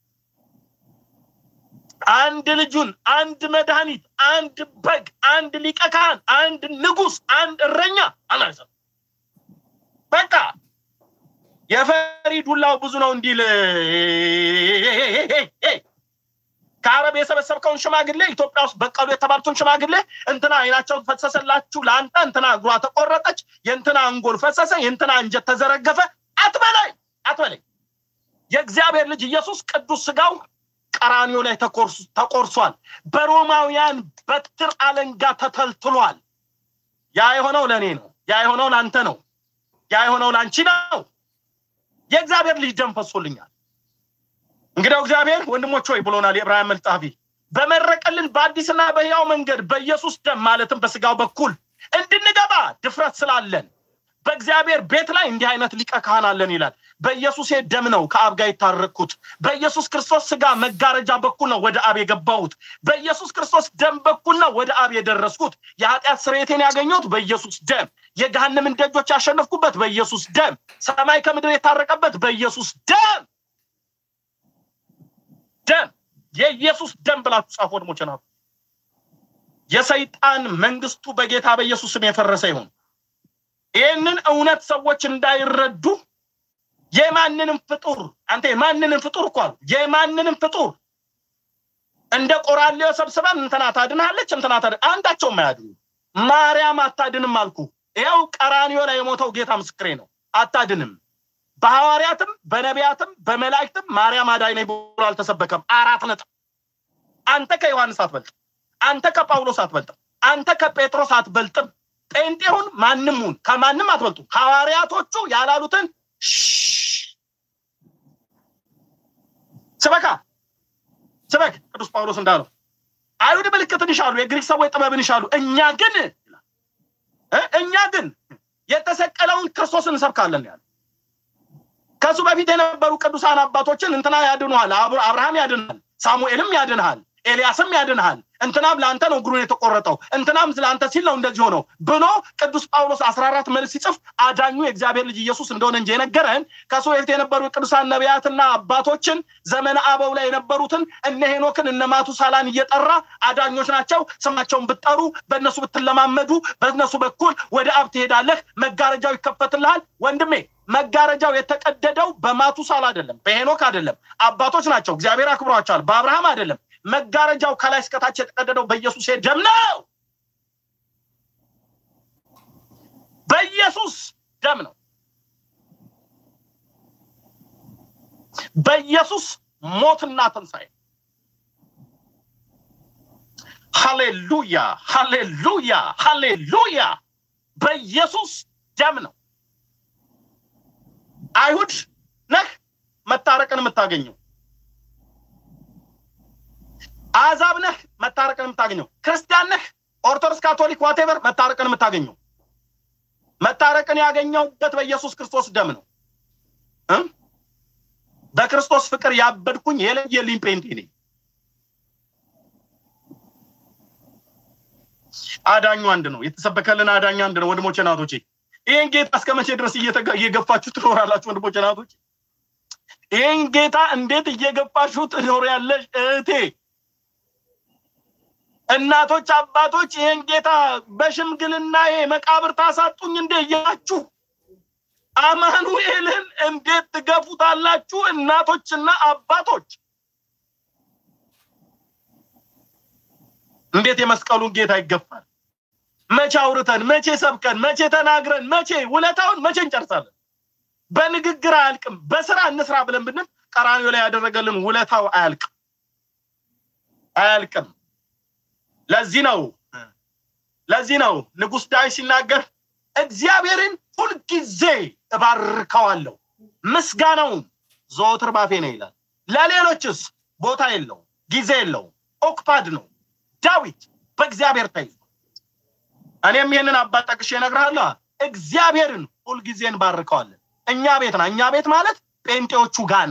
አንድ ልጁን አንድ መድኃኒት፣ አንድ በግ፣ አንድ ሊቀ ካህን፣ አንድ ንጉስ፣ አንድ እረኛ አናሰብ በቃ የፈሪ ዱላው ብዙ ነው እንዲል ከአረብ የሰበሰብከውን ሽማግሌ ኢትዮጵያ ውስጥ በቀሉ የተባሉትን ሽማግሌ እንትና አይናቸው ፈሰሰላችሁ ለአንተ እንትና እግሯ ተቆረጠች፣ የእንትና አንጎል ፈሰሰ፣ የእንትና እንጀት ተዘረገፈ አትበላይ አትበላይ። የእግዚአብሔር ልጅ ኢየሱስ ቅዱስ ስጋው ቀራኒዮ ላይ ተቆርሷል። በሮማውያን በትር አለንጋ ተተልትሏል። ያ የሆነው ለእኔ ነው። ያ የሆነው ለአንተ ነው። ያ የሆነው ለአንቺ ነው። የእግዚአብሔር ልጅ ደም ፈሶልኛል። እንግዲያው እግዚአብሔር ወንድሞች ሆይ ብሎናል የዕብራውያን መልእክት ጸሐፊ በመረቀልን በአዲስና በሕያው መንገድ በኢየሱስ ደም ማለትም በስጋው በኩል እንድንገባ ድፍረት ስላለን በእግዚአብሔር ቤት ላይ እንዲህ አይነት ሊቀ ካህን አለን ይላል። በኢየሱስ ደም ነው ከአብ ጋር የታረቅኩት። በኢየሱስ ክርስቶስ ስጋ መጋረጃ በኩል ነው ወደ አብ የገባሁት። በኢየሱስ ክርስቶስ ደም በኩል ነው ወደ አብ የደረስኩት። የኃጢአት ስርየቴን ያገኘሁት በኢየሱስ ደም፣ የገሃነምን ደጆች ያሸነፍኩበት በኢየሱስ ደም፣ ሰማይ ከምድር የታረቀበት በኢየሱስ ደም ደም የኢየሱስ ደም ብላችሁ ጻፉ ወንድሞቼ ናቱ። የሰይጣን መንግስቱ በጌታ በኢየሱስ ስም የፈረሰ ይሁን። ይህንን እውነት ሰዎች እንዳይረዱ የማንንም ፍጡር አንተ የማንንም ፍጡር እኮ አሉ የማንንም ፍጡር እንደ ቆራሌው ሰብስበን እንትና ታድናለች እንትና ታድን አንዳቸውም አያድኑ። ማርያም አታድንም አልኩ። ይኸው ቀራኒዮ ላይ የሞተው ጌታ ምስክሬ ነው። አታድንም። በሐዋርያትም በነቢያትም በመላእክትም ማርያም አዳኝ ነኝ ብሎ አልተሰበከም። አራት ነጥብ። አንተ ከዮሐንስ አትበልጥም። አንተ ከጳውሎስ አትበልጥም። አንተ ከጴጥሮስ አትበልጥም። ጴንጤሁን ማንም ሁን ከማንም አትበልጡ። ሐዋርያቶቹ ያላሉትን ስበካ ስበክ። ቅዱስ ጳውሎስ እንዳለው አይሁድ ምልክትን ይሻሉ፣ የግሪክ ሰዎች ጥበብን ይሻሉ። እኛ ግን እኛ ግን የተሰቀለውን ክርስቶስን እንሰብካለን ያለ ከሱ በፊት የነበሩ ቅዱሳን አባቶችን እንትና ያድኑሃል፣ አብርሃም ያድንሃል፣ ሳሙኤልም ያድንሃል፣ ኤልያስም ያድንሃል፣ እንትናም ለአንተ ነው እግሩን የተቆረጠው፣ እንትናም ለአንተ ሲል ነው እንደዚህ ሆነው ብሎ ቅዱስ ጳውሎስ አስራ አራት መልስ ሲጽፍ አዳኙ የእግዚአብሔር ልጅ ኢየሱስ እንደሆነ እንጂ የነገረን ከሱ በፊት የነበሩ የቅዱሳን ነቢያትና አባቶችን ዘመነ አበው ላይ የነበሩትን እነ ሄኖክን እነ ማቱሳላን እየጠራ አዳኞች ናቸው፣ ስማቸውን ብትጠሩ በእነሱ ብትለማመዱ በእነሱ በኩል ወደ አብ ትሄዳለህ፣ መጋረጃው ይከፈትልሃል። ወንድሜ መጋረጃው የተቀደደው በማቱሳላ አይደለም፣ በሄኖክ አይደለም። አባቶች ናቸው፣ እግዚአብሔር አክብሯቸዋል። በአብርሃም አይደለም። መጋረጃው ከላይ እስከታች የተቀደደው በኢየሱስ ደም ነው። በኢየሱስ ደም ነው። በኢየሱስ ሞትና ትንሣኤ ሃሌሉያ ሃሌሉያ ሃሌሉያ በኢየሱስ ደም ነው አይሁድ ነህ መታረቅን የምታገኘው አሕዛብ ነህ መታረቅን የምታገኘው ክርስቲያን ነህ ኦርቶዶክስ ካቶሊክ ዋቴቨር መታረቅን የምታገኘው መታረቅን ያገኘውበት በኢየሱስ ክርስቶስ ደም ነው እ በክርስቶስ ፍቅር ያበድኩኝ የለየልኝ ጴንጤ ነኝ አዳኙ አንድ ነው የተሰበከልን አዳኝ አንድ ነው ወንድሞቼ ናቶቼ ይህን ጌታ እስከ መቼ ድረስ እየገፋችሁ ትኖራላችሁ ወንድሞቼ ናቶቼ ይህን ጌታ እንዴት እየገፋችሁ ትኖሪያለሽ እህቴ እናቶች አባቶች ይህን ጌታ በሽምግልና ይሄ መቃብር ታሳጡኝ እንዴ እያላችሁ አማኑኤልን እንዴት ትገፉታላችሁ እናቶችና አባቶች እንዴት የመስቀሉን ጌታ ይገፋል መቼ አውርተን መቼ ሰብከን መቼ ተናግረን መቼ ውለታውን መቼ እንጨርሳለን በንግግር አያልቅም በስራ እንስራ ብለን ብንል ቀራኒዮ ላይ ያደረገልን ውለታው አያልቅም አያልቅም ለዚህ ነው ለዚህ ነው ንጉስ ዳዊት ሲናገር እግዚአብሔርን ሁልጊዜ እባርከዋለሁ ምስጋናውም ዘወትር ባፌ ነው ይላል ለሌሎችስ ቦታ የለው ጊዜ የለው ኦክፓድ ነው ዳዊት በእግዚአብሔር ተይዞ እኔም ይህንን አባት ጠቅሼ እነግርሃለሁ እግዚአብሔርን ሁልጊዜ እንባርከዋለን እኛ ቤት ና እኛ ቤት ማለት ጴንጤዎቹ ጋና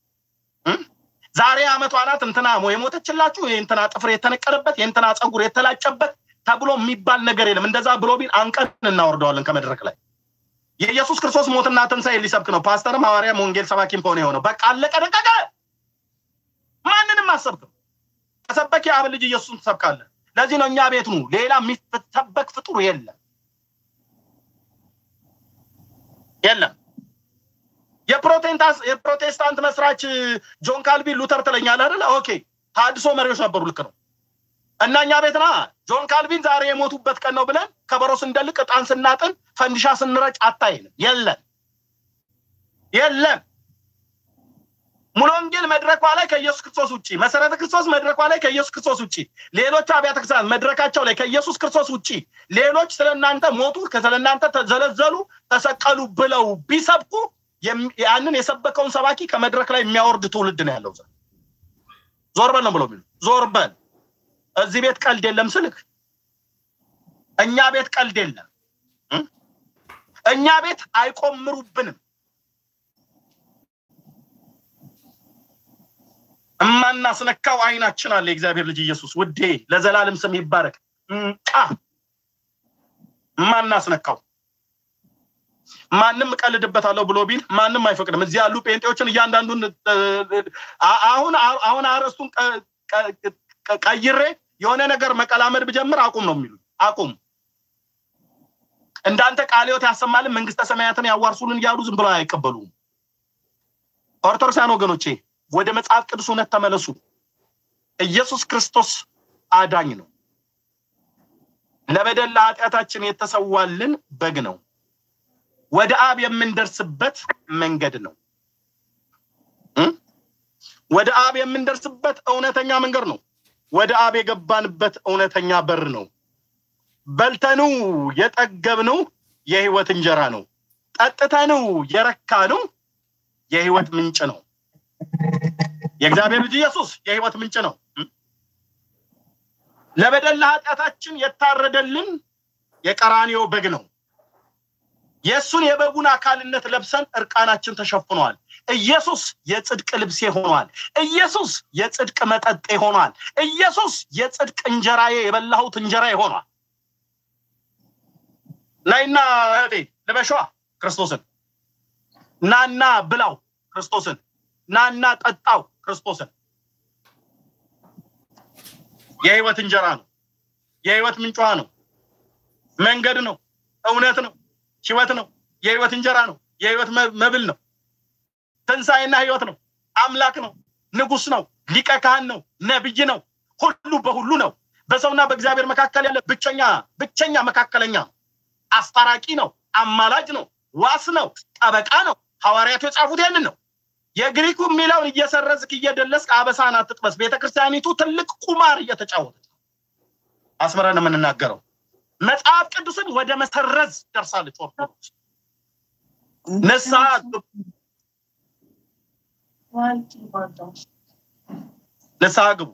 ዛሬ አመቷ ናት እንትና የሞተችላችሁ የእንትና ጥፍር የተነቀለበት የእንትና ፀጉር የተላጨበት ተብሎ የሚባል ነገር የለም እንደዛ ብሎ ቢል አንቀን እናወርደዋለን ከመድረክ ላይ የኢየሱስ ክርስቶስ ሞትና ትንሣኤ ሊሰብክ ነው ፓስተርም ሐዋርያም ወንጌል ሰባኪም ከሆነ የሆነው በቃ አለቀ ደቀቀ ማንንም አሰብክም ከሰበክ የአብ ልጅ ኢየሱስን ትሰብካለህ ለዚህ ነው እኛ ቤት ኑ ሌላ የሚሰበክ ፍጡር የለም የለም የፕሮቴስታንት መስራች ጆን ካልቪን ሉተር ትለኛል አይደለ ኦኬ ታድሶ መሪዎች ነበሩ ልክ ነው እና እኛ ቤት ና ጆን ካልቪን ዛሬ የሞቱበት ቀን ነው ብለን ከበሮ ስንደልቅ እጣን ስናጥን ፈንዲሻ ስንረጭ አታይንም የለም የለም ሙሉ ወንጌል መድረኳ ላይ ከኢየሱስ ክርስቶስ ውጭ መሰረተ ክርስቶስ መድረኳ ላይ ከኢየሱስ ክርስቶስ ውጭ ሌሎች አብያተ ክርስቲያናት መድረካቸው ላይ ከኢየሱስ ክርስቶስ ውጭ ሌሎች ስለ እናንተ ሞቱ ስለ እናንተ ተዘለዘሉ ተሰቀሉ ብለው ቢሰብኩ ያንን የሰበከውን ሰባኪ ከመድረክ ላይ የሚያወርድ ትውልድ ነው ያለው ዞር በል ነው ብሎ የሚሉ ዞር በል እዚህ ቤት ቀልድ የለም ስልክ እኛ ቤት ቀልድ የለም እኛ ቤት አይቆምሩብንም እማናስነካው አይናችን አለ የእግዚአብሔር ልጅ ኢየሱስ ውዴ ለዘላለም ስም ይባረክ እማናስነካው ማንም እቀልድበታለሁ ብሎ ቢል ማንም አይፈቅድም እዚህ ያሉ ጴንጤዎችን እያንዳንዱን አሁን አሁን አረስቱን ቀይሬ የሆነ ነገር መቀላመድ ብጀምር አቁም ነው የሚሉ አቁም እንዳንተ ቃልዮት ያሰማልን መንግስተ ሰማያትን ያዋርሱልን እያሉ ዝም ብለው አይቀበሉም ኦርቶዶክሳን ወገኖቼ ወደ መጽሐፍ ቅዱስ እውነት ተመለሱ ኢየሱስ ክርስቶስ አዳኝ ነው ለበደል ለኃጢአታችን የተሰዋልን በግ ነው ወደ አብ የምንደርስበት መንገድ ነው ወደ አብ የምንደርስበት እውነተኛ መንገድ ነው ወደ አብ የገባንበት እውነተኛ በር ነው በልተኑ የጠገብነው የህይወት እንጀራ ነው ጠጥተኑ የረካነው የህይወት ምንጭ ነው የእግዚአብሔር ልጅ ኢየሱስ የህይወት ምንጭ ነው ለበደል ለኃጢአታችን የታረደልን የቀራኒዮ በግ ነው የእሱን የበጉን አካልነት ለብሰን እርቃናችን ተሸፍኗል ኢየሱስ የጽድቅ ልብሴ ሆኗል ኢየሱስ የጽድቅ መጠጤ ሆኗል ኢየሱስ የጽድቅ እንጀራዬ የበላሁት እንጀራ ሆኗል ናይና እህቴ ልበሸዋ ክርስቶስን ናና ብላው ክርስቶስን ናና ጠጣው ክርስቶስን የህይወት እንጀራ ነው የህይወት ምንጯ ነው መንገድ ነው እውነት ነው ህይወት ነው የህይወት እንጀራ ነው የህይወት መብል ነው ትንሣኤና ህይወት ነው አምላክ ነው ንጉስ ነው ሊቀ ካህን ነው ነብይ ነው ሁሉ በሁሉ ነው በሰውና በእግዚአብሔር መካከል ያለ ብቸኛ ብቸኛ መካከለኛ ነው አስታራቂ ነው አማላጅ ነው ዋስ ነው ጠበቃ ነው ሐዋርያቱ የጻፉት ያንን ነው የግሪኩ የሚለውን እየሰረዝክ እየደለስክ አበሳን አትጥበስ ቤተክርስቲያኒቱ ትልቅ ቁማር እየተጫወተች ነው አስመረን የምንናገረው። መጽሐፍ ቅዱስን ወደ መሰረዝ ደርሳለች ኦርቶዶክስ። ንስሐ ግቡ፣ ንስሐ ግቡ።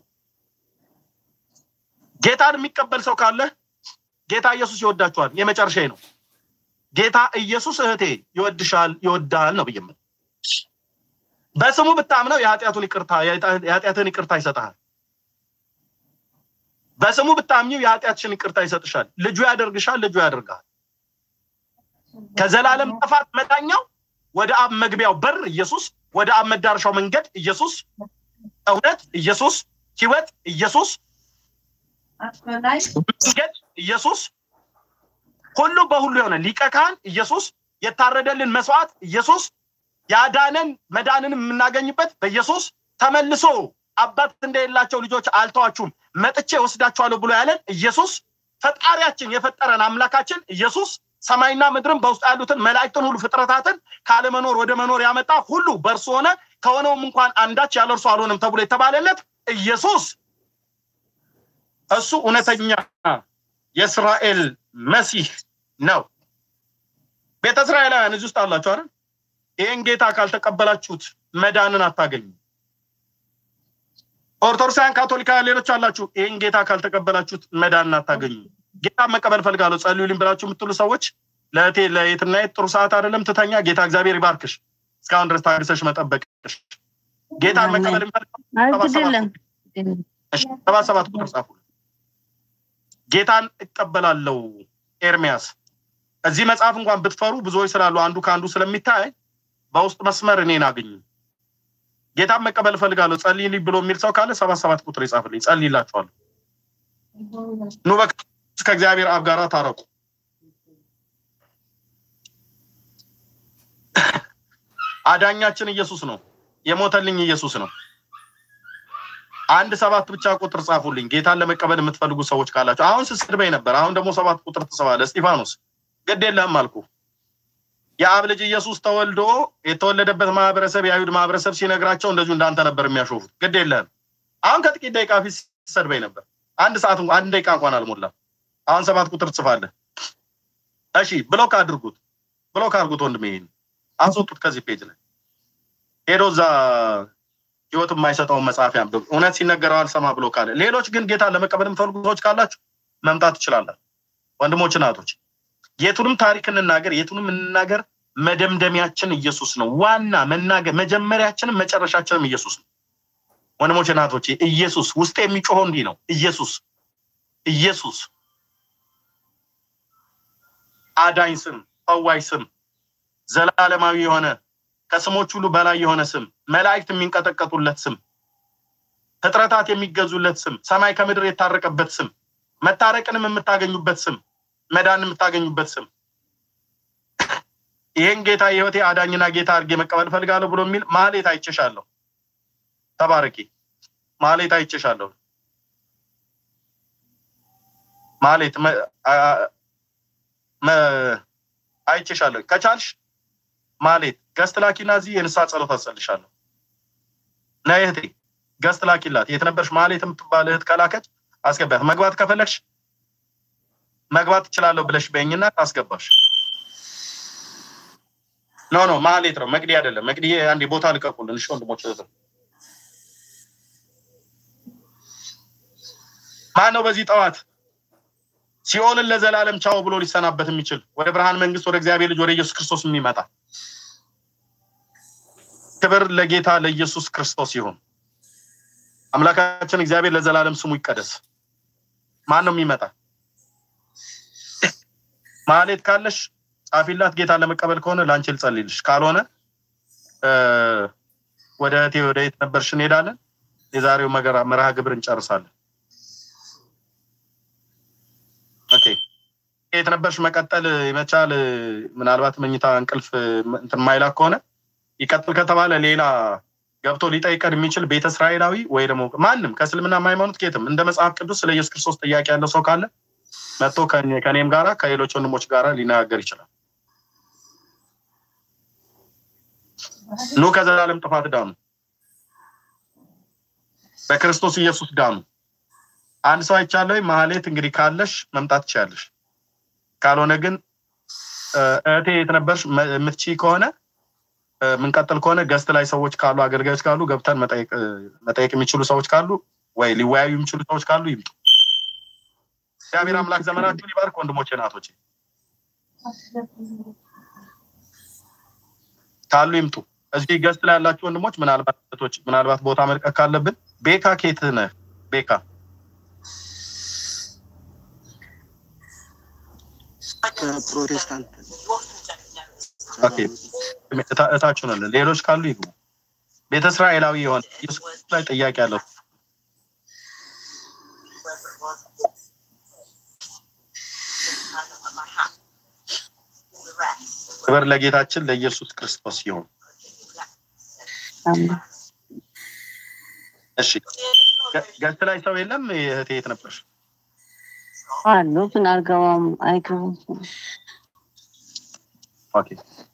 ጌታን የሚቀበል ሰው ካለ ጌታ ኢየሱስ ይወዳችኋል። የመጨረሻ ነው። ጌታ ኢየሱስ እህቴ ይወድሻል፣ ይወዳል ነው ብዬ የምልህ። በስሙ ብታምነው የኃጢአቱን ይቅርታ የኃጢአትን ይቅርታ ይሰጥሃል። በስሙ ብታምኚው የኃጢአትሽን ይቅርታ ይሰጥሻል። ልጁ ያደርግሻል፣ ልጁ ያደርግሃል። ከዘላለም ጥፋት መዳኛው ወደ አብ መግቢያው በር ኢየሱስ፣ ወደ አብ መዳረሻው መንገድ ኢየሱስ፣ እውነት ኢየሱስ፣ ህይወት ኢየሱስ፣ መንገድ ኢየሱስ፣ ሁሉ በሁሉ የሆነ ሊቀ ካህን ኢየሱስ፣ የታረደልን መስዋዕት ኢየሱስ፣ ያዳነን መዳንን የምናገኝበት በኢየሱስ ተመልሶ አባት እንደሌላቸው ልጆች አልተዋችሁም መጥቼ ወስዳችኋለሁ ብሎ ያለን ኢየሱስ ፈጣሪያችን የፈጠረን አምላካችን ኢየሱስ ሰማይና ምድርን በውስጡ ያሉትን መላእክትን ሁሉ ፍጥረታትን ካለመኖር ወደ መኖር ያመጣ ሁሉ በእርሱ ሆነ ከሆነውም እንኳን አንዳች ያለ እርሱ አልሆንም ተብሎ የተባለለት ኢየሱስ እሱ እውነተኛ የእስራኤል መሲህ ነው። ቤተ እስራኤላውያን እዚህ ውስጥ አላችሁ አይደል? ይህን ጌታ ካልተቀበላችሁት መዳንን አታገኙ። ኦርቶዶክሳውያን፣ ካቶሊካውያን፣ ሌሎች አላችሁ። ይህን ጌታ ካልተቀበላችሁት መዳንን አታገኙ። ጌታ መቀበል ፈልጋለሁ ጸልዩልኝ ብላችሁ የምትሉ ሰዎች ለእቴ ለየትና የት ጥሩ ሰዓት አይደለም ትተኛ። ጌታ እግዚአብሔር ይባርክሽ። እስካሁን ድረስ ታግሰሽ መጠበቅሽ ጌታን መቀበል አይግድልም ሰባ ሰባት ቁጥር ጻፉ። ጌታን እቀበላለሁ ኤርሚያስ እዚህ መጽሐፍ እንኳን ብትፈሩ ብዙዎች ስላሉ አንዱ ከአንዱ ስለሚታይ በውስጥ መስመር እኔን አግኙ። ጌታን መቀበል እፈልጋለሁ ጸልይልኝ ብሎ የሚል ሰው ካለ ሰባት ሰባት ቁጥር ይጻፍልኝ፣ ጸልይላችኋለሁ። ኑ በክርስቶስ ከእግዚአብሔር አብ ጋር ታረቁ። አዳኛችን ኢየሱስ ነው። የሞተልኝ ኢየሱስ ነው። አንድ ሰባት ብቻ ቁጥር ጻፉልኝ። ጌታን ለመቀበል የምትፈልጉ ሰዎች ካላችሁ አሁን ስትሰድበኝ ነበር። አሁን ደግሞ ሰባት ቁጥር ትጽፋለህ። እስጢፋኖስ ግድ የለህም አልኩ። የአብ ልጅ ኢየሱስ ተወልዶ የተወለደበት ማህበረሰብ የአይሁድ ማህበረሰብ ሲነግራቸው እንደዚሁ እንዳንተ ነበር የሚያሾፉት። ግድ የለህም። አሁን ከጥቂት ደቂቃ ፊት ስትሰድበኝ ነበር። አንድ ሰዓት አንድ ደቂቃ እንኳን አልሞላም። አሁን ሰባት ቁጥር ትጽፋለህ። እሺ ብሎክ አድርጉት፣ ብሎክ አድርጉት። ወንድሜ ይሄን አስወጡት ከዚህ ፔጅ ላይ ሄዶ እዛ ህይወት የማይሰጠውን መጽሐፍ ያንብብ። እውነት ሲነገረው አልሰማ ብሎ ካለ ሌሎች ግን ጌታ ለመቀበል የምትፈልጉ ሰዎች ካላችሁ መምጣት ትችላላችሁ። ወንድሞች እናቶች፣ የቱንም ታሪክ እንናገር፣ የቱንም እንናገር፣ መደምደሚያችን ኢየሱስ ነው። ዋና መናገር መጀመሪያችንም መጨረሻችንም ኢየሱስ ነው። ወንድሞች እናቶች፣ ኢየሱስ ውስጥ የሚጮኸው እንዲህ ነው። ኢየሱስ ኢየሱስ አዳኝ ስም፣ ፈዋይ ስም፣ ዘላለማዊ የሆነ ከስሞች ሁሉ በላይ የሆነ ስም፣ መላእክት የሚንቀጠቀጡለት ስም፣ ፍጥረታት የሚገዙለት ስም፣ ሰማይ ከምድር የታረቀበት ስም፣ መታረቅንም የምታገኙበት ስም፣ መዳን የምታገኙበት ስም። ይህን ጌታ የህይወቴ አዳኝና ጌታ አድርጌ መቀበል ፈልጋለሁ ብሎ የሚል ማሌት አይቼሻለሁ። ተባረኪ። ማሌት አይቼሻለሁ። ማሌት አይቼሻለሁ። ከቻልሽ ማሌት ገስት ላኪና እዚህ የንስሐ ጸሎት አጸልሻለሁ። ነይ እህቴ ገስት ላኪላት። የት ነበርሽ? ማሌት የምትባል እህት ከላከች አስገባት። መግባት ከፈለግሽ መግባት ትችላለሁ ብለሽ በይኝና ታስገባሽ። ኖ ኖ ማሌት ነው መግዲ አይደለም። መግዲ አንዴ ቦታ ልቀቁልን። እሺ ወንድሞች እህት ማን ነው በዚህ ጠዋት ሲኦልን ለዘላለም ቻው ብሎ ሊሰናበት የሚችል ወደ ብርሃን መንግስት ወደ እግዚአብሔር ልጅ ወደ ኢየሱስ ክርስቶስ የሚመጣ ክብር ለጌታ ለኢየሱስ ክርስቶስ ይሁን። አምላካችን እግዚአብሔር ለዘላለም ስሙ ይቀደስ። ማን ነው የሚመጣ? ማሌት ካለሽ ጻፊላት። ጌታ ለመቀበል ከሆነ ለአንቺ ልጸልይልሽ፣ ካልሆነ ወደ እህቴ ወደ የት ነበርሽ እንሄዳለን። የዛሬው መገራ መርሃ ግብር እንጨርሳለን። ኦኬ የት ነበርሽ? መቀጠል ይመቻል። ምናልባት መኝታ እንቅልፍ እንትን ማይላክ ከሆነ ይቀጥል ከተባለ ሌላ ገብቶ ሊጠይቀን የሚችል ቤተ እስራኤላዊ ወይ ደግሞ ማንም ከእስልምና ሃይማኖት ኬትም እንደ መጽሐፍ ቅዱስ ስለ ኢየሱስ ክርስቶስ ጥያቄ ያለው ሰው ካለ መጥቶ ከኔም ጋራ ከሌሎች ወንድሞች ጋራ ሊነጋገር ይችላል። ኑ ከዘላለም ጥፋት ዳኑ፣ በክርስቶስ ኢየሱስ ዳኑ። አንድ ሰው አይቻለሁ። መሀሌት እንግዲህ ካለሽ መምጣት ትችያለሽ። ካልሆነ ግን እ፣ እህቴ የት ነበርሽ? መ- የምትችይ ከሆነ እ፣ የምንቀጥል ከሆነ ገስት ላይ ሰዎች ካሉ አገልጋዮች ካሉ ገብተን መጠየቅ እ፣ መጠየቅ የሚችሉ ሰዎች ካሉ ወይ ሊወያዩ የሚችሉ ሰዎች ካሉ ይምጡ። እግዚአብሔር አምላክ ዘመናችሁን ይባርክ። ወንድሞቼ ናቶቼ ካሉ ይምጡ። እዚህ ገስት ላይ ያላችሁ ወንድሞች ምናልባት እህቶች፣ ምናልባት ቦታ መልቀቅ ካለብን ቤካ ኬት ነህ? ቤካ ከፕሮቴስታንት ኦኬ፣ እታ- እታችሁ ነን። ሌሎች ካሉ ይግቡ። ቤተ እስራኤላዊ የሆነ ኢየሱስ ክርስቶስ ላይ ጥያቄ ያለው ክብር ለጌታችን ለኢየሱስ ክርስቶስ ይሁን። እሺ ገ- ገስት ላይ ሰው የለም። እህቴ የት ነበርሽ? አሉ ግን አልገባም አይገቡም። ኦኬ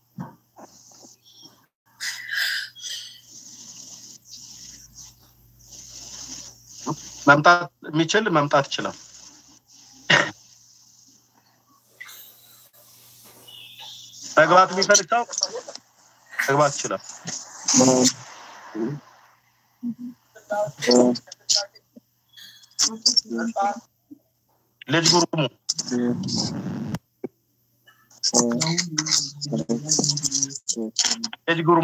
መምጣት የሚችል መምጣት ይችላል። መግባት የሚፈልግ ሰው መግባት ይችላል። ልጅ ጉሩሙ ልጅ ጉሩሙ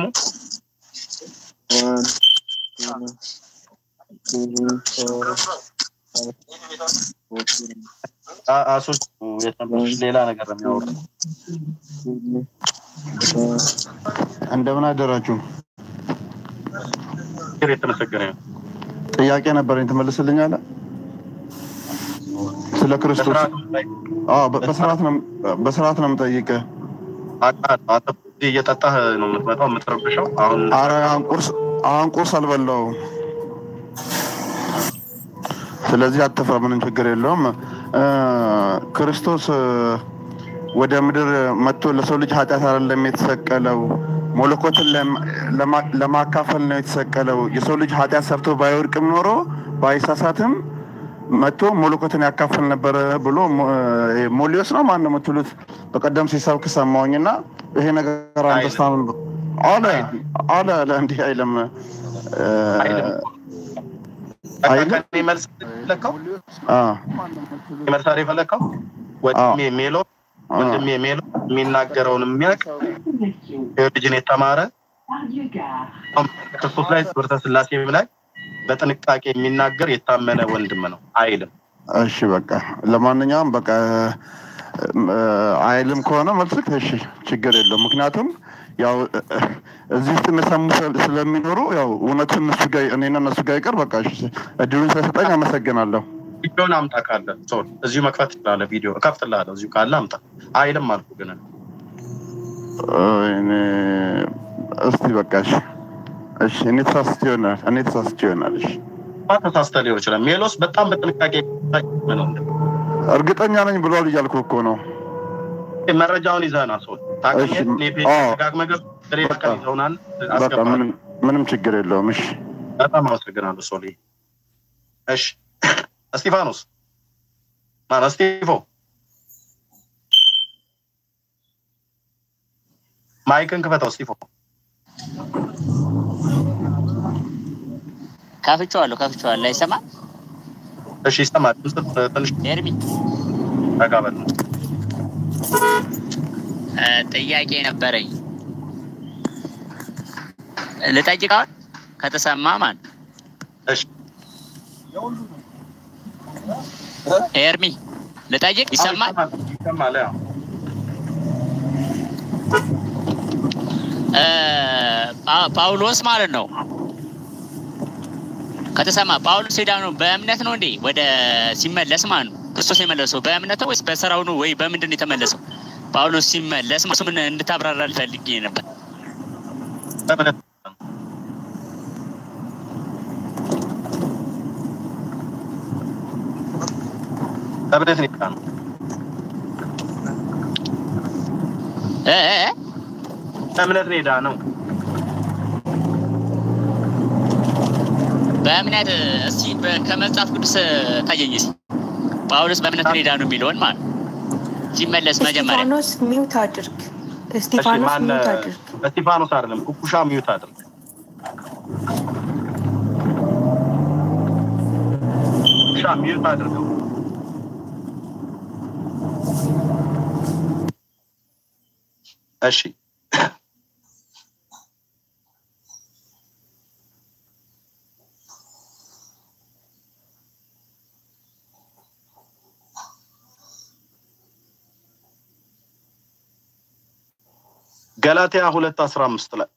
አ- አሶች የት ነበርሽ? ሌላ ነገር ነው የሚያወሩ እንደምን አደራችሁ። እግዚአብሔር የተመሰገነ ይሁን። ጥያቄ ነበረኝ ትመልስልኛለህ? ስለ ክርስቶስ በስርዓቱ ላይ አዎ፣ በ- በስርዓት ነው በስርዓት ነው የምጠይቅህ። አውቃለሁ። አንተ እዚህ እየጠጣህ ነው የምትመጣው የምትረብሸው። አሁን አረ አሁን ቁርስ አሁን ቁርስ አልበላሁም። ስለዚህ አትፍራ፣ ምንም ችግር የለውም። እ፣ ክርስቶስ እ፣ ወደ ምድር መጥቶ ለሰው ልጅ ኃጢአት አይደለም የተሰቀለው፣ መለኮትን ለም- ለማ- ለማካፈል ነው የተሰቀለው። የሰው ልጅ ኃጢአት ሰርቶ ባይወድቅም ኖሮ ባይሳሳትም መጥቶ መለኮትን ያካፍል ነበረ ብሎ ሞ- እ፣ ሞሊዮስ ነው ማን ነው የምትሉት በቀደም ሲሰብክ ሰማሁኝና ይሄ ነገር አንደስታምን አለ አለ አለ እንዲህ አይልም እ፣ አይልም። አይልም? ከእኔ መልስ የፈለከው አ መልስ አይደል የፈለከው? ወንድሜ ሜሎ ወንድሜ ሜሎ የሚናገረውን የሚያውቅ ልጅን የተማረ ክርስቶስ ላይ ትምህርተ ስላሴም ላይ በጥንቃቄ የሚናገር የታመነ ወንድም ነው። አይልም እሺ በቃ ለማንኛውም በቃ እ፣ አይልም ከሆነ መልስክ እሺ ችግር የለው ምክንያቱም ያው እ፣ እዚህ ውስጥ የሰሙ ስለ- ስለሚኖሩ ያው እውነቱን እነሱ ጋር እኔና እነሱ ጋር ይቀር በቃ እሺ እድሉን ስለሰጠኝ አመሰግናለሁ ቪዲዮን አምጣ ካለ ሰው እዚሁ መክፈት ትችላለህ። ቪዲዮ እከፍትልሃለሁ። እዚሁ ካለ አምጣ። አይልም አልኩ ግን እ፣ እኔ እስቲ በቃ እሺ እሺ እኔ ተሳስቼ ይሆናል እኔ ተሳስቼ ይሆናል እሺ ማ ተሳስተህ ሊሆን ይችላል። ሜሎስ በጣም በጥንቃቄ ነው። እርግጠኛ ነኝ ብሏል እያልኩ እኮ ነው መረጃውን ይዘህና ሰው እሺ፣ አዎ። ታገኘ በቃ በቃ ምንም ምንም ችግር የለውም እሺ በጣም አመሰግናለሁ ሶሊ። እሺ እስጢፋኖስ ማነው? እስጢፎ ማይክን ክፈተው። እስጢፎ ከፍቼዋለሁ ከፍቼዋለሁ። አይሰማም? እሺ ይሰማል። ድምፅ ትንሽ ኤርሚ ረጋ በል ነው። እ፣ ጥያቄ ነበረኝ ልጠይቀዋል ከተሰማ ማለት ነው። እሺ ኤርሚ ልጠይቅ ይሰማል? ይሰማል። ያው እ፣ ጳ- ጳውሎስ ማለት ነው ከተሰማ ጳውሎስ ሄዳ ነው በእምነት ነው እንዴ ወደ ሲመለስ ማለት ነው ክርስቶስ የመለሰው በእምነት ነው ወይስ በስራው ነው ወይ በምንድን ነው የተመለሰው? ጳውሎስ ሲመለስ እሱ ምን እንድታብራራ ልፈልግ ነበር። በእምነት በእምነት ነው የሄድነው። እ እ እ? በእምነት ነው የሄድነው። በእምነት እስቲ በ- ከመጽሐፍ ቅዱስ ታየኝ እስኪ ጳውሎስ በእምነት ነው የዳነው የሚለውን ማለት ነው። ሲመለስ መጀመሪያ እስጢፋኖስ ሚውት አድርግ። እሺ እስጢፋኖስ ማን ሚውት አድርግ። እስጢፋኖስ አይደለም ኩኩሻ ሚዩት አድርግ ኩኩሻ ሚዩት አድርገው እሺ ገላትያ ሁለት አስራ አምስት ላይ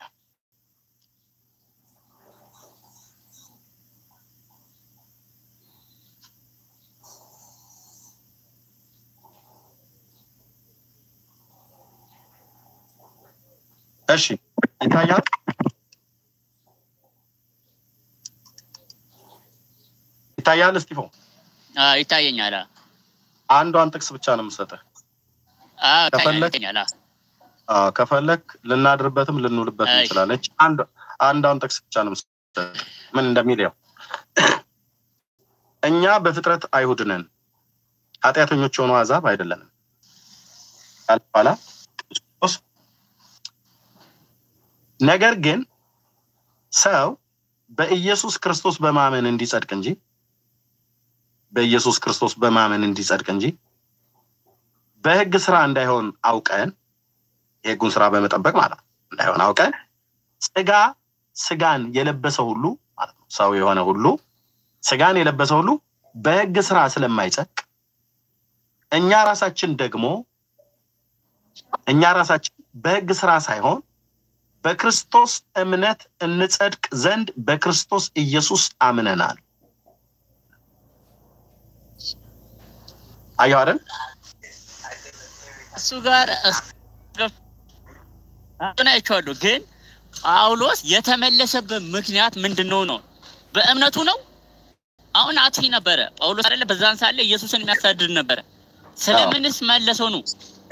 እሺ ይታያል። ይታያል። እስጢፎ አዎ፣ ይታየኛል። አዎ፣ አንዷን ጥቅስ ብቻ ነው የምሰጥህ። አዎ፣ ይታየኛል፣ ከፈለግ ይታየኛል። አዎ። አዎ፣ ከፈለክ ልናድርበትም ልንውልበት አይ። እንችላለን። አንድ አንዷን ጥቅስ ብቻ ነው የምሰጥህ። ምን እንደሚል ያው እኛ በፍጥረት አይሁድ ነን፣ ኃጢአተኞች የሆኑ አሕዛብ አይደለንም። ካለ በኋላ ክርስቶስ ነገር ግን ሰው በኢየሱስ ክርስቶስ በማመን እንዲጸድቅ እንጂ በኢየሱስ ክርስቶስ በማመን እንዲጸድቅ እንጂ በሕግ ስራ እንዳይሆን አውቀን የሕጉን ስራ በመጠበቅ ማለት ነው እንዳይሆን አውቀን ስጋ ስጋን የለበሰ ሁሉ ማለት ነው ሰው የሆነ ሁሉ ስጋን የለበሰ ሁሉ በሕግ ስራ ስለማይጸድቅ እኛ ራሳችን ደግሞ እኛ ራሳችን በሕግ ስራ ሳይሆን በክርስቶስ እምነት እንጸድቅ ዘንድ በክርስቶስ ኢየሱስ አምነናል። አየሁ አይደል? እሱ ጋር እሱን አይቼዋለሁ። ግን ጳውሎስ የተመለሰበት ምክንያት ምንድን ነው ነው? በእምነቱ ነው። አሁን አጥፊ ነበረ ጳውሎስ አይደለ? በዛን ሳለ ኢየሱስን የሚያሳድድ ነበረ። ስለምንስ መለሰው ነው?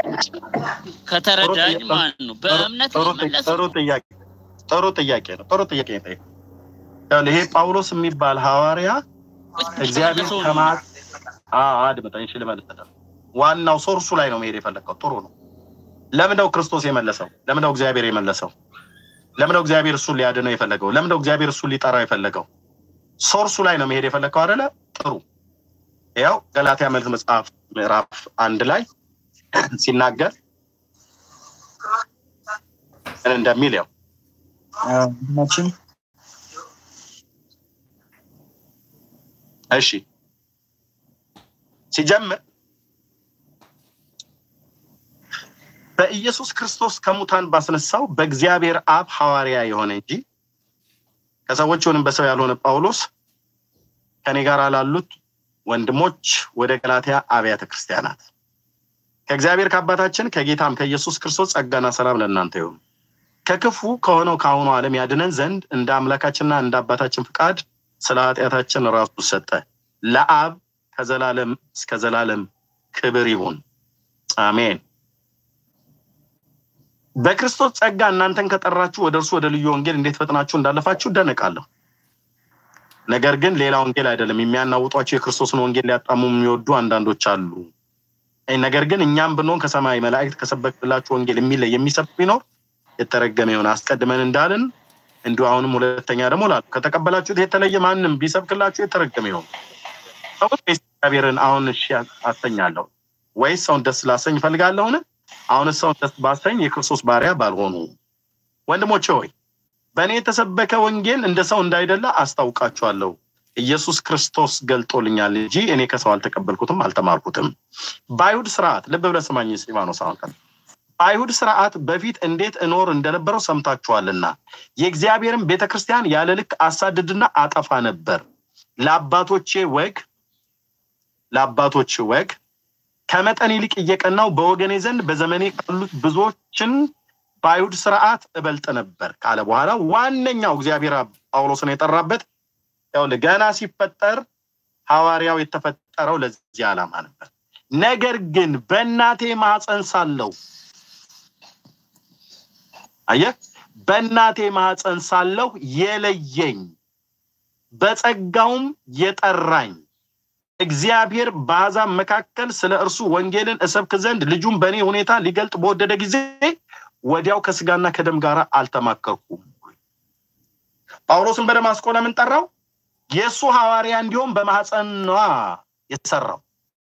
ከተረዳኝ ማለት ነው። በእምነት ጥሩ ነው ጥያቄ- መለሰው። ጥሩ ጥያቄ ጥሩ ጥያቄ ነው። ጥሩ ጥያቄ ነው የጠየቀው። ይኸውልህ፣ ይሄ ጳውሎስ የሚባል ሐዋርያ እግዚአብሔር መለሰው ነው። ከማ አዎ፣ አድምጠኝ። እሺ፣ ልመልስልህ። ዋናው ሶርሱ ላይ ነው መሄድ የፈለግከው። ጥሩ ነው። ለምንድነው ክርስቶስ የመለሰው? ለምንድነው እግዚአብሔር የመለሰው? ለምንድነው እግዚአብሔር እሱን ሊያድነው የፈለገው? ለምንድነው እግዚአብሔር እሱን ሊጠራው የፈለገው? ሶርሱ ላይ ነው መሄድ የፈለግከው አይደለ? ጥሩ። ያው ገላትያ መልእክት መጽሐፍ ምዕራፍ አንድ ላይ ሲናገር ምን እንደሚል ያው መቼም እሺ ሲጀምር በኢየሱስ ክርስቶስ ከሙታን ባስነሳው በእግዚአብሔር አብ ሐዋርያ የሆነ እንጂ ከሰዎች ወይም በሰው ያልሆነ ጳውሎስ ከኔ ጋር ላሉት ወንድሞች ወደ ገላትያ አብያተ ክርስቲያናት ከእግዚአብሔር ከአባታችን ከጌታም ከኢየሱስ ክርስቶስ ጸጋና ሰላም ለእናንተ ይሁን። ከክፉ ከሆነው ከአሁኑ ዓለም ያድነን ዘንድ እንደ አምላካችንና እንደ አባታችን ፍቃድ ስለ ኃጢአታችን ራሱ ሰጠ። ለአብ ከዘላለም እስከ ዘላለም ክብር ይሁን፣ አሜን። በክርስቶስ ጸጋ እናንተን ከጠራችሁ ወደ እርሱ ወደ ልዩ ወንጌል እንዴት ፈጥናችሁ እንዳለፋችሁ እደነቃለሁ። ነገር ግን ሌላ ወንጌል አይደለም፣ የሚያናውጧቸው የክርስቶስን ወንጌል ሊያጣሙ የሚወዱ አንዳንዶች አሉ። ነገር ግን እኛም ብንሆን ከሰማይ መላእክት ከሰበክላችሁ ወንጌል የሚለይ የሚሰብክ ቢኖር የተረገመ ይሆን። አስቀድመን እንዳልን እንዲሁ አሁንም ሁለተኛ ደግሞ ላሉ ከተቀበላችሁት የተለየ ማንም ቢሰብክላችሁ የተረገመ ይሆን። ሰዎች ወይስ እግዚአብሔርን አሁን እሺ አሰኛለሁ ወይስ ሰውን ደስ ላሰኝ እፈልጋለሁን? አሁን ሰውን ደስ ባሰኝ የክርስቶስ ባሪያ ባልሆኑ። ወንድሞቼ ሆይ በእኔ የተሰበከ ወንጌል እንደ ሰው እንዳይደለ አስታውቃችኋለሁ። ኢየሱስ ክርስቶስ ገልጦልኛል እንጂ እኔ ከሰው አልተቀበልኩትም አልተማርኩትም። በአይሁድ ስርዓት ልብ ብለህ ስማኝ እስጢፋኖስ፣ አሁን ቀን በአይሁድ ስርዓት በፊት እንዴት እኖር እንደነበረው ሰምታችኋልና የእግዚአብሔርን ቤተ ክርስቲያን ያለ ልክ አሳድድና አጠፋ ነበር። ለአባቶቼ ወግ ለአባቶች ወግ ከመጠን ይልቅ እየቀናው በወገኔ ዘንድ በዘመኔ ካሉት ብዙዎችን በአይሁድ ስርዓት እበልጥ ነበር ካለ በኋላ ዋነኛው እግዚአብሔር ጳውሎስን የጠራበት ይኸውልህ ገና ሲፈጠር ሐዋርያው የተፈጠረው ለዚህ ዓላማ ነበር። ነገር ግን በእናቴ ማህፀን ሳለሁ አየህ፣ በእናቴ ማህፀን ሳለሁ የለየኝ በጸጋውም የጠራኝ እግዚአብሔር በአሕዛብ መካከል ስለ እርሱ ወንጌልን እሰብክ ዘንድ ልጁን በእኔ ሁኔታ ሊገልጥ በወደደ ጊዜ ወዲያው ከስጋና ከደም ጋር አልተማከርኩም። ጳውሎስን በደማስቆ ለምን ጠራው? የእሱ ሐዋርያ እንዲሆን በማኅፀኗ የሰራው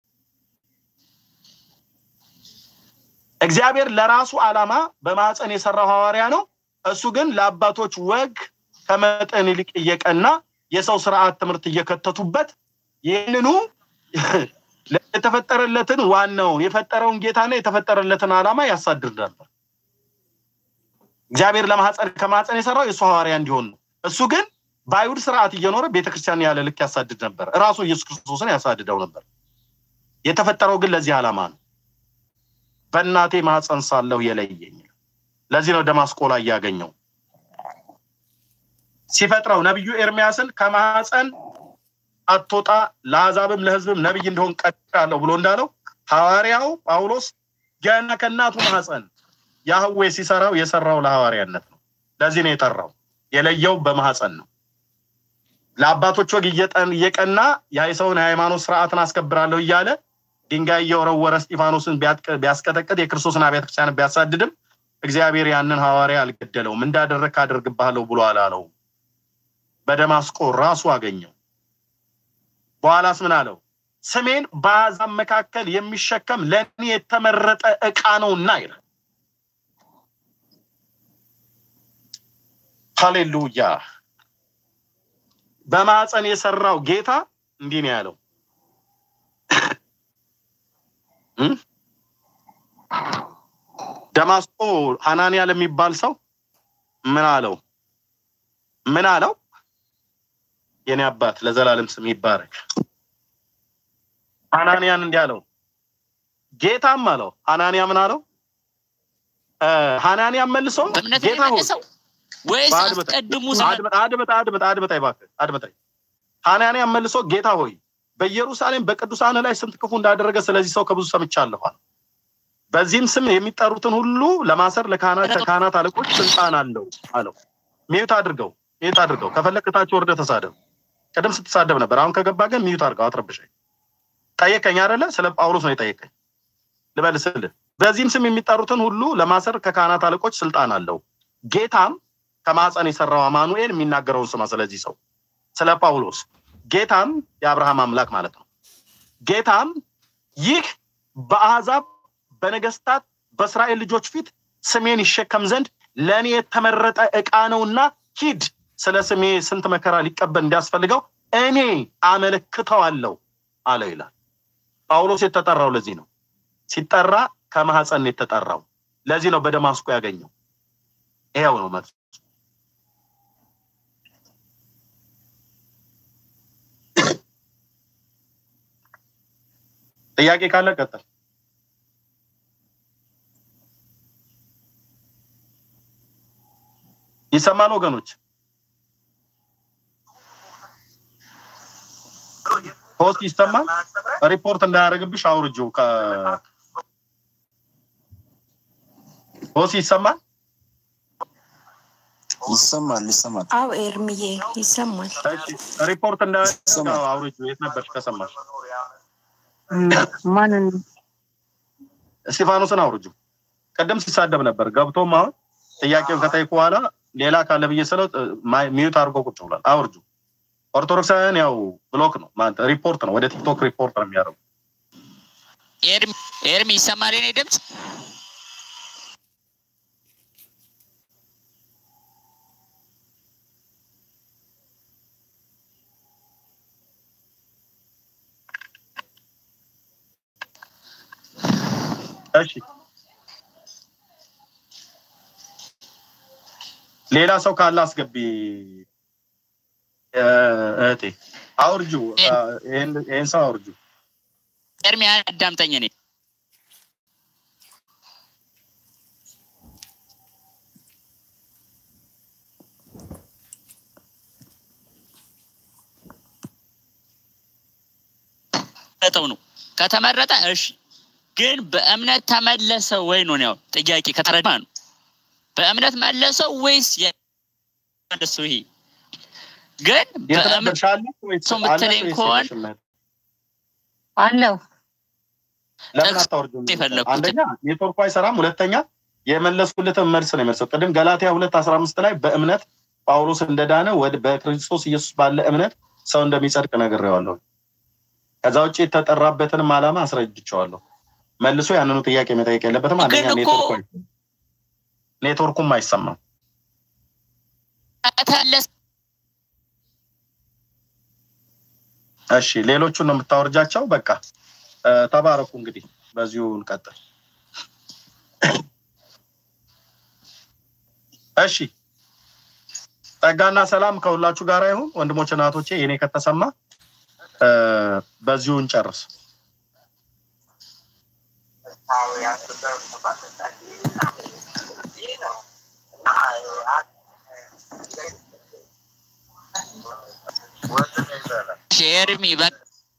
እግዚአብሔር ለራሱ ዓላማ በማኅፀን የሰራው ሐዋርያ ነው። እሱ ግን ለአባቶች ወግ ከመጠን ይልቅ እየቀና የሰው ስርዓት ትምህርት እየከተቱበት ይህንኑ የተፈጠረለትን ዋናውን የፈጠረውን ጌታና የተፈጠረለትን ዓላማ ያሳድር ነበር። እግዚአብሔር ለማህፀን ከማህፀን የሰራው የእሱ ሐዋርያ እንዲሆን ነው። እሱ ግን በአይሁድ ስርዓት እየኖረ ቤተክርስቲያን ያለ ልክ ያሳድድ ነበር። እራሱ ኢየሱስ ክርስቶስን ያሳድደው ነበር። የተፈጠረው ግን ለዚህ ዓላማ ነው። በእናቴ ማህፀን ሳለሁ የለየኝ። ለዚህ ነው ደማስቆ ላይ ያገኘው። ሲፈጥረው ነቢዩ ኤርሚያስን ከማህፀን አትወጣ ለአሕዛብም ለሕዝብም ነቢይ እንደሆን ቀጥራለሁ ብሎ እንዳለው ሐዋርያው ጳውሎስ ገና ከእናቱ ማህፀን ያህዌ ሲሰራው የሰራው ለሐዋርያነት ነው። ለዚህ ነው የጠራው። የለየው በማህፀን ነው። ለአባቶች ወግ እየቀና የሰውን የሃይማኖት ስርዓትን አስከብራለሁ እያለ ድንጋይ እየወረወረ እስጢፋኖስን ቢያስቀጠቅጥ የክርስቶስን አብያተ ክርስቲያን ቢያሳድድም እግዚአብሔር ያንን ሐዋርያ አልገደለውም። እንዳደረግ አደርግብሃለሁ ብሎ አላለውም። በደማስቆ ራሱ አገኘው። በኋላስ ምን አለው? ስሜን በአሕዛብ መካከል የሚሸከም ለእኔ የተመረጠ ዕቃ ነውና ይላል። ሃሌሉያ። በማፀን የሰራው ጌታ እንዲህ ነው ያለው ደማስቆ ሐናንያ ለሚባል ሰው ምን አለው? ምን አለው? የኔ አባት ለዘላለም ስም ይባረክ። ሐናንያን እንዲህ አለው፣ ጌታም አለው። ሐናንያ ምን አለው? ሐናንያ መልሶ በእምነት ጌታ ሆይ የመለሰው ወይስ በአድመጣ- አስቀድሙ አድመጣ አድመጣ አድመጣ አድመጣ እባክህ አድመጣኝ። ሐናንያ መልሶ ጌታ ሆይ በኢየሩሳሌም በቅዱሳን ላይ ስንት ክፉ እንዳደረገ ስለዚህ ሰው ከብዙ ሰምቻለሁ አለ። በዚህም ስም የሚጠሩትን ሁሉ ለማሰር ለካህናት ከካህናት አለቆች ስልጣን አለው አለው። ሚዩት አድርገው ሚዩት አድርገው ከፈለክ ታች ወርደህ ተሳደብ። ቅድም ስትሳደብ ነበር። አሁን ከገባ ግን ሚዩት አድርገው አትረብሸኝ። ጠየቀኝ አይደለ? ስለ ጳውሎስ ነው የጠየቀኝ። ልመልስልህ። በዚህም ስም የሚጠሩትን ሁሉ ለማሰር ከካህናት አለቆች ስልጣን አለው። ጌታም ከማፀን የሰራው አማኑኤል የሚናገረውን ስማ። ስለዚህ ሰው ስለ ጳውሎስ ጌታም የአብርሃም አምላክ ማለት ነው። ጌታም ይህ በአሕዛብ በነገስታት በእስራኤል ልጆች ፊት ስሜን ይሸከም ዘንድ ለእኔ የተመረጠ ዕቃ ነውና ሂድ፣ ስለ ስሜ ስንት መከራ ሊቀበል እንዲያስፈልገው እኔ አመለክተዋለሁ አለው ይላል። ጳውሎስ የተጠራው ለዚህ ነው። ሲጠራ ከማህፀን ነው የተጠራው። ለዚህ ነው በደማስቆ ያገኘው። ይሄው ነው መልሱ። ጥያቄ ካለ ቀጥል። ይሰማል ወገኖች? ፖስት ይሰማል? ሪፖርት እንዳያደርግብሽ አውርጂው። ከ ፖስት ይሰማል? ይሰማል ይሰማል። አው ኤርምዬ ይሰማል። እሺ፣ ሪፖርት እንዳያደርግ አውርጂው። የት ነበርሽ ከሰማሽ? ማንን እስጢፋኖስን አውርጂው። ቅድም ሲሳደብ ነበር። ገብቶም አሁን ጥያቄውን ከጠየቁ በኋላ ሌላ ካለ ብዬ ስለው ሚዩት አድርጎ ቁጭ ብሏል። አውርጂው። ኦርቶዶክሳውያን ያው ብሎክ ነው ማለት ሪፖርት ነው፣ ወደ ቲክቶክ ሪፖርት ነው የሚያደርጉ። ኤርሚ ኤርሚ ይሰማል የኔ ድምፅ? እሺ ሌላ ሰው ካለ አስገቢ እ፣ እህቴ አውርጁ። ይህን ይህን ሰው አውርጁ። ኤርሚ አዳምጠኝ። እኔ ተመረጠው ነው ከተመረጠ እሺ፣ ግን በእምነት ተመለሰ ወይ ነው ያው ጥያቄ ከተረዳ ነው። በእምነት መለሰው ወይስ የ- መለሰው? ይሄ ግን የት በእምነት ነበርሽ? አለሽ ወይስ ሰው የምትለኝ አለሽ ወይስ ከሆነ የለሽም? አለው ለምን ጥቅስ አታወርጂም? የፈለኩት አንደኛ ኔትወርኩ አይሰራም፣ ሁለተኛ የመለስኩለትን መልስ ነው የመልሰው። ቅድም ገላትያ ሁለት አስራ አምስት ላይ በእምነት ጳውሎስ እንደዳነ ወደ በክርስቶስ ኢየሱስ ባለ እምነት ሰው እንደሚጸድቅ ነግሬዋለሁ። ከዛ ውጭ የተጠራበትንም ዓላማ አስረድቼዋለሁ። መልሶ ያንኑ ጥያቄ መጠየቅ የለበትም። አንደኛ ግን እኮ ኔትወርኩ አይሰማም፣ ኔትወርኩም አይሰማም። ከተለስ እሺ ሌሎቹን ነው የምታወርጃቸው። በቃ እ፣ ተባረኩ። እንግዲህ በዚሁ እንቀጥል። እሺ ጸጋና ሰላም ከሁላችሁ ጋር ይሁን ወንድሞች እናቶቼ። የኔ ከተሰማ እ፣ በዚሁ እንጨርስ። ሼርሚ በቃ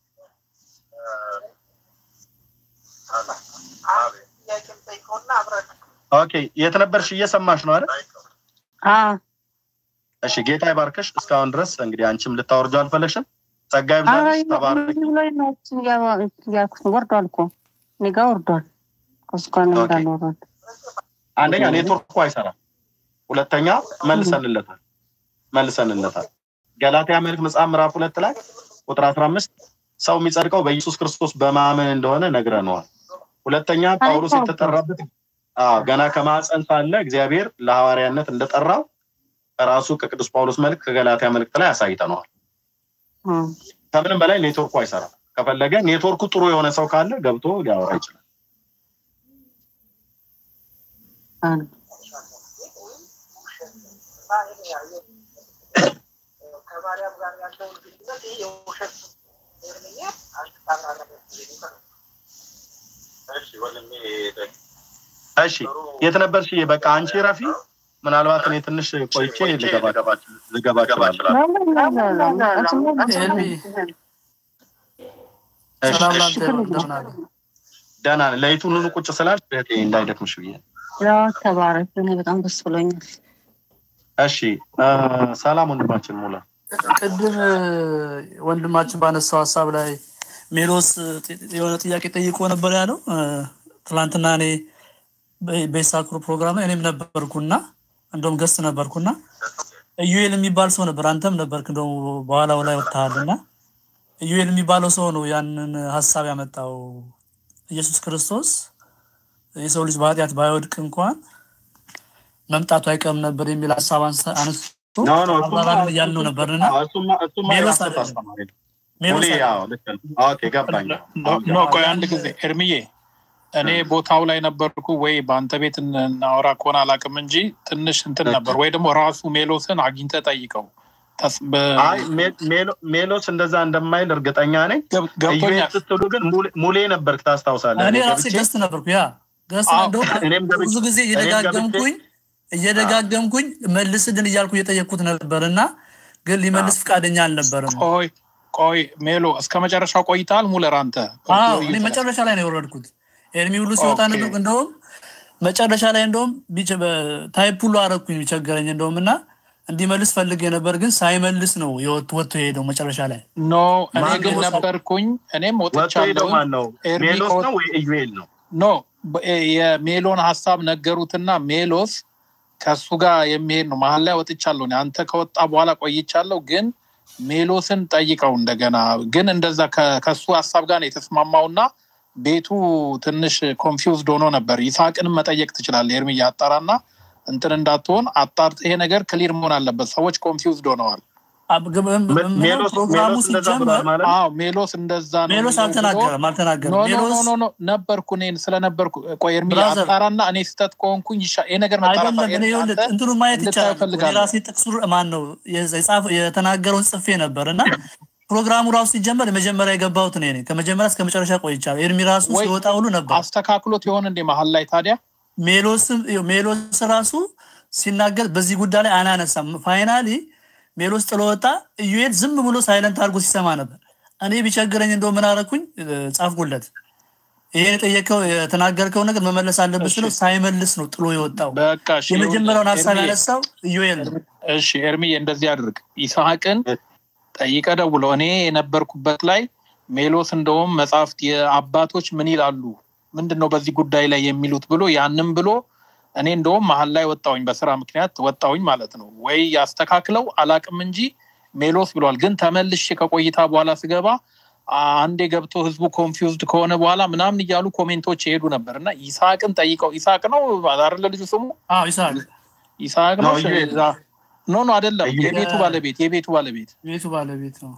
ኦኬ የት ነበርሽ? እየሰማሽ ነው አይደል? አዎ እሺ ጌታ ይባርክሽ። እስካሁን ድረስ እንግዲህ አንቺም ልታወርጁ አልፈለግሽም። ጸጋ ኧረ ይብዛልሽ። ተባረክ። እዚህ ላይ ነው እያልኩት ነው። ወርዷል እኮ እኔ ጋ ወርዷል። ከሱ ጋር ነው ኦኬ። እንዳለ ወርዷል። አንደኛ ኔትወርኩ አይሰራም፣ ሁለተኛ መልሰንለታል መልሰንለታል። ገላትያ መልክ መጽሐፍ ምዕራፍ ሁለት ላይ ቁጥር አስራ አምስት ሰው የሚጸድቀው በኢየሱስ ክርስቶስ በማመን እንደሆነ ነግረነዋል። ሁለተኛ ጳውሎስ አይታወቅም። የተጠራበት አዎ ገና ከማፀን ሳለ እግዚአብሔር ለሐዋርያነት እንደጠራው ራሱ ከቅዱስ ጳውሎስ መልክ ከገላትያ መልእክት ላይ አሳይተነዋል። እም፣ ከምንም በላይ ኔትወርኩ አይሰራም። ከፈለገ ኔትወርኩ ጥሩ የሆነ ሰው ካለ ገብቶ ሊያወራ ይችላል። አዎ። እሺ የት ነበርሽ? በቃ አንቺ ረፊ። ምናልባት እኔ ትንሽ ቆይቼ ልገባ ልገባ እችላለሁ። ኤልሚ እሺ፣ ሰላም እሺ። ላንተ ይሁን። እንደምን አለ? ደህና ነኝ። ለይቱን ሁሉ ቁጭ ስላልሽ እህቴ እንዳይደክምሽ ብዬ ነው። ያው ተባረክ። እኔ በጣም ደስ ብሎኛል። እሺ እ፣ ሰላም ወንድማችን ሙላ። ቅድም ወንድማችን ባነሳው ሀሳብ ላይ ሜሎስ የሆነ ጥያቄ ጠይቆ ነበር ያለው። እ፣ ትላንትና እኔ በ- በኢሳክሩ ፕሮግራም ላይ እኔም ነበርኩና እንደውም ገስት ነበርኩና ኢዩኤል የሚባል ሰው ነበር፣ አንተም ነበርክ። እንደውም በኋላው ላይ ወጥተሃልና ኢዩኤል የሚባለው ሰው ነው ያንን ሀሳብ ያመጣው። ኢየሱስ ክርስቶስ የሰው ልጅ በኃጢአት ባይወድቅ እንኳን መምጣቱ አይቀርም ነበር የሚል ሀሳብ አንስተ- አነስቶ ኖ ኖ እሱማ አብራራልን እያልነው ነበርና አዎ፣ እሱማ እሱማ ሜሎስ የራስህ አይደለም። አስተማሪ ነው። ሜሎስ ሙሌ አይደለም። ያው ልክ ነው። ኦኬ ገባኝ። ኦኬ። ኖ ቆይ አንድ ጊዜ ኤርሚዬ እኔ ቦታው ላይ ነበርኩ ወይ በአንተ ቤት እናወራ ከሆነ አላውቅም እንጂ ትንሽ እንትን ነበር ወይ ደግሞ ራሱ ሜሎስን አግኝተህ ጠይቀው ተስ- በ- አይ ሜ- ሜሎ- ሜሎስ እንደዛ እንደማይል እርግጠኛ ነኝ። ገብ- ኢዩኤል ገብቶኛል ስትሉ ግን ሙሌ- ሙሌ ነበርክ ታስታውሳለህ። እኔ እኔ ራሴ ገብቼ ገስት ነበርኩ። ያ ገስት አዎ፣ እንደውም እኔም ገብቼ ብዙ ጊዜ እኔም ገብቼ እየደጋገምኩኝ እየደጋገምኩኝ መልስልን እያልኩ እየጠየቅኩት ነበር እና ግን ሊመልስ ፈቃደኛ አልነበረም። ቆይ ቆይ ሜሎ እስከ መጨረሻው ቆይተሃል ሙለር አንተ አዎ እኔ ቆይተሃል። መጨረሻ ላይ ነው የወረድኩት። ኤርሚ ሁሉ ሲወጣ ኦኬ። ነበር። እንደውም መጨረሻ ላይ እንደውም ቢቸ- በ- ታይፕ ሁሉ አረኩኝ ቢቸገረኝ እንደውም እና እንዲመልስ ፈልጌ ነበር፣ ግን ሳይመልስ ነው የወጥ- ወጥቶ የሄደው መጨረሻ ላይ። ኖ እኔ ማን ግን ነው? ነበርኩኝ እኔም ወጥቶ ሄደው ወጥቻለሁ ማን ነው? ኤርሚ ሜሎስ ከወጥ- ነው ወይ ኢዩኤል ነው? ኖ በ- የሜሎን ሀሳብ ነገሩትና ሜሎስ ከሱ ጋር የሚሄድ ነው። መሀል ላይ ወጥቻለሁ እኔ። አንተ ከወጣ በኋላ ቆይቻለሁ። ግን ሜሎስን ጠይቀው እንደገና። ግን እንደዛ ከ- ከሱ ሀሳብ ጋር ነው የተስማማውና ቤቱ ትንሽ ኮንፊውዝድ ሆኖ ነበር። ይስሐቅንም መጠየቅ ትችላለህ። ኤርሚ አጣራና እንትን እንዳትሆን አጣርት። ይሄ ነገር ክሊር መሆን አለበት። ሰዎች ኮንፊውዝድ ሆነዋል። አብ- ግ- ም- ሜ- ም- ሜሎስ ፕሮግራሙ ሜሎስ እንደዛ ሲጀመር ብሏል ማለት ነው? አዎ ሜሎስ እንደዛ ነው ሜሎስ የሚለው ብሎ አልተናገረም ኖ አልተናገረም። ኖ ኖ ሜሎስ ኖ ኖ ነበርኩ እኔ ስለነበርኩ ቆይ ኤርሚ ብራዘር አጣራና እኔ ስህተት ከሆንኩኝ ይሻ- ይሄ ነገር መጣራት አይደለም እኔ ኤርሚ ይኸውልህ አንተ እንትኑ ማየት እንድታየው ይቻላል። እኔ እፈልጋለሁ። ራሴ ጥቅሱ ማን ነው የጻፈ- የተናገረውን ጽፌ ነበር እና ፕሮግራሙ ራሱ ሲጀመር የመጀመሪያ የገባሁት እኔ ነኝ። ከመጀመሪያ እስከ መጨረሻ ቆይቻለሁ። ኤርሚ ራሱ ወይ ሲወጣ ሁሉ ነበር። አስተካክሎት የሆነ እንዴ መሀል ላይ ታዲያ ሜሎስም ይኸው ሜሎስ ራሱ ሲናገር በዚህ ጉዳይ ላይ አናነሳም። ፋይናሊ ሜሎስ ጥሎ ወጣ። ኢዩኤል ዝም ብሎ ሳይለንት አድርጎ ሲሰማ ነበር። እኔ ቢቸግረኝ እንደው ምን አደረኩኝ? እ፣ ጻፍኩለት ይሄን የጠየቀው የተናገርከው ነገር መመለስ አለብህ ስለው ሳይመልስ ነው ጥሎ የወጣው። በቃ እሺ፣ የመጀመሪያውን ሀሳብ ኤርሚዬ፣ ያነሳው ኢዮኤል ነው። እሺ ኤርሚዬ እንደዚህ አድርግ። ይስሐቅን ጠይቀ ደውሎ እኔ የነበርኩበት ላይ ሜሎስ እንደውም መጽሐፍት የአባቶች ምን ይላሉ ምንድን ነው በዚህ ጉዳይ ላይ የሚሉት ብሎ ያንም ብሎ እኔ እንደውም መሀል ላይ ወጣውኝ በስራ ምክንያት ወጣውኝ ማለት ነው። ወይ ያስተካክለው አላቅም እንጂ ሜሎስ ብሏል። ግን ተመልሼ ከቆይታ በኋላ ስገባ አንዴ ገብቶ ህዝቡ ኮንፊውዝድ ከሆነ በኋላ ምናምን እያሉ ኮሜንቶች ይሄዱ ነበር እና ይስሐቅን ጠይቀው ይስሐቅ ነው አይደለ ልጁ ስሙ አዎ ይስሐቅ ይስሐቅ ነው ነው፣ ኢዩኤል። ኖ ኖ አይደለም ኢዩኤል። የቤቱ ባለቤት የቤቱ ባለቤት ቤቱ ባለቤት ነው።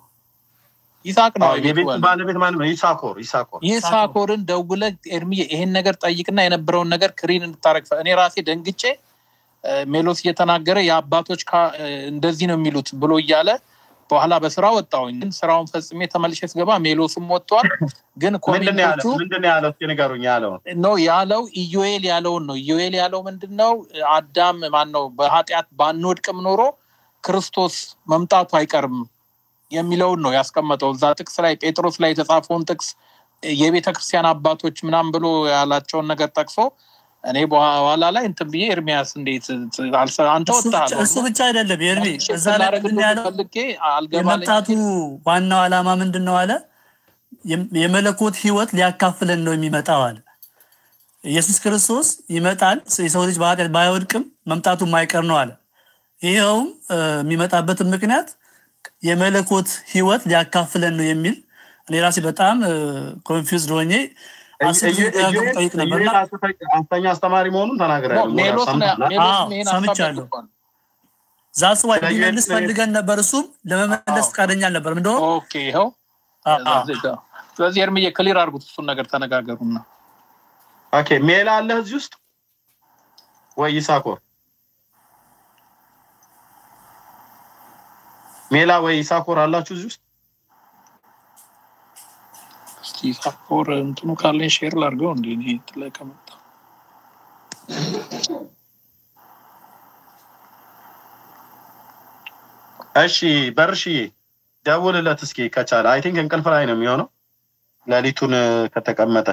ይስሐቅ ነው አዎ፣ የቤቱ የቤቱ ባለቤት ባለቤት ማለት ነው ይሳኮር ይሳኮር ይሳኮርን ደውለ ኤርሚዬ ይሄን ነገር ጠይቅና የነበረውን ነገር ክሪን እንድታረግ እኔ ራሴ ደንግጬ እ፣ ሜሎስ እየተናገረ የአባቶች ካ- እ፣ እንደዚህ ነው የሚሉት ብሎ እያለ በኋላ በስራ ወጣሁኝ። ግን ስራውን ፈጽሜ ተመልሼ ስገባ ሜሎስም ወጥቷል። ግን ምንድን ነው ያለው ኮሜንቶቹ ምንድን ነው ያለው እስኪ ንገሩኝ ያለውን ነው ያለው ኢዮኤል ያለውን ነው። ኢዮኤል ያለው ምንድን ነው? አዳም ማን ነው በኃጢአት ባንወድቅም ኖሮ ክርስቶስ መምጣቱ አይቀርም የሚለውን ነው ያስቀመጠው እዛ ጥቅስ ላይ ጴጥሮስ ላይ የተጻፈውን ጥቅስ የቤተ ክርስቲያን አባቶች ምናምን ብሎ ያላቸውን ነገር ጠቅሶ እኔ በኋላ ላይ እንትን ብዬ ኤርሚያስ እንዴት አልሰ- አንተ እሱ ብቻ- ወጥተሃል እሱ ብቻ አይደለም ኤርሚ፣ እዛ ላይ ላረግ ምንድን ነው ያለው? ፈልጌ አልገባለኝ የመምጣቱ ዋናው ዓላማ ምንድን ነው አለ? የም- የመለኮት ህይወት ሊያካፍለን ነው የሚመጣው አለ። ኢየሱስ ክርስቶስ ይመጣል፣ የሰው ልጅ በኃጢአት ባይወድቅም መምጣቱ የማይቀር ነው አለ። ይኸውም እ፣ የሚመጣበትን ምክንያት የመለኮት ህይወት ሊያካፍለን ነው የሚል እኔ ራሴ በጣም ኮንፊውዝድ ሆኜ አስር ጊዜ ደጋግሞ ጠይቅ ነበርና ኢዩኤል ሐሰተኛ አስተማሪ መሆኑን ተናግረሃል ሜሎስ ነው ሜሎስ አዎ፣ ይሄን ሀሳብ ሰምቻለሁ። ደግፏል። ዛስ ዋይ ስለ ኢዩኤል ሊመልስ ፈልገን ነበር፣ እሱም ለመመለስ ፈቃደኛ አልነበርም። እንደውም ኦኬ ይኸው አ- አ- ስለዚህ ኤርሚዬ ክሊር አድርጉት እሱን ነገር ተነጋገሩና ኦኬ ሜላ አለህ እዚህ ውስጥ ወይ ይሳኮር ሜላ ወይ ይሳኮር አላችሁ እዚህ ውስጥ እስቲ ሳፎር እንትኑ ካለኝ ሼር ላድርገው እንዲ እኔ እንትን ላይ ከመጣ እሺ በርሽዬ ደውልለት እስኪ ከቻለ አይ ቲንክ እንቅልፍ ላይ ነው የሚሆነው ሌሊቱን እ፣ ከተቀመጠ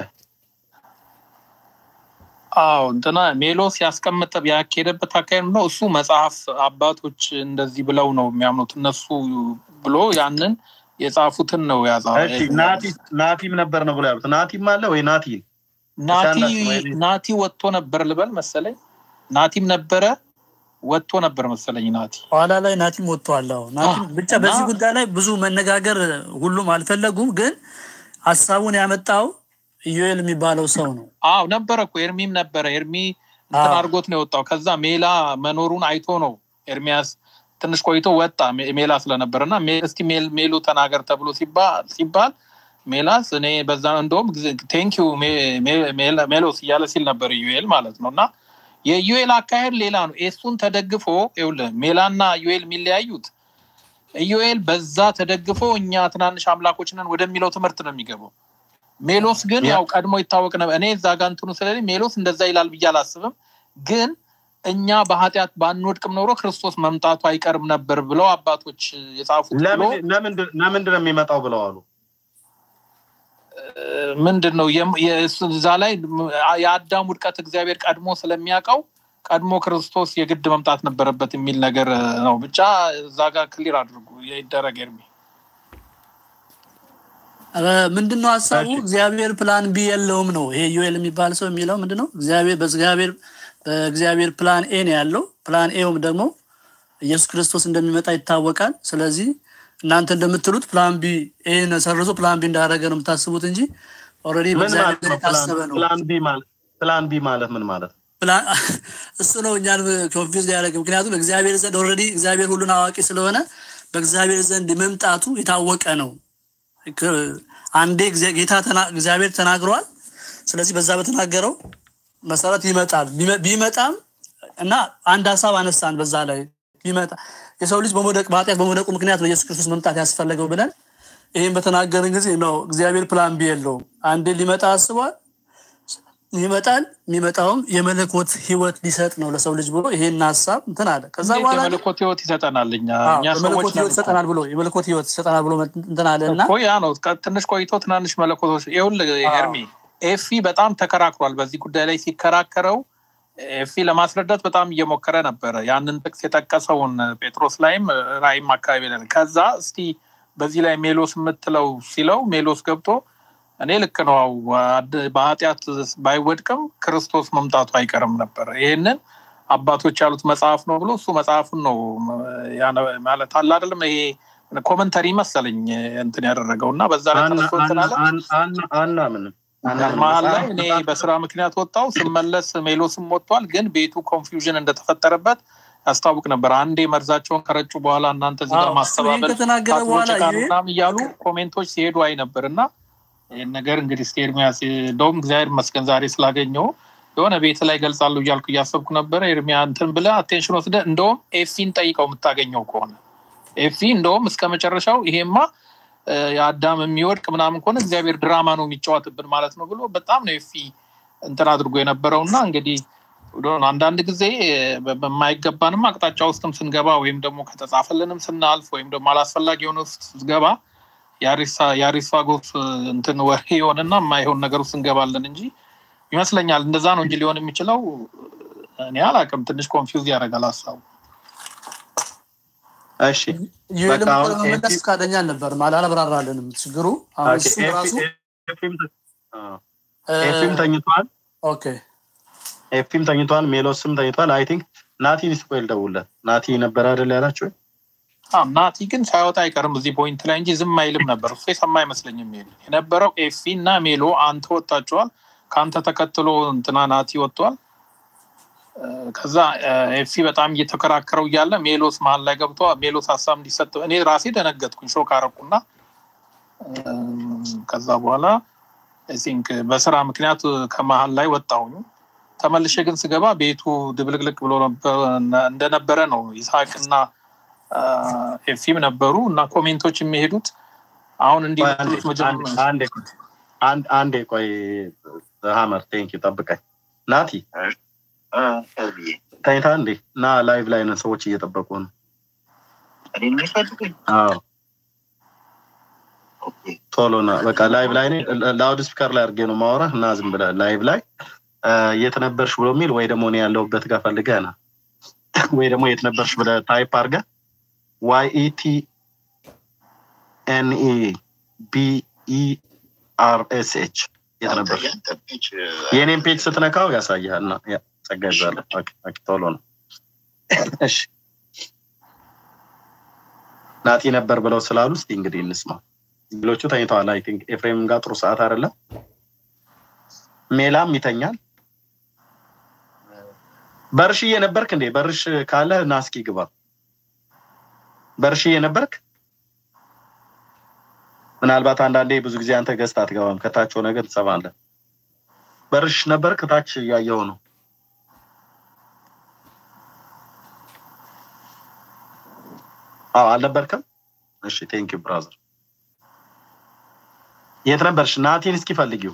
አዎ እንትና ሜሎስ ያስቀመጠ ያካሄደበት አካሄድ ነው። እሱ መጽሐፍ አባቶች እንደዚህ ብለው ነው የሚያምኑት እነሱ ብሎ ያንን የጻፉትን ነው ያዛ እሺ ናቲ ናቲም ነበር ነው ብሎ ያሉት ናቲም አለ ወይ ናቲ ናቲ እሺ፣ አንዳች ወይ- ናቲ ወጥቶ ነበር ልበል መሰለኝ። ናቲም ነበረ ወጥቶ ነበር መሰለኝ ናቲ ኋላ ላይ ናቲም ወጥቷል። አዎ ናቲም ብቻ በዚህ ጉዳይ ላይ ብዙ መነጋገር ሁሉም አልፈለጉም፣ ግን ሀሳቡን ያመጣው ኢዮኤል የሚባለው ሰው ነው። አዎ ነበረ እኮ ኤርሚም ነበረ። ኤርሚ እንትን አዎ። አድርጎት ነው የወጣው። ከዛ ሜላ መኖሩን አይቶ ነው ኤርሚያስ ትንሽ ቆይቶ ወጣ ሜ- ሜላ ስለነበረ እና ሜ- እስቲ ሜል- ሜሉ ተናገር ተብሎ ሲባ- ሲባል ሜላስ እኔ በዛ እንደውም ቴንኪዩ ሜሎስ እያለ ሲል ነበር ዩኤል ማለት ነው እና የዩኤል አካሄድ ሌላ ነው። ኤሱን ተደግፎ ይኸውልህ ሜላና ዩኤል የሚለያዩት ኢዩኤል በዛ ተደግፎ እኛ ትናንሽ አምላኮች ነን ወደሚለው ትምህርት ነው የሚገባው። ሜሎስ ግን ያው ቀድሞ ይታወቅ ነበር። እኔ እዛ ጋ እንትኑ ስለሌለኝ ሜሎስ እንደዛ ይላል ብዬ አላስብም። ግን እኛ በኃጢአት ባንወድቅም ኖሮ ክርስቶስ መምጣቱ አይቀርም ነበር ብለው አባቶች የጻፉት ብሎ ለምን- ለምንድን ለምንድን ነው የሚመጣው ብለው አሉ ምንድን ነው የም- የእሱ- እዛ ላይ የአዳም ውድቀት እግዚአብሔር ቀድሞ ስለሚያውቀው ቀድሞ ክርስቶስ የግድ መምጣት ነበረበት የሚል ነገር ነው። ብቻ እዛ ጋር ክሊር አድርጉ ይደረግ ኤርሚ። ምንድን ነው ሀሳቡ? እግዚአብሔር ፕላን ቢ የለውም ነው። ይሄ ዩኤል የሚባል ሰው የሚለው ምንድን ነው? እግዚአብሔር በእግዚአብሔር በእግዚአብሔር ፕላን ኤ ነው ያለው። ፕላን ኤውም ደግሞ ኢየሱስ ክርስቶስ እንደሚመጣ ይታወቃል። ስለዚህ እናንተ እንደምትሉት ፕላን ቢ ኤን ሰርዞ ፕላን ቢ እንዳደረገ ነው የምታስቡት እንጂ ኦልሬዲ ምን በእግዚአብሔር ማለት ነው? የታሰበ ነው። ፕላን ቢ ማለት ፕላን ቢ ማለት ምን ማለት ነው? ፕላን እሱ ነው እኛን ኮንፊውዝ ያደረገ። ምክንያቱም እግዚአብሔር ዘንድ ኦልሬዲ እግዚአብሔር ሁሉን አዋቂ ስለሆነ በእግዚአብሔር ዘንድ መምጣቱ የታወቀ ነው። ክ- አንዴ እግዚአ- ጌታ ተና- እግዚአብሔር ተናግሯል። ስለዚህ በዛ በተናገረው መሰረት ይመጣል። ቢመ- ቢመጣም እና አንድ ሀሳብ አነሳን በዛ ላይ ቢመጣ የሰው ልጅ በመውደቅ በኃጢአት በመውደቁ ምክንያት ነው ኢየሱስ ክርስቶስ መምጣት ያስፈለገው ብለን ይህም በተናገርን ጊዜ ነው እግዚአብሔር ፕላን ቢ የለውም። አንዴ ሊመጣ አስቧል። ይመጣል። የሚመጣውም የመለኮት ህይወት ሊሰጥ ነው ለሰው ልጅ ብሎ ይሄን ሀሳብ እንትን አለ። ከዛ እንዴት በኋላ የመለኮት ህይወት ይሰጠናል? እኛ አዎ፣ እኛ ሰዎች የመለኮት ነን ህይወት ይሰጠናል ብሎ የመለኮት ህይወት ይሰጠናል ብሎ እንትን አለ እና እኮ ያ ነው። ከ- ትንሽ ቆይቶ ትናንሽ መለኮቶች ይኸውልህ ኤርሚ ኤፊ በጣም ተከራክሯል። በዚህ ጉዳይ ላይ ሲከራከረው ኤፊ ለማስረዳት በጣም እየሞከረ ነበረ። ያንን ጥቅስ የጠቀሰውን ጴጥሮስ ላይም ራእይም አካባቢ ላይ ከዛ እስቲ በዚህ ላይ ሜሎስ የምትለው ሲለው ሜሎስ ገብቶ እኔ ልክ ነው አድ- በኃጢአት ባይወድቅም ክርስቶስ መምጣቱ አይቀርም ነበር። ይህንን አባቶች ያሉት መጽሐፍ ነው ብሎ እሱ መጽሐፉን ነው ያነ- ማለት አለ አይደለም ይሄ ኮመንተሪ መሰለኝ እንትን ያደረገው እና በዛ ላይ ተነስቶ እንትን አለ አናምንም መሀል ላይ እኔ በስራ ምክንያት ወጣው ስመለስ ሜሎስም ወጥቷል። ግን ቤቱ ኮንፊውዥን እንደተፈጠረበት ያስታውቅ ነበር። አንዴ መርዛቸውን ከረጩ በኋላ እናንተ እዚህ ጋር አዎ፣ እሱ ይህን ማስተባበል ከተናገረ በኋላ ታጥቦ ይሄ- ምናምን እያሉ ኮሜንቶች ሲሄዱ አይ ነበር እና ይህን ነገር እንግዲህ እስኪ ኤርሚያስ እንደውም እግዚአብሔር ይመስገን ዛሬ ስላገኘው የሆነ ቤት ላይ ገልጻለሁ እያልኩ እያሰብኩ ነበረ። ኤርሚያ እንትን ብለህ አቴንሽን ወስደ እንደውም ኤፊን ጠይቀው የምታገኘው ከሆነ ኤፊ እንደውም እስከ መጨረሻው ይሄማ እ፣ የአዳም የሚወድቅ ምናምን ከሆነ እግዚአብሔር ድራማ ነው የሚጫወትብን ማለት ነው ብሎ በጣም ነው ኤፊ እንትን አድርጎ የነበረው እና እንግዲህ ወደ- አንዳንድ ጊዜ በ- በማይገባንም አቅጣጫ ውስጥም ስንገባ ወይም ደግሞ ከተጻፈልንም ስናልፍ ወይም ደግሞ አላስፈላጊ የሆነ ውስጥ ስንገባ የአሪስፋጎስ እንትን ወሬ የሆነና የማይሆን ነገር ውስጥ እንገባለን እንጂ ይመስለኛል እንደዛ ነው እንጂ ሊሆን የሚችለው እኔ አላውቅም። ትንሽ ኮንፊውዝ ያደርጋል ሀሳቡ። እሺ ዩኤልም በቃ አሁን ለመመለስ ኤፊ- ፈቃደኛ አልነበርም፣ አላብራራልንም ችግሩ አሁን ኦኬ፣ እሱ ኤፊ- ራሱ ኤፊም ተ- አዎ። እ፣ ኤፊም ተኝቷል ኦኬ ኤፊም ተኝቷል ሜሎስም ተኝቷል አይ ቲንክ ናቲ ስፖይል ደውለት ናቲ ነበር አይደል ያላችሁ አዎ፣ ናቲ ግን ሳይወጣ አይቀርም እዚህ ፖይንት ላይ እንጂ ዝም አይልም ነበር። እሱ የሰማ አይመስለኝም። ሜሎ የነበረው ኤፊ እና ሜሎ አንተ ወጣችኋል። ከአንተ ተከትሎ እንትና ናቲ ወጥቷል። እ፣ ከዛ እ፣ ኤፊ በጣም እየተከራከረው እያለ ሜሎስ መሀል ላይ ገብቶ ሜሎስ ሀሳብ እንዲሰጥ እኔ ራሴ ደነገጥኩኝ፣ ሾክ አረኩና እ፣ ከዛ በኋላ አይ ቲንክ በስራ ምክንያት ከመሀል ላይ ወጣሁኝ። ተመልሼ ግን ስገባ ቤቱ ድብልቅልቅ ብሎ ነበር- እንደነበረ ነው ይስሐቅና አ፣ ኤፊም ነበሩ እና ኮሜንቶች የሚሄዱት አሁን እንዲህ ቆይ አንዴ የምትሉት መጀመሪያ አንዴ አንድ አንዴ ቆይ ሀመር ቴንክ ዩ ጠብቀኝ ናቲ ተኝታ እንዴ እና ላይቭ ላይ ነን ሰዎች እየጠበቁ ነው አዎ ቶሎ ና በቃ ላይቭ ላይ ነኝ ላውድ ስፒከር ላይ አድርጌ ነው ማወራ እና ዝም ብለህ ላይቭ ላይ አ፣ የት ነበርሽ ብሎ የሚል ወይ ደግሞ እኔ ያለሁበት ጋር ፈልገህ ና ወይ ደግሞ የት ነበርሽ ብለህ ታይፕ አድርገህ ዋይ ኢቲ ኤንኢ ቢኢ አር ኤስ ኤች የት ነበርሽ የእኔን ፔጅ ስትነካው ያሳይሃል እና ያ ጸጋ ይዛለሁ ኦኬ፣ ኦኬ፣ ቶሎ ነው እሺ ናጢ ነበር ብለው ስላሉ እስቲ እንግዲህ እንስማ ሌሎቹ ተኝተዋል አይ ቲንክ ኤፍሬም ጋር ጥሩ ሰዓት አይደለም ሜላም ይተኛል በርሽዬ ነበርክ እንዴ በርሽ ካለ ና እስኪ ግባ በርሽዬ ነበርክ ምናልባት አንዳንዴ ብዙ ጊዜ አንተ ገዝት አትገባም ከታች ሆነ ግን ትሰማለህ በርሽ ነበርክ ታች እያየው ነው አዎ አልነበርክም እሺ ቴንክ ዩ ብራዘር የት ነበርሽ ናቲን እስኪ ፈልጊው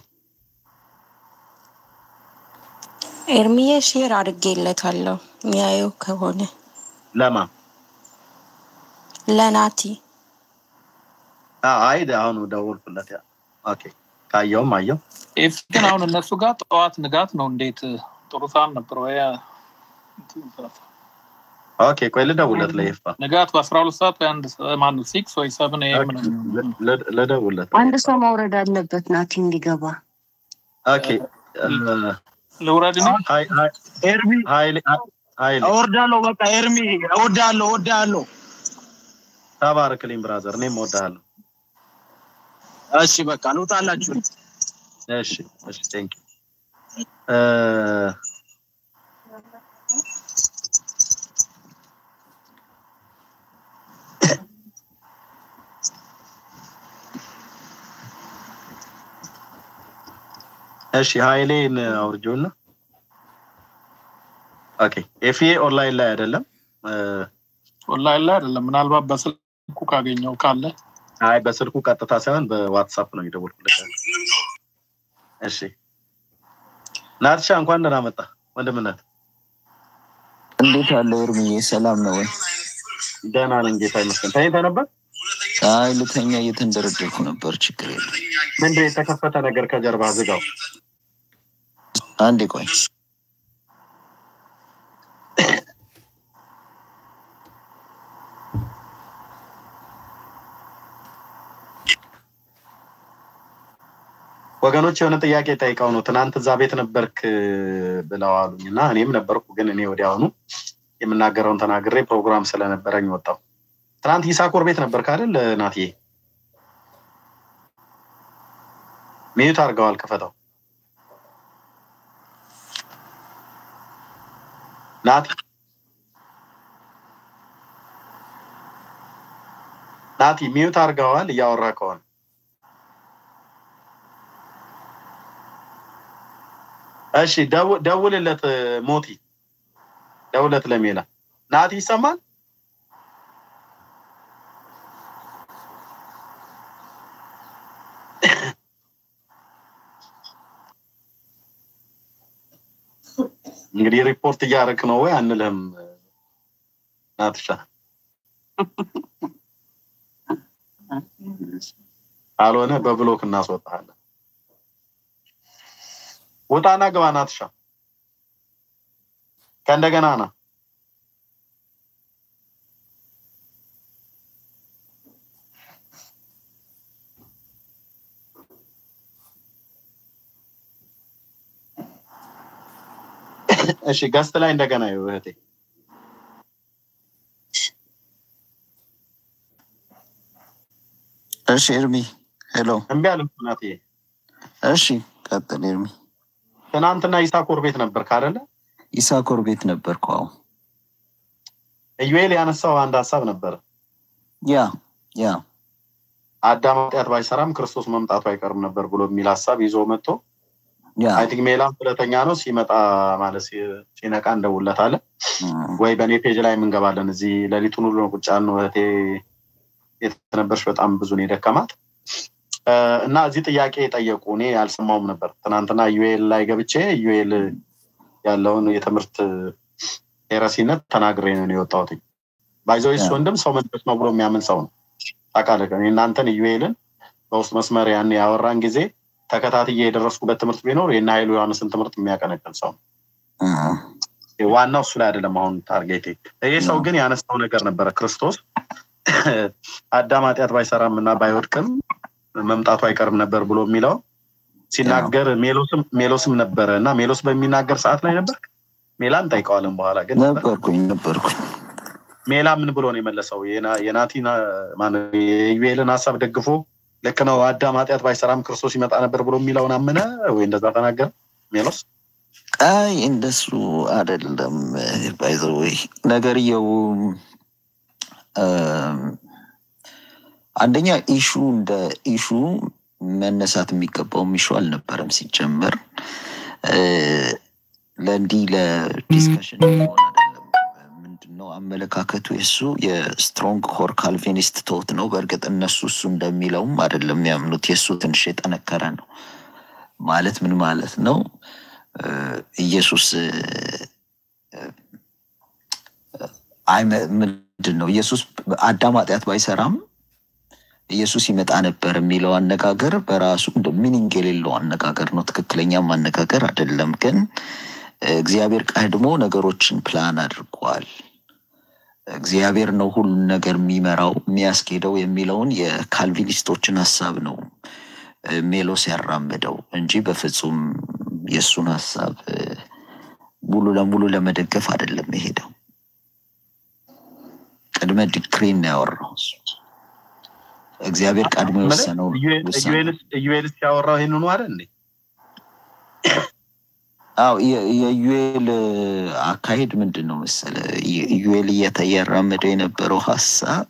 ኤርሚዬ ሼር አድርጌለታለሁ የሚያየው ከሆነ ለማ ለናቲ አ- አይ አሁን ደወልኩለት ያ ኦኬ ካየውም አየው ኤፊ ግን አሁን እነሱ ጋር ጠዋት ንጋት ነው። እንዴት ጥሩ ሰዓት ነበር ወይ? ኦኬ ቆይ ልደውለት ለይፋ ንጋት በአስራ ሁለት ሰዓት ወይ አንድ ማን ሲክስ ወይ ሰብን ኤም ነው ል- ልደውለት አንድ ሰው መውረድ አለበት ናቲ እንዲገባ። ኦኬ እ፣ ልውረድ ነው ሀይ- ሀይ- ኤርሚ ሀይሌ ሀይሌ እወርዳለሁ። በቃ ኤርሚ እወዳለሁ፣ እወዳለሁ። ተባረክልኝ ብራዘር እኔም እወድሃለሁ እሺ በቃ ልውጣላችሁ። እሺ እሺ ቴንክ እሺ ሀይሌን አውርጆና ኦኬ ኤፍኤ ኦንላይን ላይ አይደለም እ፣ ኦንላይን ላይ አይደለም። ምናልባት በስልኩ ካገኘው ካለ አይ በስልኩ ቀጥታ ሳይሆን በዋትሳፕ ነው የደወልኩለት እሺ ናትሻ እንኳን ደህና መጣ ወንድምነት እንዴት አለ እርምዬ? ሰላም ነው ወይ? ደህና ነኝ ጌታ ይመስገን ተኝተህ ነበር አይ ልተኛ እየተንደረደርኩ ነበር። ችግር የለም። ምንድን ነው የተከፈተ ነገር ከጀርባ ዝጋው። አንዴ ቆይ። ወገኖች የሆነ ጥያቄ ጠይቀው ነው ትናንት እዛ ቤት ነበርክ ብለው አሉኝ እና እኔም ነበርኩ፣ ግን እኔ ወዲያውኑ የምናገረውን ተናግሬ ፕሮግራም ስለነበረኝ ወጣው። ትናንት ይሳኮር ቤት ነበርክ አይደል ናትዬ? ሚዩት አድርገዋል፣ ክፈተው። ናቲ ናቲ ሚዩት አድርገዋል፣ እያወራ ከሆነ እሺ ደው- ደውልለት ሞቲ ደውለት ለሜላ ናቲ ይሰማል እንግዲህ ሪፖርት እያደረክ ነው ወይ አንልህም ናትሻ ካልሆነ በብሎክ እናስወጣለን ውጣና ግባ ናትሻ ከእንደገና ና እሺ ገስት ላይ እንደገና ይኸው እህቴ እሺ ኤርሚ ሄሎ። እምቢ አለ እኮ ናትዬ እሺ ቀጥል ኤርሚ። ትናንትና ይሳኮር ቤት ነበርክ አይደለ ይሳኮር ቤት ነበርኩ። አዎ ኢዩኤል ያነሳው አንድ ሀሳብ ነበረ ያ ያ አዳም ኃጢአት ባይሰራም ክርስቶስ መምጣቱ አይቀርም ነበር ብሎ የሚል ሀሳብ ይዞ መጥቶ ያ አይ ቲንክ ሜላም ሁለተኛ ነው ሲመጣ ማለት ሲ- ሲነቃ እንደውለታለን ወይ በእኔ ፔጅ ላይ እንገባለን። እዚህ ሌሊቱን ሁሉ ነው ቁጭ ያልነው። እህቴ የተነበርሽ በጣም ብዙ ነው የደከማት እ፣ እና እዚህ ጥያቄ ጠየቁ። እኔ አልሰማውም ነበር። ትናንትና ዩኤል ላይ ገብቼ ዩኤል ያለውን የትምህርት ሄረሲነት ተናግሬ ነው የወጣሁት። ባይዘዌስ ያ። ወንድም ሰው መንፈስ ነው ብሎ የሚያምን ሰው ነው። ታውቃለህ፣ እኔ እናንተን ዩኤልን በውስጥ መስመር ያን ያወራን ጊዜ ተከታትዬ የደረስኩበት ትምህርት ቢኖር የእነ ኃይሉ ዮሐንስን ትምህርት የሚያቀነቅን ሰው ነው። ዋናው እሱ ላይ አይደለም። አሁን ታርጌቴ ይህ ሰው ግን ያነሳው ነገር ነበረ። ክርስቶስ አዳም ኃጢአት ባይሰራም እና ባይወድቅም መምጣቱ አይቀርም ነበር ብሎ የሚለው ሲናገር ሜሎስም ሜሎስም ነበረ እና ሜሎስ በሚናገር ሰዓት ላይ ነበር። ሜላን እንጠይቀዋለን በኋላ ግን ነበርኩኝ ነበርኩኝ። ሜላ ምን ብሎ ነው የመለሰው? የና- የናቲን ማነው የኢዩኤልን ሀሳብ ደግፎ ልክ ነው አዳም ኃጢአት ባይሰራም ክርስቶስ ይመጣ ነበር ብሎ የሚለውን አመነ ወይ እንደዛ ተናገረ ሜሎስ? አይ እንደሱ አይደለም። ባይዘወይ ነገርየው እም፣ አንደኛ ኢሹ እንደ ኢሹ መነሳት የሚገባውም ኢሹ አልነበረም ሲጀመር እ፣ ለእንዲህ ለዲስከሽን የሚሆን አይደለም። ምንድነው አመለካከቱ የሱ የስትሮንግ ኮር ካልቪኒስት ቶት ነው። በእርግጥ እነሱ እሱ እንደሚለውም አይደለም የሚያምኑት። የእሱ ትንሽ የጠነከረ ነው። ማለት ምን ማለት ነው? እ፣ ኢየሱስ እ፣ አይ መ- ምንድን ነው ኢየሱስ አዳም ኃጢአት ባይሰራም ኢየሱስ ይመጣ ነበር የሚለው አነጋገር በራሱ እንደ ሚኒንግ የሌለው አነጋገር ነው። ትክክለኛም አነጋገር አይደለም። ግን እ፣ እግዚአብሔር ቀድሞ ነገሮችን ፕላን አድርጓል። እግዚአብሔር ነው ሁሉን ነገር የሚመራው የሚያስኬደው የሚለውን የካልቪኒስቶችን ሀሳብ ነው እ፣ ሜሎስ ያራምደው እንጂ በፍጹም የእሱን ሀሳብ እ፣ ሙሉ ለሙሉ ለመደገፍ አይደለም የሄደው። ቅድመ ዲክሪን ነው ያወራው እሱ። እግዚአብሔር ቀድሞ የወሰነው ውሳኔ ኢዩኤል ሲያወራው ይህንኑ አይደል እንዴ? አዎ የ- የዩኤል አካሄድ ምንድን ነው መሰለ ዩኤል እያራመደው የነበረው ሀሳብ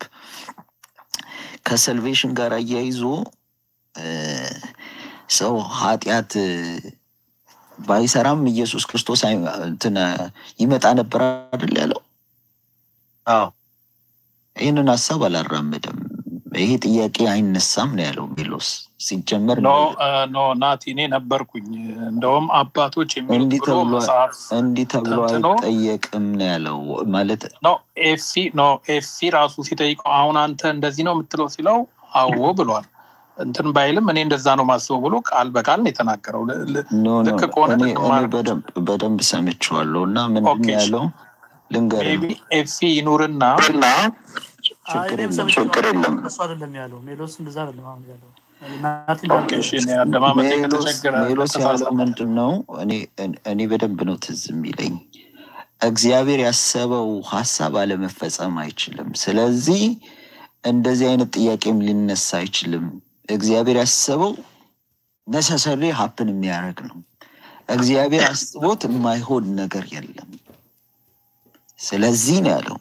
ከሰልቬሽን ጋር አያይዞ እ፣ ሰው ኃጢአት እ፣ ባይሰራም ኢየሱስ ክርስቶስ አይ- እንትን ይመጣ ነበር አይደል ያለው። አዎ ይህንን ሀሳብ አላራመደም ይሄ ጥያቄ አይነሳም ነው ያለው ሜሎስ። ሲጀመር ኖ አ፣ ኖ ናቲ እኔ ነበርኩኝ። እንደውም አባቶች የሚሉት እንዲህ ብሎ ተብሎ መጽሐፍ እንዲህ ተብሎ ተንትኖ አይጠየቅም ነው ያለው ማለት ኖ ኤፊ ኖ ኤፊ ራሱ ሲጠይቀው አሁን አንተ እንደዚህ ነው የምትለው ሲለው አዎ ብሏል። እንትን ባይልም እኔ እንደዛ ነው ማስበው ብሎ ቃል በቃል ነው የተናገረው። ል- ል- ኖ ኖ ልክ ከሆነ እኔ ልክ እኔ ማድረግ በደንብ በደንብ ሰምቼዋለሁ እና ምንድን ኦኬ ነው ያለው ልንገርህ ሜቢ ኤፊ ይኑርና ችግር እኔም የለም ሰምቼ ችግር የለም እሱ አይደለም ያለው ሜሎስ እንደዛ አይደለም አሁን ያለው ናቲ ኦኬ እሺ እኔ አደማመጤ ሜሎስ ከተቸገረ ሜሎስ ያለው ከተሳሳተ ምንድን ነው እኔ እኔ በደንብ ነው ትዝ የሚለኝ እግዚአብሔር ያሰበው ሀሳብ አለመፈጸም አይችልም ስለዚህ እንደዚህ አይነት ጥያቄም ሊነሳ አይችልም እግዚአብሔር ያሰበው ነሰሰሪ ሀፕን የሚያደርግ ነው እግዚአብሔር አስቦት የማይሆን ነገር የለም ስለዚህ ነው ያለው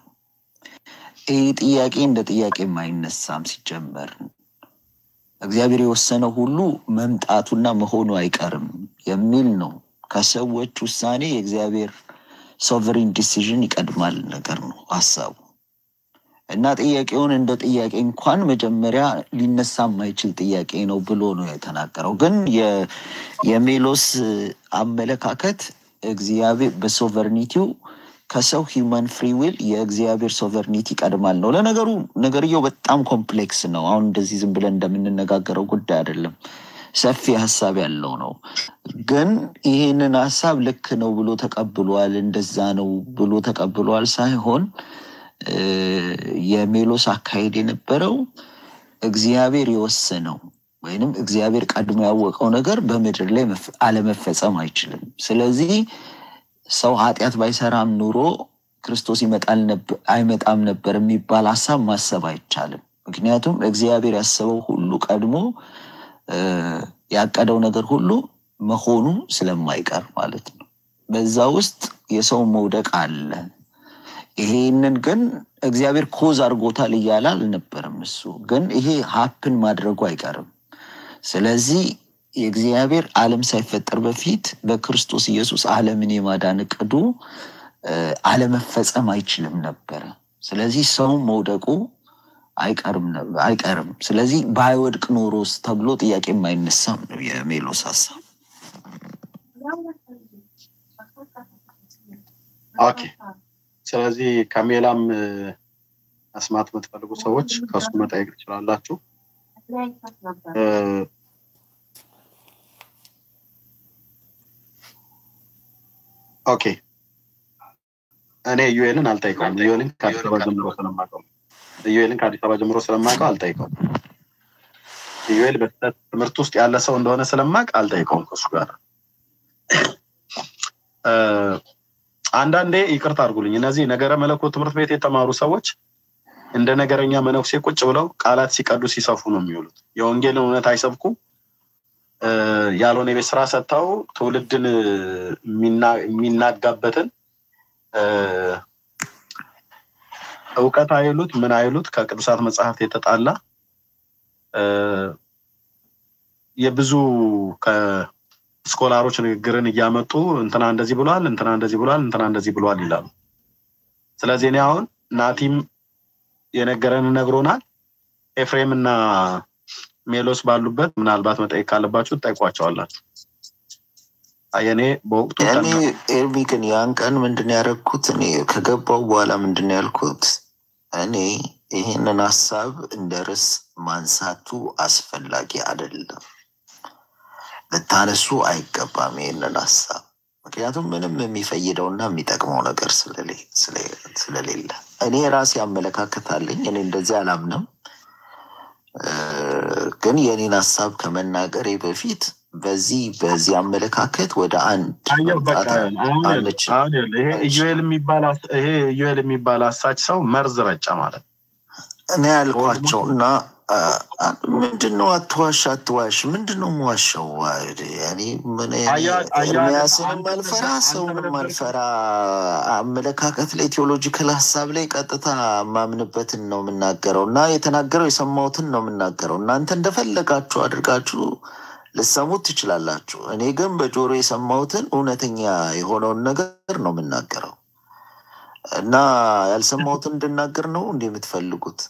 ይህ ጥያቄ እንደ ጥያቄ የማይነሳም ሲጀመር እግዚአብሔር የወሰነው ሁሉ መምጣቱና መሆኑ አይቀርም የሚል ነው። ከሰዎች ውሳኔ የእግዚአብሔር ሶቨሪን ዲሲዥን ይቀድማል ነገር ነው ሀሳቡ እና ጥያቄውን እንደ ጥያቄ እንኳን መጀመሪያ ሊነሳ የማይችል ጥያቄ ነው ብሎ ነው የተናገረው። ግን የ- የሜሎስ አመለካከት እግዚአብሔር በሶቨርኒቲው ከሰው ሂውማን ፍሪ ዊል የእግዚአብሔር ሶቨርኒቲ ይቀድማል ነው። ለነገሩ ነገርየው በጣም ኮምፕሌክስ ነው። አሁን እንደዚህ ዝም ብለን እንደምንነጋገረው ጉዳይ አይደለም። ሰፊ ሀሳብ ያለው ነው። ግን ይህንን ሀሳብ ልክ ነው ብሎ ተቀብሏል፣ እንደዛ ነው ብሎ ተቀብሏል ሳይሆን እ፣ የሜሎስ አካሄድ የነበረው እግዚአብሔር የወሰነው ወይንም እግዚአብሔር ቀድሞ ያወቀው ነገር በምድር ላይ መፍ- አለመፈጸም አይችልም። ስለዚህ ሰው ኃጢአት ባይሰራም ኑሮ ክርስቶስ ይመጣል ነብ- አይመጣም ነበር የሚባል ሀሳብ ማሰብ አይቻልም። ምክንያቱም እግዚአብሔር ያሰበው ሁሉ ቀድሞ እ፣ ያቀደው ነገር ሁሉ መሆኑ ስለማይቀር ማለት ነው። በዛ ውስጥ የሰው መውደቅ አለ። ይሄንን ግን እግዚአብሔር ኮዝ አድርጎታል እያለ አልነበረም። እሱ ግን ይሄ ሀፕን ማድረጉ አይቀርም። ስለዚህ የእግዚአብሔር ዓለም ሳይፈጠር በፊት በክርስቶስ ኢየሱስ ዓለምን የማዳን እቅዱ እ፣ አለመፈጸም አይችልም ነበረ። ስለዚህ ሰው መውደቁ አይቀርም ነበር- አይቀርም። ስለዚህ ባይወድቅ ኖሮስ ተብሎ ጥያቄ የማይነሳም ነው የሜሎስ ሀሳብ። ኦኬ። ስለዚህ ከሜላም እ፣ መስማት የምትፈልጉ ሰዎች ከእሱ መጠየቅ ትችላላችሁ። እ፣ ኦኬ። እኔ ዩኤልን አልጠይቀውም። ዩኤልን ከአዲስ አበባ ጀምሮ ስለማውቀው ዩኤልን ከአዲስ አበባ ጀምሮ ስለማውቀው አልጠይቀውም። ዩኤል በስህተት ትምህርት ውስጥ ያለ ሰው እንደሆነ ስለማውቅ አልጠይቀውም ከእሱ ጋር እ፣ አንዳንዴ ይቅርታ አድርጉልኝ፣ እነዚህ ነገረ መለኮት ትምህርት ቤት የተማሩ ሰዎች እንደ ነገረኛ መነኩሴ ቁጭ ብለው ቃላት ሲቀዱ ሲሰፉ ነው የሚውሉት። የወንጌልን እውነት አይሰብኩ እ፣ ያልሆነ የቤት ስራ ሰጥተው ትውልድን እ፣ የሚና- የሚናጋበትን እ፣ እውቀት አይሉት ምን አይሉት ከቅዱሳት መጽሐፍት የተጣላ እ፣ የብዙ ከስኮላሮች ንግግርን እያመጡ እንትና እንደዚህ ብሏል፣ እንትና እንደዚህ ብሏል፣ እንትና እንደዚህ ብሏል ይላሉ። ስለዚህ እኔ አሁን ናቲም የነገረን ነግሮናል። ኤፍሬም እና ሜሎስ ባሉበት ምናልባት መጠየቅ ካለባችሁ ትጠይቋቸዋላችሁ። የኔ በወቅቱ እኔ ኤርሚ ግን ያን ቀን ምንድን ነው ያደረግኩት? እኔ ከገባው በኋላ ምንድን ነው ያልኩት? እኔ ይህንን ሀሳብ እንደ ርዕስ ማንሳቱ አስፈላጊ አይደለም፣ ልታነሱ አይገባም ይህንን ሀሳብ ምክንያቱም ምንም የሚፈይደውና የሚጠቅመው ነገር ስለሌ- ስለ- ስለሌለ እኔ የራሴ አመለካከት አለኝ። እኔ እንደዚህ አላምንም። እ፣ ግን የኔን ሀሳብ ከመናገሬ በፊት በዚህ በዚህ አመለካከት ወደ አንድ አየሁ በቃ መምጣት አሁን ይኸውልህ፣ አንችል አሁን ይኸውልህ፣ ይሄ ኢዩኤል የሚባል አስ- ይሄ ኢዩኤል የሚባል አሳች ሰው መርዝ ረጨ ማለት ነው። እኔ ያልኳቸው እና አ፣ አ፣ ምንድን ነው አትዋሽ አትዋሽ ምንድን ነው የምዋሸው? እኔ ምን እኔ አያ- አያ- ኤርሚያስንም አንተ አልፈራ አንተ ሰውንም በነበርከው- አልፈራ አመለካከት ላይ ቴዎሎጂካል ሀሳብ ላይ ቀጥታ የማምንበትን ነው የምናገረው እና የተናገረው የሰማሁትን ነው የምናገረው። እናንተ እንደፈለጋችሁ አድርጋችሁ ልሰሙት ትችላላችሁ። እኔ ግን በጆሮ የሰማሁትን እውነተኛ የሆነውን ነገር ነው የምናገረው እና ያልሰማሁትን እንድናገር ነው እንዲህ የምትፈልጉት?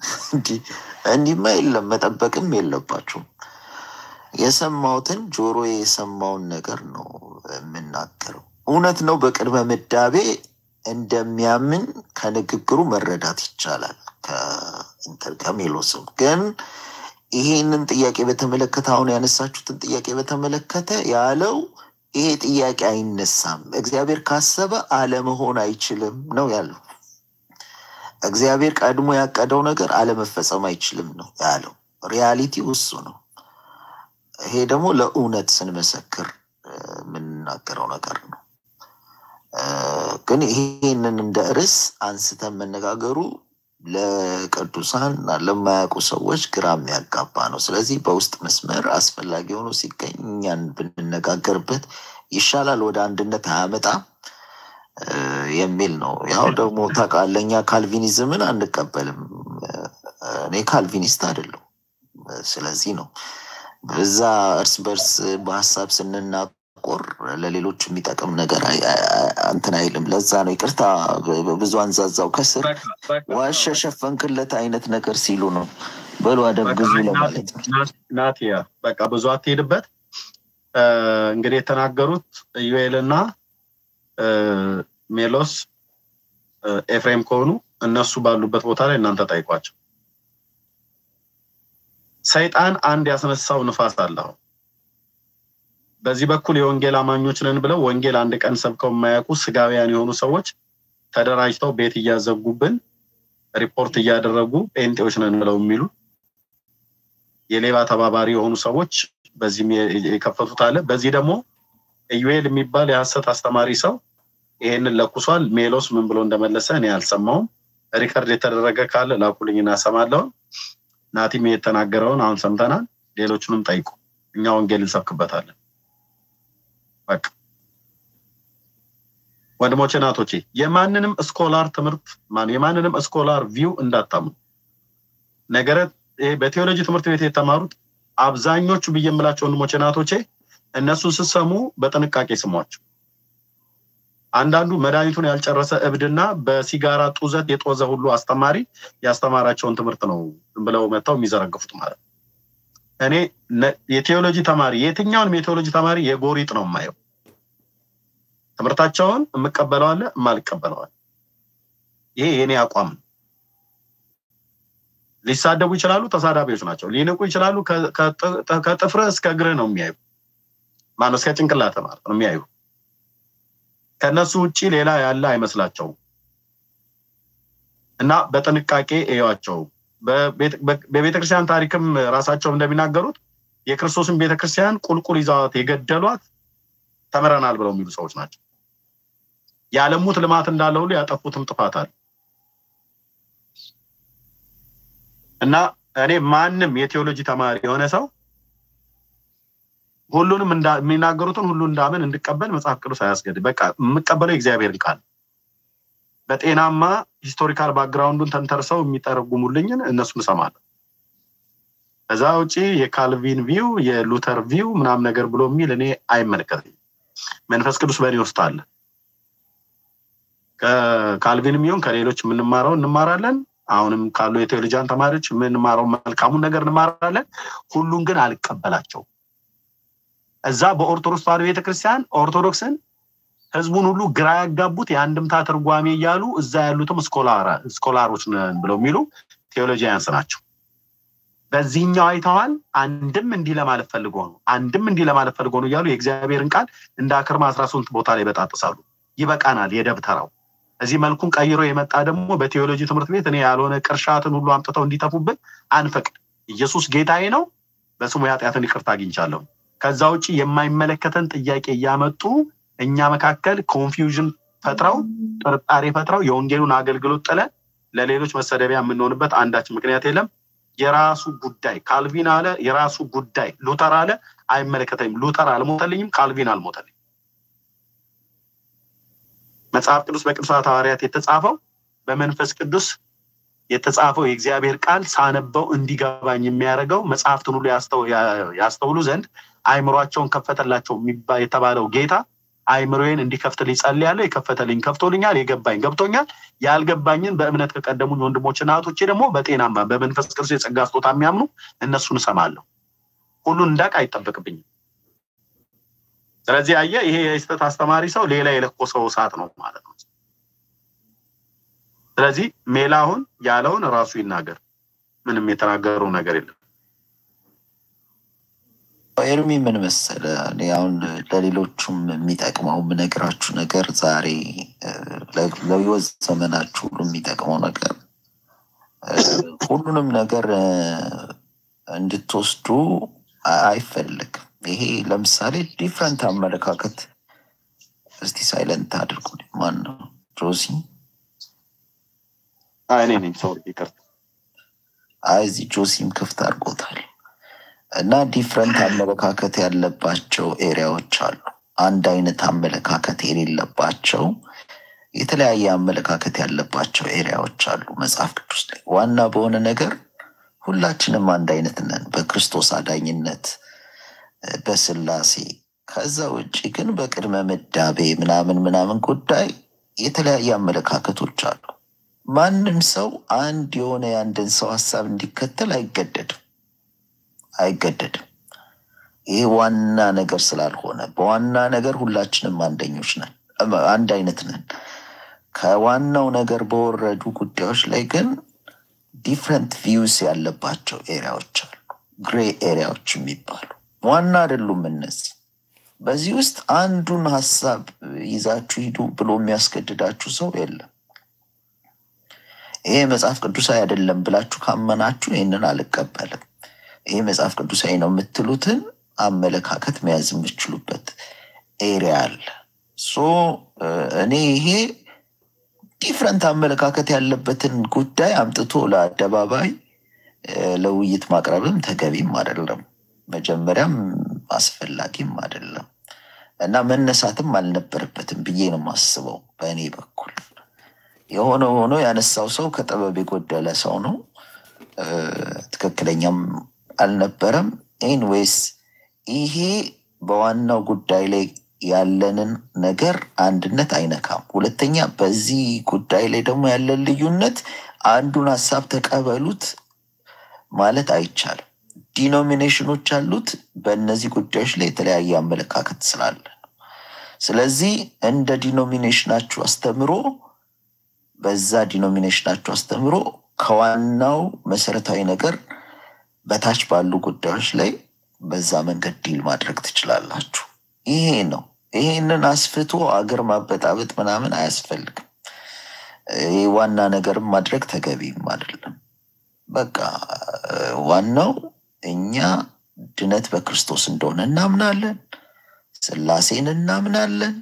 እንዲህ እንዲህማ የለም መጠበቅም የለባችሁም። የሰማሁትን ጆሮ የሰማውን ነገር ነው የምናገረው። እውነት ነው። በቅድመ ምዳቤ እንደሚያምን ከንግግሩ መረዳት ይቻላል። ከእንትን ከሜሎስም ግን ይሄንን ጥያቄ በተመለከተ አሁን ያነሳችሁትን ጥያቄ በተመለከተ ያለው ይሄ ጥያቄ አይነሳም። እግዚአብሔር ካሰበ አለመሆን አይችልም ነው ያለው። እግዚአብሔር ቀድሞ ያቀደው ነገር አለመፈጸም አይችልም ነው ያለው። ሪያሊቲው እሱ ነው። ይሄ ደግሞ ለእውነት ስንመሰክር እ፣ የምንናገረው ነገር ነው። እ፣ ግን ይሄንን እንደ ርዕስ አንስተን መነጋገሩ ለቅዱሳን እና ለማያውቁ ሰዎች ግራ የሚያጋባ ነው። ስለዚህ በውስጥ መስመር አስፈላጊ ሆኖ ሲገኝ እኛን ብንነጋገርበት ይሻላል፣ ወደ አንድነት አያመጣም እ፣ የሚል ነው። ያው ደግሞ ታውቃለህ፣ እኛ ካልቪኒዝምን አንቀበልም። እ፣ እኔ ካልቪኒስት አይደለሁም። እ፣ ስለዚህ ነው በዛ እርስ በርስ በሀሳብ ስንናቆር ለሌሎች የሚጠቅም ነገር አይ- አይ- አይ- እንትን አይልም። ለዛ ነው ይቅርታ በ- በ- ብዙ አንዛዛው ከስር ዋሸ ሸፈንክለት አይነት ነገር ሲሉ ነው። በሉ አደብ ግዙ ለማለት ነው። ናቲያ በቃ ብዙ አትሄድበት። እ፣ እንግዲህ የተናገሩት ኢዩኤል እና እ፣ ሜሎስ እ፣ ኤፍሬም ከሆኑ እነሱ ባሉበት ቦታ ላይ እናንተ ጠይቋቸው። ሰይጣን አንድ ያስነሳው ንፋስ አለ። አሁን በዚህ በኩል የወንጌል አማኞች ነን ብለው ወንጌል አንድ ቀን ሰብከው የማያውቁ ስጋውያን የሆኑ ሰዎች ተደራጅተው ቤት እያዘጉብን ሪፖርት እያደረጉ ጴንጤዎች ነን ብለው የሚሉ የሌባ ተባባሪ የሆኑ ሰዎች በዚህም የ- የከፈቱት አለ። በዚህ ደግሞ ኢዩኤል የሚባል የሐሰት አስተማሪ ሰው ይሄንን ለኩሷል። ሜሎስ ምን ብሎ እንደመለሰ እኔ አልሰማውም። ሪከርድ የተደረገ ካለ ላኩልኝ እናሰማለውን። ናቲም የተናገረውን አሁን ሰምተናል። ሌሎቹንም ጠይቁ። እኛ ወንጌል እንሰብክበታለን። በቃ ወንድሞቼ ናቶቼ፣ የማንንም ስኮላር ትምህርት ማን የማንንም ስኮላር ቪው እንዳታምኑ። ነገረ ይሄ በቴዎሎጂ ትምህርት ቤት የተማሩት አብዛኞቹ ብዬ የምላቸው ወንድሞቼ ናቶቼ እነሱን ስትሰሙ በጥንቃቄ ስሟቸው። አንዳንዱ መድኃኒቱን ያልጨረሰ እብድና በሲጋራ ጡዘት የጦዘ ሁሉ አስተማሪ ያስተማራቸውን ትምህርት ነው ዝም ብለው መጥተው የሚዘረግፉት ማለት ነው። እኔ ነ- የቴዎሎጂ ተማሪ የትኛውንም የቴዎሎጂ ተማሪ የጎሪጥ ነው የማየው። ትምህርታቸውን የምቀበለው አለ፣ የማልቀበለው አለ። ይሄ የኔ አቋም ነው። ሊሳደቡ ይችላሉ፣ ተሳዳቢዎች ናቸው። ሊንቁ ይችላሉ። ከ- ከጥ- ከጥፍርህ እስከ እግርህ ነው የሚያዩ ማነው እስከ ጭንቅላት ማለት ነው የሚያዩ ከነሱ ውጪ ሌላ ያለ አይመስላቸውም። እና በጥንቃቄ እዩዋቸው። በቤተ- በ- በቤተክርስቲያን ታሪክም ራሳቸው እንደሚናገሩት የክርስቶስን ቤተክርስቲያን ቁልቁል ይዘዋት የገደሏት ተምረናል ብለው የሚሉ ሰዎች ናቸው። ያለሙት ልማት እንዳለ ሁሉ ያጠፉትም ጥፋት አለ እና እኔ ማንም የቴዎሎጂ ተማሪ የሆነ ሰው ሁሉንም እንዳ- የሚናገሩትን ሁሉ እንዳምን እንድቀበል መጽሐፍ ቅዱስ አያስገድም። በቃ የምቀበለው የእግዚአብሔርን ቃል በጤናማ ሂስቶሪካል ባክግራውንዱን ተንተርሰው የሚተረጉሙልኝን እነሱን እሰማለሁ። ከዛ ውጪ የካልቪን ቪው የሉተር ቪው ምናምን ነገር ብሎ የሚል እኔ አይመለከተኝም። መንፈስ ቅዱስ በእኔ ውስጥ አለ። ከካልቪንም ይሁን ከሌሎች የምንማረው እንማራለን። አሁንም ካሉ የቴዎሎጂያን ተማሪዎች የምንማረው መልካሙን ነገር እንማራለን። ሁሉን ግን አልቀበላቸውም። እዛ በኦርቶዶክስ ተዋሕዶ ቤተክርስቲያን ኦርቶዶክስን ህዝቡን ሁሉ ግራ ያጋቡት የአንድምታ ትርጓሜ እያሉ እዛ ያሉትም ስኮላራ- ስኮላሮች ነን ብለው የሚሉ ቴዎሎጂያንስ ናቸው። በዚህኛው አይተዋል። አንድም እንዲህ ለማለት ፈልጎ ነው፣ አንድም እንዲህ ለማለት ፈልጎ ነው እያሉ የእግዚአብሔርን ቃል እንደ አክርማ አስራ ስምንት ቦታ ላይ በጣጥሳሉ። ይበቃናል። የደብተራው እዚህ መልኩን ቀይሮ የመጣ ደግሞ በቴዎሎጂ ትምህርት ቤት እኔ ያልሆነ ቅርሻትን ሁሉ አምጥተው እንዲተፉብን አንፈቅድ። ኢየሱስ ጌታዬ ነው፣ በስሙ የኃጢአትን ይቅርታ አግኝቻለሁ። ከዛ ውጭ የማይመለከተን ጥያቄ እያመጡ እኛ መካከል ኮንፊውዥን ፈጥረው ጥርጣሬ ፈጥረው የወንጌሉን አገልግሎት ጥለን ለሌሎች መሰደቢያ የምንሆንበት አንዳች ምክንያት የለም። የራሱ ጉዳይ ካልቪን አለ፣ የራሱ ጉዳይ ሉተር አለ፣ አይመለከተኝም። ሉተር አልሞተልኝም፣ ካልቪን አልሞተልኝም። መጽሐፍ ቅዱስ በቅዱሳት ሐዋርያት የተጻፈው በመንፈስ ቅዱስ የተጻፈው የእግዚአብሔር ቃል ሳነበው እንዲገባኝ የሚያደርገው መጽሐፍትን ሁሉ ያስተው- ያ- ያስተውሉ ዘንድ አይምሯቸውን ከፈተላቸው የሚባ- የተባለው ጌታ አይምሮዬን እንዲከፍትልኝ ጸልያለሁ። የከፈተልኝ ከፍቶልኛል፣ የገባኝ ገብቶኛል። ያልገባኝን በእምነት ከቀደሙኝ ወንድሞችና እህቶቼ ደግሞ በጤናማ በመንፈስ ቅዱስ የጸጋ ስጦታ የሚያምኑ እነሱን እሰማለሁ። ሁሉን እንዳቅ አይጠበቅብኝም። ስለዚህ አየህ፣ ይሄ የስህተት አስተማሪ ሰው ሌላ የለኮሰው እሳት ነው ማለት ነው። ስለዚህ ሜላሁን ያለውን ራሱ ይናገር። ምንም የተናገረው ነገር የለም። ኤርሚ ምን መሰለ፣ እኔ አሁን ለሌሎቹም የሚጠቅመው የምነግራችሁ ነገር ዛሬ ለህይወት ዘመናችሁ ሁሉ የሚጠቅመው ነገር ሁሉንም ነገር እንድትወስዱ አይፈልግም። ይሄ ለምሳሌ ዲፍረንት አመለካከት እስቲ ሳይለንት አድርጉ። ማን ነው ጆሲ? እኔ ነኝ። ሰው ይቅርታ። አይ እዚህ ጆሲም ክፍት አድርጎታል። እና ዲፍረንት አመለካከት ያለባቸው ኤሪያዎች አሉ። አንድ አይነት አመለካከት የሌለባቸው የተለያየ አመለካከት ያለባቸው ኤሪያዎች አሉ መጽሐፍ ቅዱስ ላይ። ዋና በሆነ ነገር ሁላችንም አንድ አይነት ነን በክርስቶስ አዳኝነት፣ በስላሴ። ከዛ ውጭ ግን በቅድመ ምዳቤ ምናምን ምናምን ጉዳይ የተለያየ አመለካከቶች አሉ። ማንም ሰው አንድ የሆነ የአንድን ሰው ሀሳብ እንዲከተል አይገደድም አይገደድም። ይሄ ዋና ነገር ስላልሆነ በዋና ነገር ሁላችንም አንደኞች ነን፣ አንድ አይነት ነን። ከዋናው ነገር በወረዱ ጉዳዮች ላይ ግን ዲፍረንት ቪውስ ያለባቸው ኤሪያዎች አሉ፣ ግሬ ኤሪያዎች የሚባሉ ዋና አይደሉም እነዚህ። በዚህ ውስጥ አንዱን ሀሳብ ይዛችሁ ሂዱ ብሎ የሚያስገድዳችሁ ሰው የለም። ይሄ መጽሐፍ ቅዱሳዊ አይደለም ብላችሁ ካመናችሁ ይህንን አልቀበልም ይሄ መጽሐፍ ቅዱሳዊ ነው የምትሉትን አመለካከት መያዝ የምችሉበት ኤሪያ አለ። ሶ እኔ ይሄ ዲፍረንት አመለካከት ያለበትን ጉዳይ አምጥቶ ለአደባባይ ለውይይት ማቅረብም ተገቢም አይደለም፣ መጀመሪያም አስፈላጊም አይደለም እና መነሳትም አልነበረበትም ብዬ ነው የማስበው በእኔ በኩል። የሆነ ሆኖ ያነሳው ሰው ከጥበብ የጎደለ ሰው ነው። ትክክለኛም አልነበረም። ኤንዌይስ ይሄ በዋናው ጉዳይ ላይ ያለንን ነገር አንድነት አይነካም። ሁለተኛ በዚህ ጉዳይ ላይ ደግሞ ያለን ልዩነት አንዱን ሀሳብ ተቀበሉት ማለት አይቻልም። ዲኖሚኔሽኖች አሉት። በእነዚህ ጉዳዮች ላይ የተለያየ አመለካከት ስላለ ነው። ስለዚህ እንደ ዲኖሚኔሽናችሁ አስተምሮ በዛ ዲኖሚኔሽናችሁ አስተምሮ ከዋናው መሰረታዊ ነገር በታች ባሉ ጉዳዮች ላይ በዛ መንገድ ዲል ማድረግ ትችላላችሁ። ይሄ ነው። ይሄንን አስፍቶ አገር ማበጣበጥ ምናምን አያስፈልግም። ይህ ዋና ነገርም ማድረግ ተገቢም አይደለም። በቃ ዋናው እኛ ድነት በክርስቶስ እንደሆነ እናምናለን። ስላሴን እናምናለን።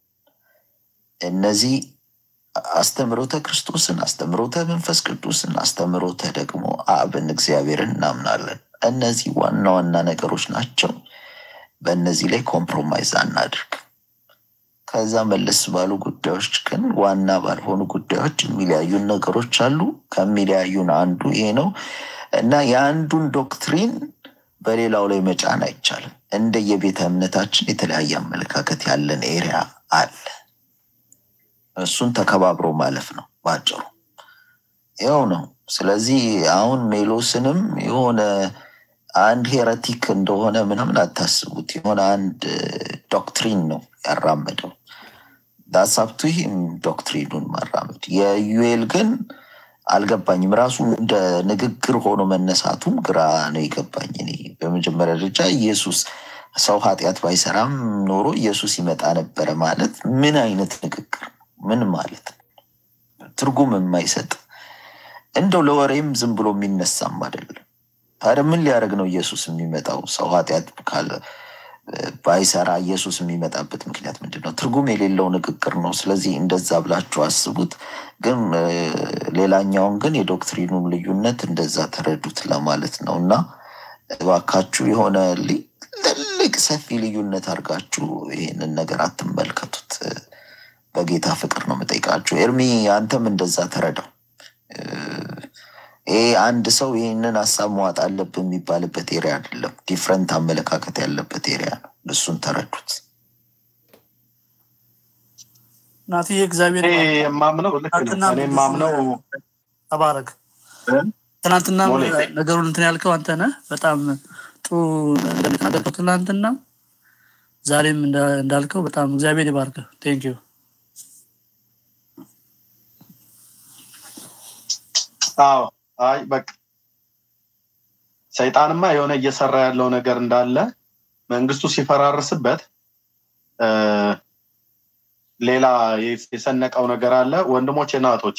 እነዚህ አስተምሮተ ክርስቶስን፣ አስተምሮተ መንፈስ ቅዱስን፣ አስተምሮተ ደግሞ አብን እግዚአብሔርን እናምናለን። እነዚህ ዋና ዋና ነገሮች ናቸው። በእነዚህ ላይ ኮምፕሮማይዝ አናድርግ። ከዛ መለስ ባሉ ጉዳዮች ግን ዋና ባልሆኑ ጉዳዮች የሚለያዩን ነገሮች አሉ። ከሚለያዩን አንዱ ይሄ ነው እና የአንዱን ዶክትሪን በሌላው ላይ መጫን አይቻልም። እንደ የቤተ እምነታችን የተለያየ አመለካከት ያለን ኤሪያ አለ። እሱን ተከባብሮ ማለፍ ነው ባጭሩ። ይኸው ነው። ስለዚህ አሁን ሜሎስንም የሆነ አንድ ሄረቲክ እንደሆነ ምናምን አታስቡት። የሆነ አንድ ዶክትሪን ነው ያራመደው። ዳሳብቱ ይህም ዶክትሪኑን ማራመድ የዩኤል ግን አልገባኝም። ራሱ እንደ ንግግር ሆኖ መነሳቱም ግራ ነው የገባኝ። እኔ በመጀመሪያ ደረጃ ኢየሱስ ሰው ኃጢአት ባይሰራም ኖሮ ኢየሱስ ይመጣ ነበረ ማለት ምን አይነት ንግግር ምን ማለት ነው? ትርጉም የማይሰጥ እንደው ለወሬም ዝም ብሎ የሚነሳም አይደለም። ታዲያ ምን ሊያደርግ ነው ኢየሱስ የሚመጣው? ሰው ኃጢአት ካለ ባይሰራ ኢየሱስ የሚመጣበት ምክንያት ምንድን ነው? ትርጉም የሌለው ንግግር ነው። ስለዚህ እንደዛ ብላችሁ አስቡት። ግን ሌላኛውን ግን የዶክትሪኑን ልዩነት እንደዛ ተረዱት ለማለት ነው እና እባካችሁ የሆነ ትልቅ ሰፊ ልዩነት አድርጋችሁ ይህንን ነገር አትመልከቱት። በጌታ ፍቅር ነው የምጠይቃችሁ። ኤርሚ አንተም እንደዛ ተረዳው። ይሄ አንድ ሰው ይህንን ሀሳብ መዋጥ አለብን የሚባልበት ኤሪያ አይደለም። ዲፍረንት አመለካከት ያለበት ኤሪያ ነው። እሱን ተረዱት። ናትዬ እግዚአብሔር እኔ ይባርክ። የማምነው ልክ ነው። ትናንትና እኔ የማምነው ተባረክ። ትናንትና ነገሩን እንትን ያልከው አንተ ነህ። በጣም ጥሩ ነገር የተናገርከው ትናንትና፣ ዛሬም እንዳ- እንዳልከው በጣም እግዚአብሔር ይባርክ። ቴንክ ዩ አዎ አይ በቃ ሰይጣንማ የሆነ እየሰራ ያለው ነገር እንዳለ መንግስቱ ሲፈራርስበት እ፣ ሌላ የሰነቀው ነገር አለ። ወንድሞቼ እና እህቶቼ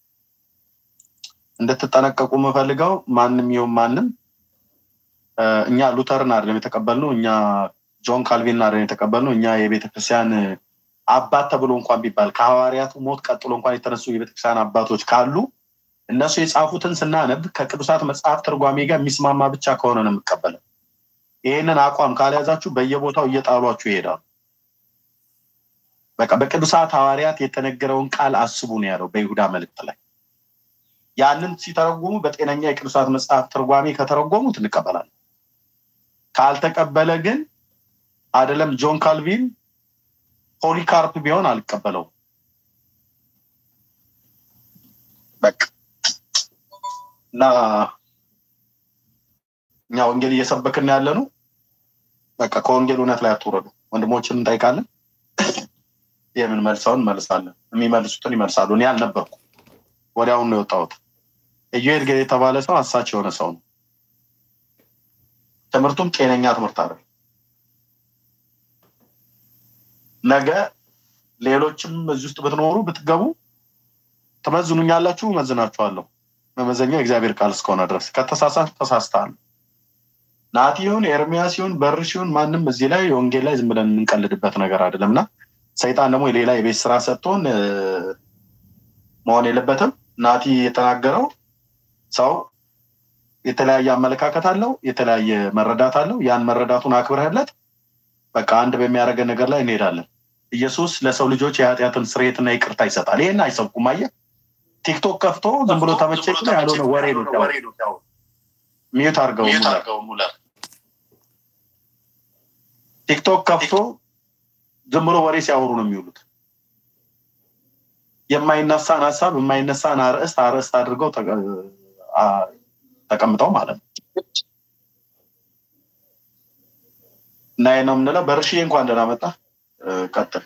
እንድትጠነቀቁ የምፈልገው ማንም ይሁን ማንም እ፣ እኛ ሉተርን አይደለም የተቀበልነው፣ እኛ ጆን ካልቪን አይደለም የተቀበልነው። እኛ የቤተክርስቲያን አባት ተብሎ እንኳን ቢባል ከሐዋርያቱ ሞት ቀጥሎ እንኳን የተነሱ የቤተክርስቲያን አባቶች ካሉ እነሱ የጻፉትን ስናነብ ከቅዱሳት መጽሐፍ ትርጓሜ ጋር የሚስማማ ብቻ ከሆነ ነው የምቀበለው። ይህንን አቋም ካልያዛችሁ በየቦታው እየጣሏችሁ ይሄዳሉ። በቃ በቅዱሳት ሐዋርያት የተነገረውን ቃል አስቡ ነው ያለው በይሁዳ መልእክት ላይ። ያንን ሲተረጉሙ በጤነኛ የቅዱሳት መጽሐፍ ትርጓሜ ከተረጎሙት እንቀበላለን። ካልተቀበለ ግን አይደለም ጆን ካልቪን ፖሊካርፕ ቢሆን አልቀበለውም። በቃ እና እኛ ወንጌል እየሰበክን ያለ ነው። በቃ ከወንጌል እውነት ላይ አትውረዱ። ወንድሞችን እንጠይቃለን። የምንመልሰውን እንመልሳለን። የሚመልሱትን ይመልሳሉ። እኔ አልነበርኩ፣ ወዲያውኑ ነው የወጣሁት። ኢዩኤል ጌል የተባለ ሰው አሳች የሆነ ሰው ነው። ትምህርቱም ጤነኛ ትምህርት አለ። ነገ ሌሎችም እዚህ ውስጥ ብትኖሩ ብትገቡ ትመዝኑኛላችሁ፣ እመዝናችኋለሁ። መመዘኛው የእግዚአብሔር ቃል እስከሆነ ድረስ ከተሳሳት ተሳስተሃል። ናቲ ይሁን ኤርሚያስ ይሁን በርሽ ይሁን ማንም እዚህ ላይ ወንጌል ላይ ዝም ብለን የምንቀልድበት ነገር አይደለም እና ሰይጣን ደግሞ የሌላ የቤት ስራ ሰጥቶን እ፣ መሆን የለበትም። ናቲ የተናገረው ሰው የተለያየ አመለካከት አለው፣ የተለያየ መረዳት አለው። ያን መረዳቱን አክብረህለት በቃ አንድ በሚያደርገን ነገር ላይ እንሄዳለን። ኢየሱስ ለሰው ልጆች የኃጢአትን ስርየትና ይቅርታ ይሰጣል። ይህን አይሰብኩም። አየህ ቲክቶክ ከፍቶ ዝም ብሎ ተመቸኝ ብሎ ያልሆነ ወሬ ነው ሲያወሩ። ሚዩት አድርገው ሙለር ቲክቶክ ከፍቶ ዝም ብሎ ወሬ ሲያወሩ ነው የሚውሉት። የማይነሳን ሀሳብ የማይነሳን አርዕስት አርዕስት አድርገው ተቀ- አ- ተቀምጠው ማለት ነው። እና ይሄ ነው የምንለው። በርሽዬ እንኳን ደህና መጣ። ቀጥል።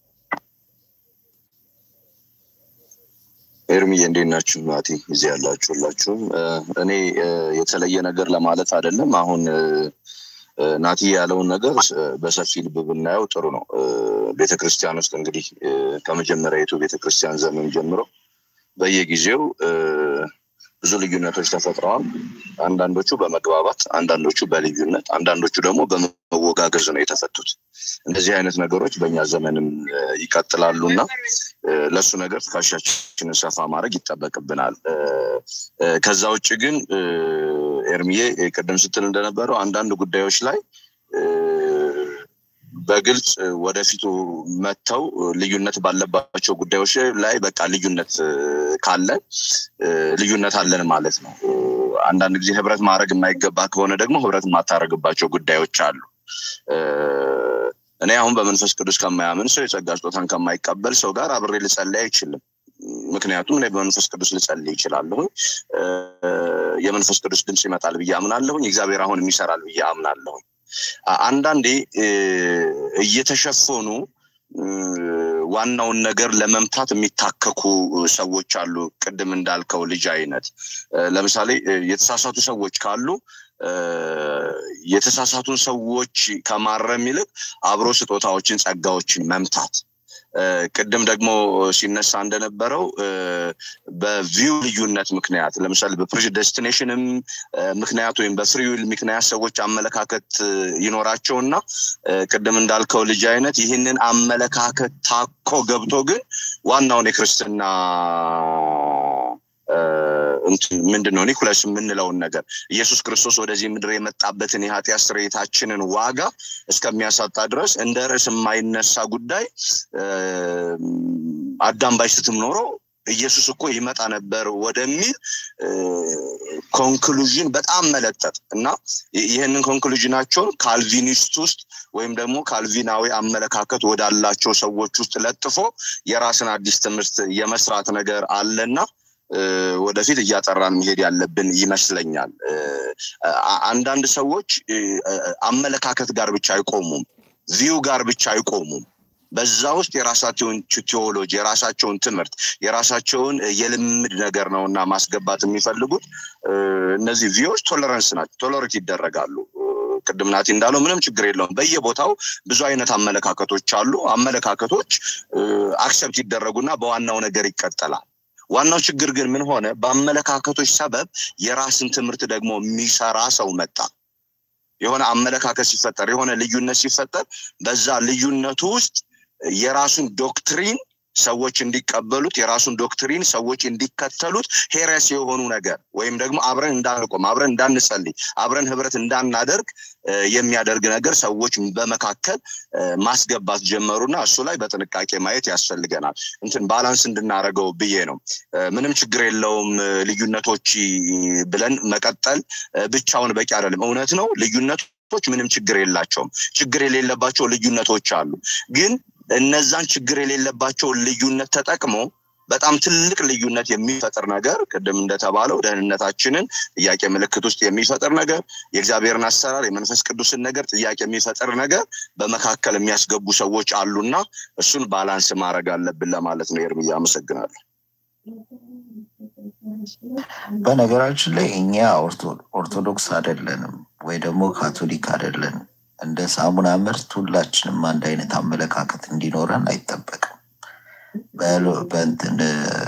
ኤርሚዬ እንዴት ናችሁ? ናቲ እዚህ ያላችሁ ሁላችሁም። እ፣ እኔ እ፣ የተለየ ነገር ለማለት አይደለም። አሁን እ፣ እ፣ ናቲ ያለውን ነገር እ፣ በሰፊ ልብ ብናየው ጥሩ ነው። እ፣ ቤተክርስቲያን ውስጥ እንግዲህ እ፣ ከመጀመሪያዊቱ ቤተክርስቲያን ዘመን ጀምሮ በየጊዜው እ፣ ብዙ ልዩነቶች ተፈጥረዋል። አንዳንዶቹ በመግባባት፣ አንዳንዶቹ በልዩነት፣ አንዳንዶቹ ደግሞ በመወጋገዝ ነው የተፈቱት። እንደዚህ አይነት ነገሮች በእኛ ዘመንም እ፣ ይቀጥላሉ እና እ፣ ለእሱ ነገር ትከሻችንን ሰፋ ማድረግ ይጠበቅብናል። እ፣ እ፣ ከዛ ውጭ ግን እ፣ ኤርሚዬ እ፣ ቅድም ስትል እንደነበረው አንዳንድ ጉዳዮች ላይ እ፣ በግልጽ እ፣ ወደፊቱ መጥተው እ፣ ልዩነት ባለባቸው ጉዳዮች ላይ በቃ ልዩነት እ፣ ካለን እ፣ ልዩነት አለን ማለት ነው። እ፣ አንዳንድ ጊዜ ህብረት ማድረግ የማይገባ ከሆነ ደግሞ ህብረት የማታደርግባቸው ጉዳዮች አሉ። እ፣ እኔ አሁን በመንፈስ ቅዱስ ከማያምን ሰው የጸጋ ስጦታን ከማይቀበል ሰው ጋር አብሬ ልጸልይ አይችልም። ምክንያቱም እኔ በመንፈስ ቅዱስ ልጸልይ ይችላለሁኝ። እ፣ የመንፈስ ቅዱስ ድምፅ ይመጣል ብዬ አምናለሁኝ። እግዚአብሔር አሁንም ይሰራል ብዬ አምናለሁኝ። አ- አንዳንዴ እ፣ እየተሸፈኑ እ፣ ዋናውን ነገር ለመምታት የሚታከኩ ሰዎች አሉ። ቅድም እንዳልከው ልጅ አይነት እ፣ ለምሳሌ እ፣ የተሳሳቱ ሰዎች ካሉ እ፣ የተሳሳቱን ሰዎች ከማረም ይልቅ አብሮ ስጦታዎችን፣ ጸጋዎችን መምታት እ፣ ቅድም ደግሞ ሲነሳ እንደነበረው እ፣ በቪው ልዩነት ምክንያት ለምሳሌ በፕሬደስቲኔሽንም ምክንያት ወይም በፍሪዊል ምክንያት ሰዎች አመለካከት እ፣ ይኖራቸውና እ፣ ቅድም እንዳልከው ልጅ አይነት ይህንን አመለካከት ታኮ ገብቶ ግን ዋናውን የክርስትና እ፣ እንትን ምንድን ነው ኒኩለስ የምንለውን ነገር ኢየሱስ ክርስቶስ ወደዚህ ምድር የመጣበትን የኃጢአት ስርየታችንን ዋጋ እስከሚያሳጣ ድረስ እንደ ርዕስ የማይነሳ ጉዳይ እ፣ አዳም ባይስትም ኖሮ ኢየሱስ እኮ ይመጣ ነበር ወደሚል ኮንክሉዥን በጣም መለጠጥ እና ይህንን ኮንክሉዥናቸውን ካልቪኒስት ውስጥ ወይም ደግሞ ካልቪናዊ አመለካከት ወዳላቸው ሰዎች ውስጥ ለጥፎ የራስን አዲስ ትምህርት የመስራት ነገር አለና ወደፊት እያጠራን መሄድ ያለብን ይመስለኛል። አንዳንድ ሰዎች አመለካከት ጋር ብቻ አይቆሙም፣ ቪው ጋር ብቻ አይቆሙም። በዛ ውስጥ የራሳቸውን ቴዎሎጂ፣ የራሳቸውን ትምህርት፣ የራሳቸውን የልምድ ነገር ነው እና ማስገባት የሚፈልጉት እነዚህ ቪዎች ቶለረንስ ናቸው፣ ቶለሬት ይደረጋሉ። ቅድም ናቲ እንዳለው ምንም ችግር የለውም። በየቦታው ብዙ አይነት አመለካከቶች አሉ። አመለካከቶች አክሰፕት ይደረጉና በዋናው ነገር ይቀጠላል። ዋናው ችግር ግን ምን ሆነ? በአመለካከቶች ሰበብ የራስን ትምህርት ደግሞ የሚሰራ ሰው መጣ። የሆነ አመለካከት ሲፈጠር፣ የሆነ ልዩነት ሲፈጠር በዛ ልዩነቱ ውስጥ የራሱን ዶክትሪን ሰዎች እንዲቀበሉት የራሱን ዶክትሪን ሰዎች እንዲከተሉት ሄረስ የሆኑ ነገር ወይም ደግሞ አብረን እንዳንቆም አብረን እንዳንጸልይ አብረን ህብረት እንዳናደርግ የሚያደርግ ነገር ሰዎች በመካከል ማስገባት ጀመሩና እሱ ላይ በጥንቃቄ ማየት ያስፈልገናል። እንትን ባላንስ እንድናደርገው ብዬ ነው። ምንም ችግር የለውም ልዩነቶች ብለን መቀጠል ብቻውን በቂ አይደለም። እውነት ነው ልዩነቶች ምንም ችግር የላቸውም። ችግር የሌለባቸው ልዩነቶች አሉ ግን እነዛን ችግር የሌለባቸውን ልዩነት ተጠቅሞ በጣም ትልቅ ልዩነት የሚፈጥር ነገር ቅድም እንደተባለው ደህንነታችንን ጥያቄ ምልክት ውስጥ የሚፈጥር ነገር የእግዚአብሔርን አሰራር የመንፈስ ቅዱስን ነገር ጥያቄ የሚፈጥር ነገር በመካከል የሚያስገቡ ሰዎች አሉና እሱን ባላንስ ማድረግ አለብን ለማለት ነው። ኤርምያ አመሰግናለሁ። በነገራችን ላይ እኛ ኦርቶዶክስ አይደለንም ወይ ደግሞ ካቶሊክ አይደለንም። እንደ ሳሙና ምርት ሁላችንም አንድ አይነት አመለካከት እንዲኖረን አይጠበቅም። በእንትን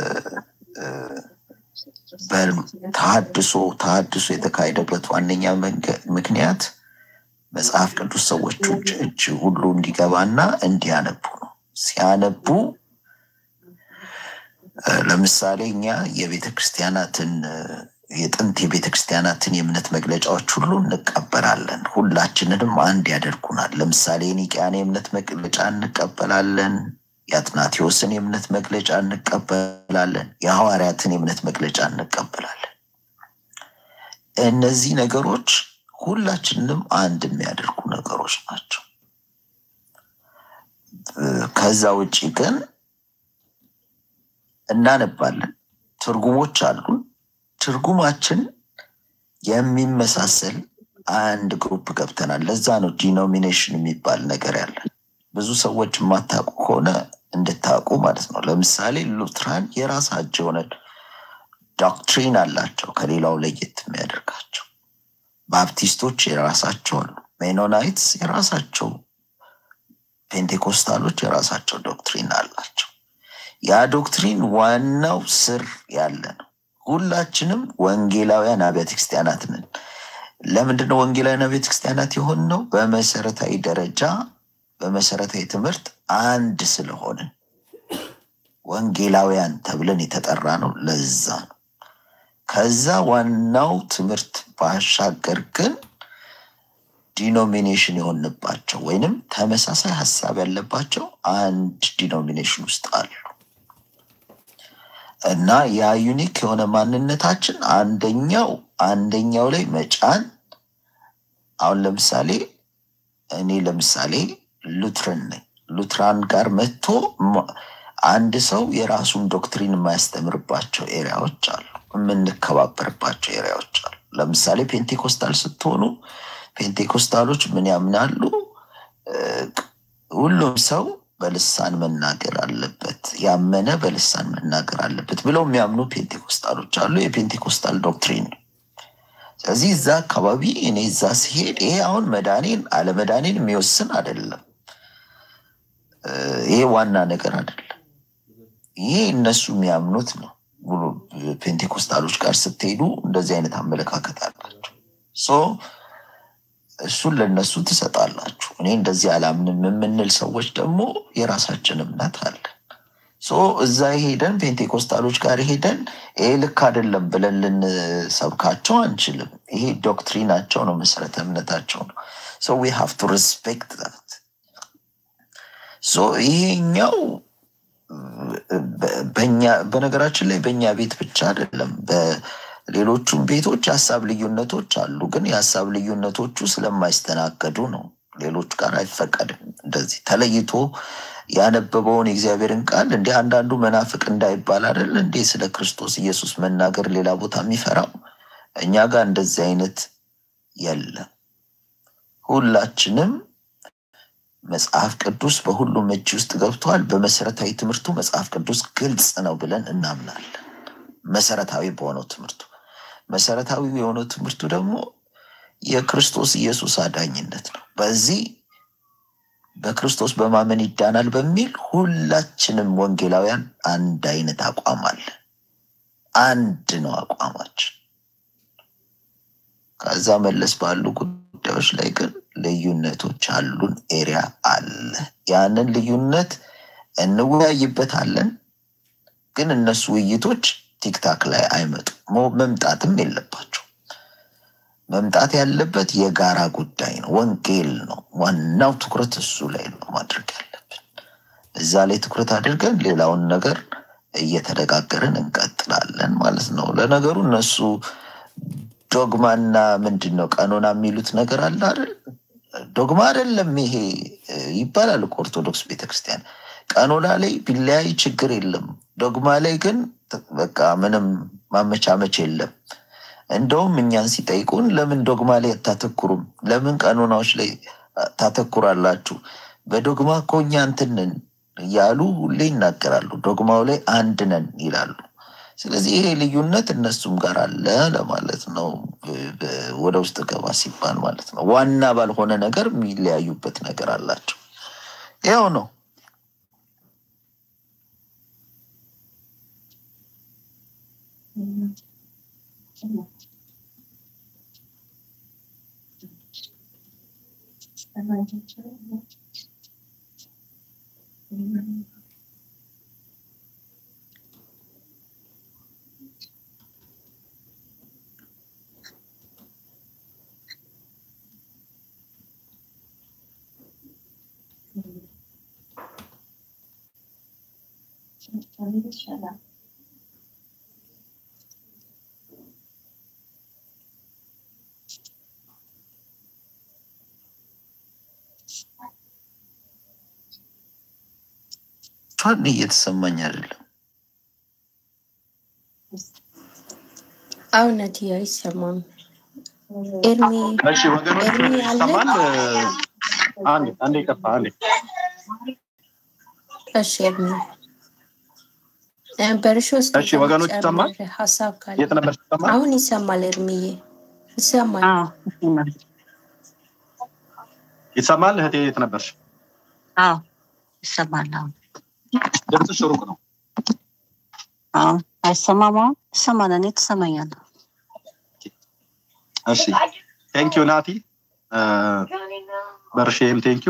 ተሀድሶ ተሀድሶ የተካሄደበት ዋነኛ ምክንያት መጽሐፍ ቅዱስ ሰዎች እጅ ሁሉ እንዲገባና እንዲያነቡ ነው። ሲያነቡ ለምሳሌ እኛ የቤተ ክርስቲያናትን የጥንት የቤተ ክርስቲያናትን የእምነት መግለጫዎች ሁሉ እንቀበላለን። ሁላችንንም አንድ ያደርጉናል። ለምሳሌ የኒቅያን የእምነት መግለጫ እንቀበላለን። የአትናቴዎስን የእምነት መግለጫ እንቀበላለን። የሐዋርያትን የእምነት መግለጫ እንቀበላለን። እነዚህ ነገሮች ሁላችንንም አንድ የሚያደርጉ ነገሮች ናቸው። ከዛ ውጭ ግን እናነባለን። ትርጉሞች አሉን። ትርጉማችን የሚመሳሰል አንድ ግሩፕ ገብተናል። ለዛ ነው ዲኖሚኔሽን የሚባል ነገር ያለን። ብዙ ሰዎች የማታውቁ ከሆነ እንድታውቁ ማለት ነው። ለምሳሌ ሉትራን የራሳቸው የሆነ ዶክትሪን አላቸው ከሌላው ለየት የሚያደርጋቸው። ባፕቲስቶች የራሳቸው አሉ። ሜኖናይትስ የራሳቸው፣ ፔንቴኮስታሎች የራሳቸው ዶክትሪን አላቸው። ያ ዶክትሪን ዋናው ስር ያለ ነው። ሁላችንም ወንጌላውያን አብያተ ክርስቲያናት ነን። ለምንድነው ወንጌላውያን አብያተ ክርስቲያናት የሆን ነው? በመሰረታዊ ደረጃ በመሰረታዊ ትምህርት አንድ ስለሆንን ወንጌላውያን ተብለን የተጠራ ነው። ለዛ ነው። ከዛ ዋናው ትምህርት ባሻገር ግን ዲኖሚኔሽን የሆንባቸው ወይንም ተመሳሳይ ሀሳብ ያለባቸው አንድ ዲኖሚኔሽን ውስጥ አሉ እና ያ ዩኒክ የሆነ ማንነታችን አንደኛው አንደኛው ላይ መጫን አሁን ለምሳሌ እኔ ለምሳሌ ሉትረን ነኝ። ሉትራን ጋር መጥቶ አንድ ሰው የራሱን ዶክትሪን የማያስተምርባቸው ኤሪያዎች አሉ፣ የምንከባበርባቸው ኤሪያዎች አሉ። ለምሳሌ ፔንቴኮስታል ስትሆኑ ፔንቴኮስታሎች ምን ያምናሉ? ሁሉም ሰው በልሳን መናገር አለበት፣ ያመነ በልሳን መናገር አለበት ብለው የሚያምኑ ፔንቴኮስታሎች አሉ። የፔንቴኮስታል ዶክትሪን ነው። ስለዚህ እዛ አካባቢ እኔ እዛ ሲሄድ ይሄ አሁን መዳኔን አለመዳኔን የሚወስን አይደለም። ይሄ ዋና ነገር አይደለም። ይሄ እነሱ የሚያምኑት ነው። ሙሉ ፔንቴኮስታሎች ጋር ስትሄዱ እንደዚህ አይነት አመለካከት አላቸው። ሶ እሱን ለእነሱ ትሰጣላችሁ። እኔ እንደዚህ አላምንም የምንል ሰዎች ደግሞ የራሳችን እምነት አለ። ሶ እዛ ሄደን ፔንቴኮስታሎች ጋር ሄደን ይሄ ልክ አይደለም ብለን ልንሰብካቸው አንችልም። ይሄ ዶክትሪናቸው ነው፣ መሰረተ እምነታቸው ነው። ሶ ዊ ሃቭ ቱ ሪስፔክት ዛት። ሶ ይሄኛው በ- በእኛ በነገራችን ላይ በእኛ ቤት ብቻ አይደለም በሌሎቹም ቤቶች የሀሳብ ልዩነቶች አሉ። ግን የሀሳብ ልዩነቶቹ ስለማይስተናገዱ ነው። ሌሎች ጋር አይፈቀድም። እንደዚህ ተለይቶ ያነበበውን የእግዚአብሔርን ቃል እንዲህ አንዳንዱ መናፍቅ እንዳይባል አይደል እንዴ ስለ ክርስቶስ ኢየሱስ መናገር ሌላ ቦታ የሚፈራው እኛ ጋር እንደዚህ አይነት የለም። ሁላችንም መጽሐፍ ቅዱስ በሁሉም እጅ ውስጥ ገብቷል። በመሰረታዊ ትምህርቱ መጽሐፍ ቅዱስ ግልጽ ነው ብለን እናምናለን። መሰረታዊ በሆነው ትምህርቱ መሰረታዊ የሆነው ትምህርቱ ደግሞ የክርስቶስ ኢየሱስ አዳኝነት ነው። በዚህ በክርስቶስ በማመን ይዳናል በሚል ሁላችንም ወንጌላውያን አንድ አይነት አቋም አለ። አንድ ነው አቋማችን። ከዛ መለስ ባሉ ጉዳዮች ላይ ግን ልዩነቶች አሉን። ኤሪያ አለ። ያንን ልዩነት እንወያይበታለን። ግን እነሱ ውይይቶች ቲክታክ ላይ አይመጡም፣ ሞ- መምጣትም የለባቸው። መምጣት ያለበት የጋራ ጉዳይ ነው፣ ወንጌል ነው። ዋናው ትኩረት እሱ ላይ ነው ማድረግ ያለብን። እዛ ላይ ትኩረት አድርገን ሌላውን ነገር እየተነጋገርን እንቀጥላለን ማለት ነው። ለነገሩ እነሱ ዶግማና ምንድን ነው ቀኖና የሚሉት ነገር አለ አይደል? ዶግማ አይደለም ይሄ እ፣ ይባላል እኮ ኦርቶዶክስ ቤተክርስቲያን። ቀኖና ላይ ቢለያይ ችግር የለም። ዶግማ ላይ ግን ት- በቃ ምንም ማመቻመች የለም። እንደውም እኛን ሲጠይቁን ለምን ዶግማ ላይ አታተኩሩም? ለምን ቀኖናዎች ላይ አ- ታተኩራላችሁ? በዶግማ እኮ እኛ እንትን ነን እያሉ ሁሌ ይናገራሉ። ዶግማው ላይ አንድ ነን ይላሉ። ስለዚህ ይሄ ልዩነት እነሱም ጋር አለ ለማለት ነው። ብ- ብ- ወደ ውስጥ ገባ ሲባል ማለት ነው። ዋና ባልሆነ ነገር የሚለያዩበት ነገር አላቸው። ያው ነው። ፋን እየተሰማኝ አይደለም። አሁን ነትያ አይሰማም። ኤርሚ እሺ ወገኖች ኤርሚ አለ? ይሰማል? አንዴ አንዴ ይቅርታ፣ አንዴ እሺ ኤርሚ እ፣ በርሾ ውስጥ እሺ ወገኖች ይሰማል? ጨምር ሀሳብ ካለ የት ነበር ይሰማል? አሁን ይሰማል። ኤርሚዬ ይሰማል። ይሰማል? እህቴ የት ነበርሽ? አዎ ይሰማል። አሁን ድምፅሽ ሩቅ ነው። አዎ አይሰማም። አሁን ይሰማል። እኔ ትሰማኛለህ። እሺ ቴንኪዩ ናቲ እ፣ በርሼም ቴንኪዩ።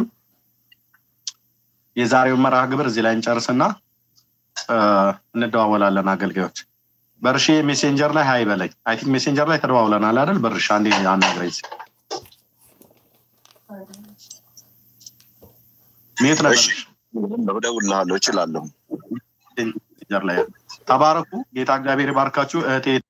የዛሬውን መርሃ ግብር እዚህ ላይ እንጨርስና እ፣ እንደዋወላለን አገልጋዮች። በርሼ ሜሴንጀር ላይ ሀይ በለኝ። አይ ቲንክ ሜሴንጀር ላይ ተደዋውለናል አይደል? በርሽ አንዴ አናግረኝ። እስኪ። የት ነበርሽ? እደውልልሃለሁ፣ እችላለሁ። ሜሴንጀር ላይ ተባረኩ። ጌታ እግዚአብሔር ይባርካችሁ እህቴ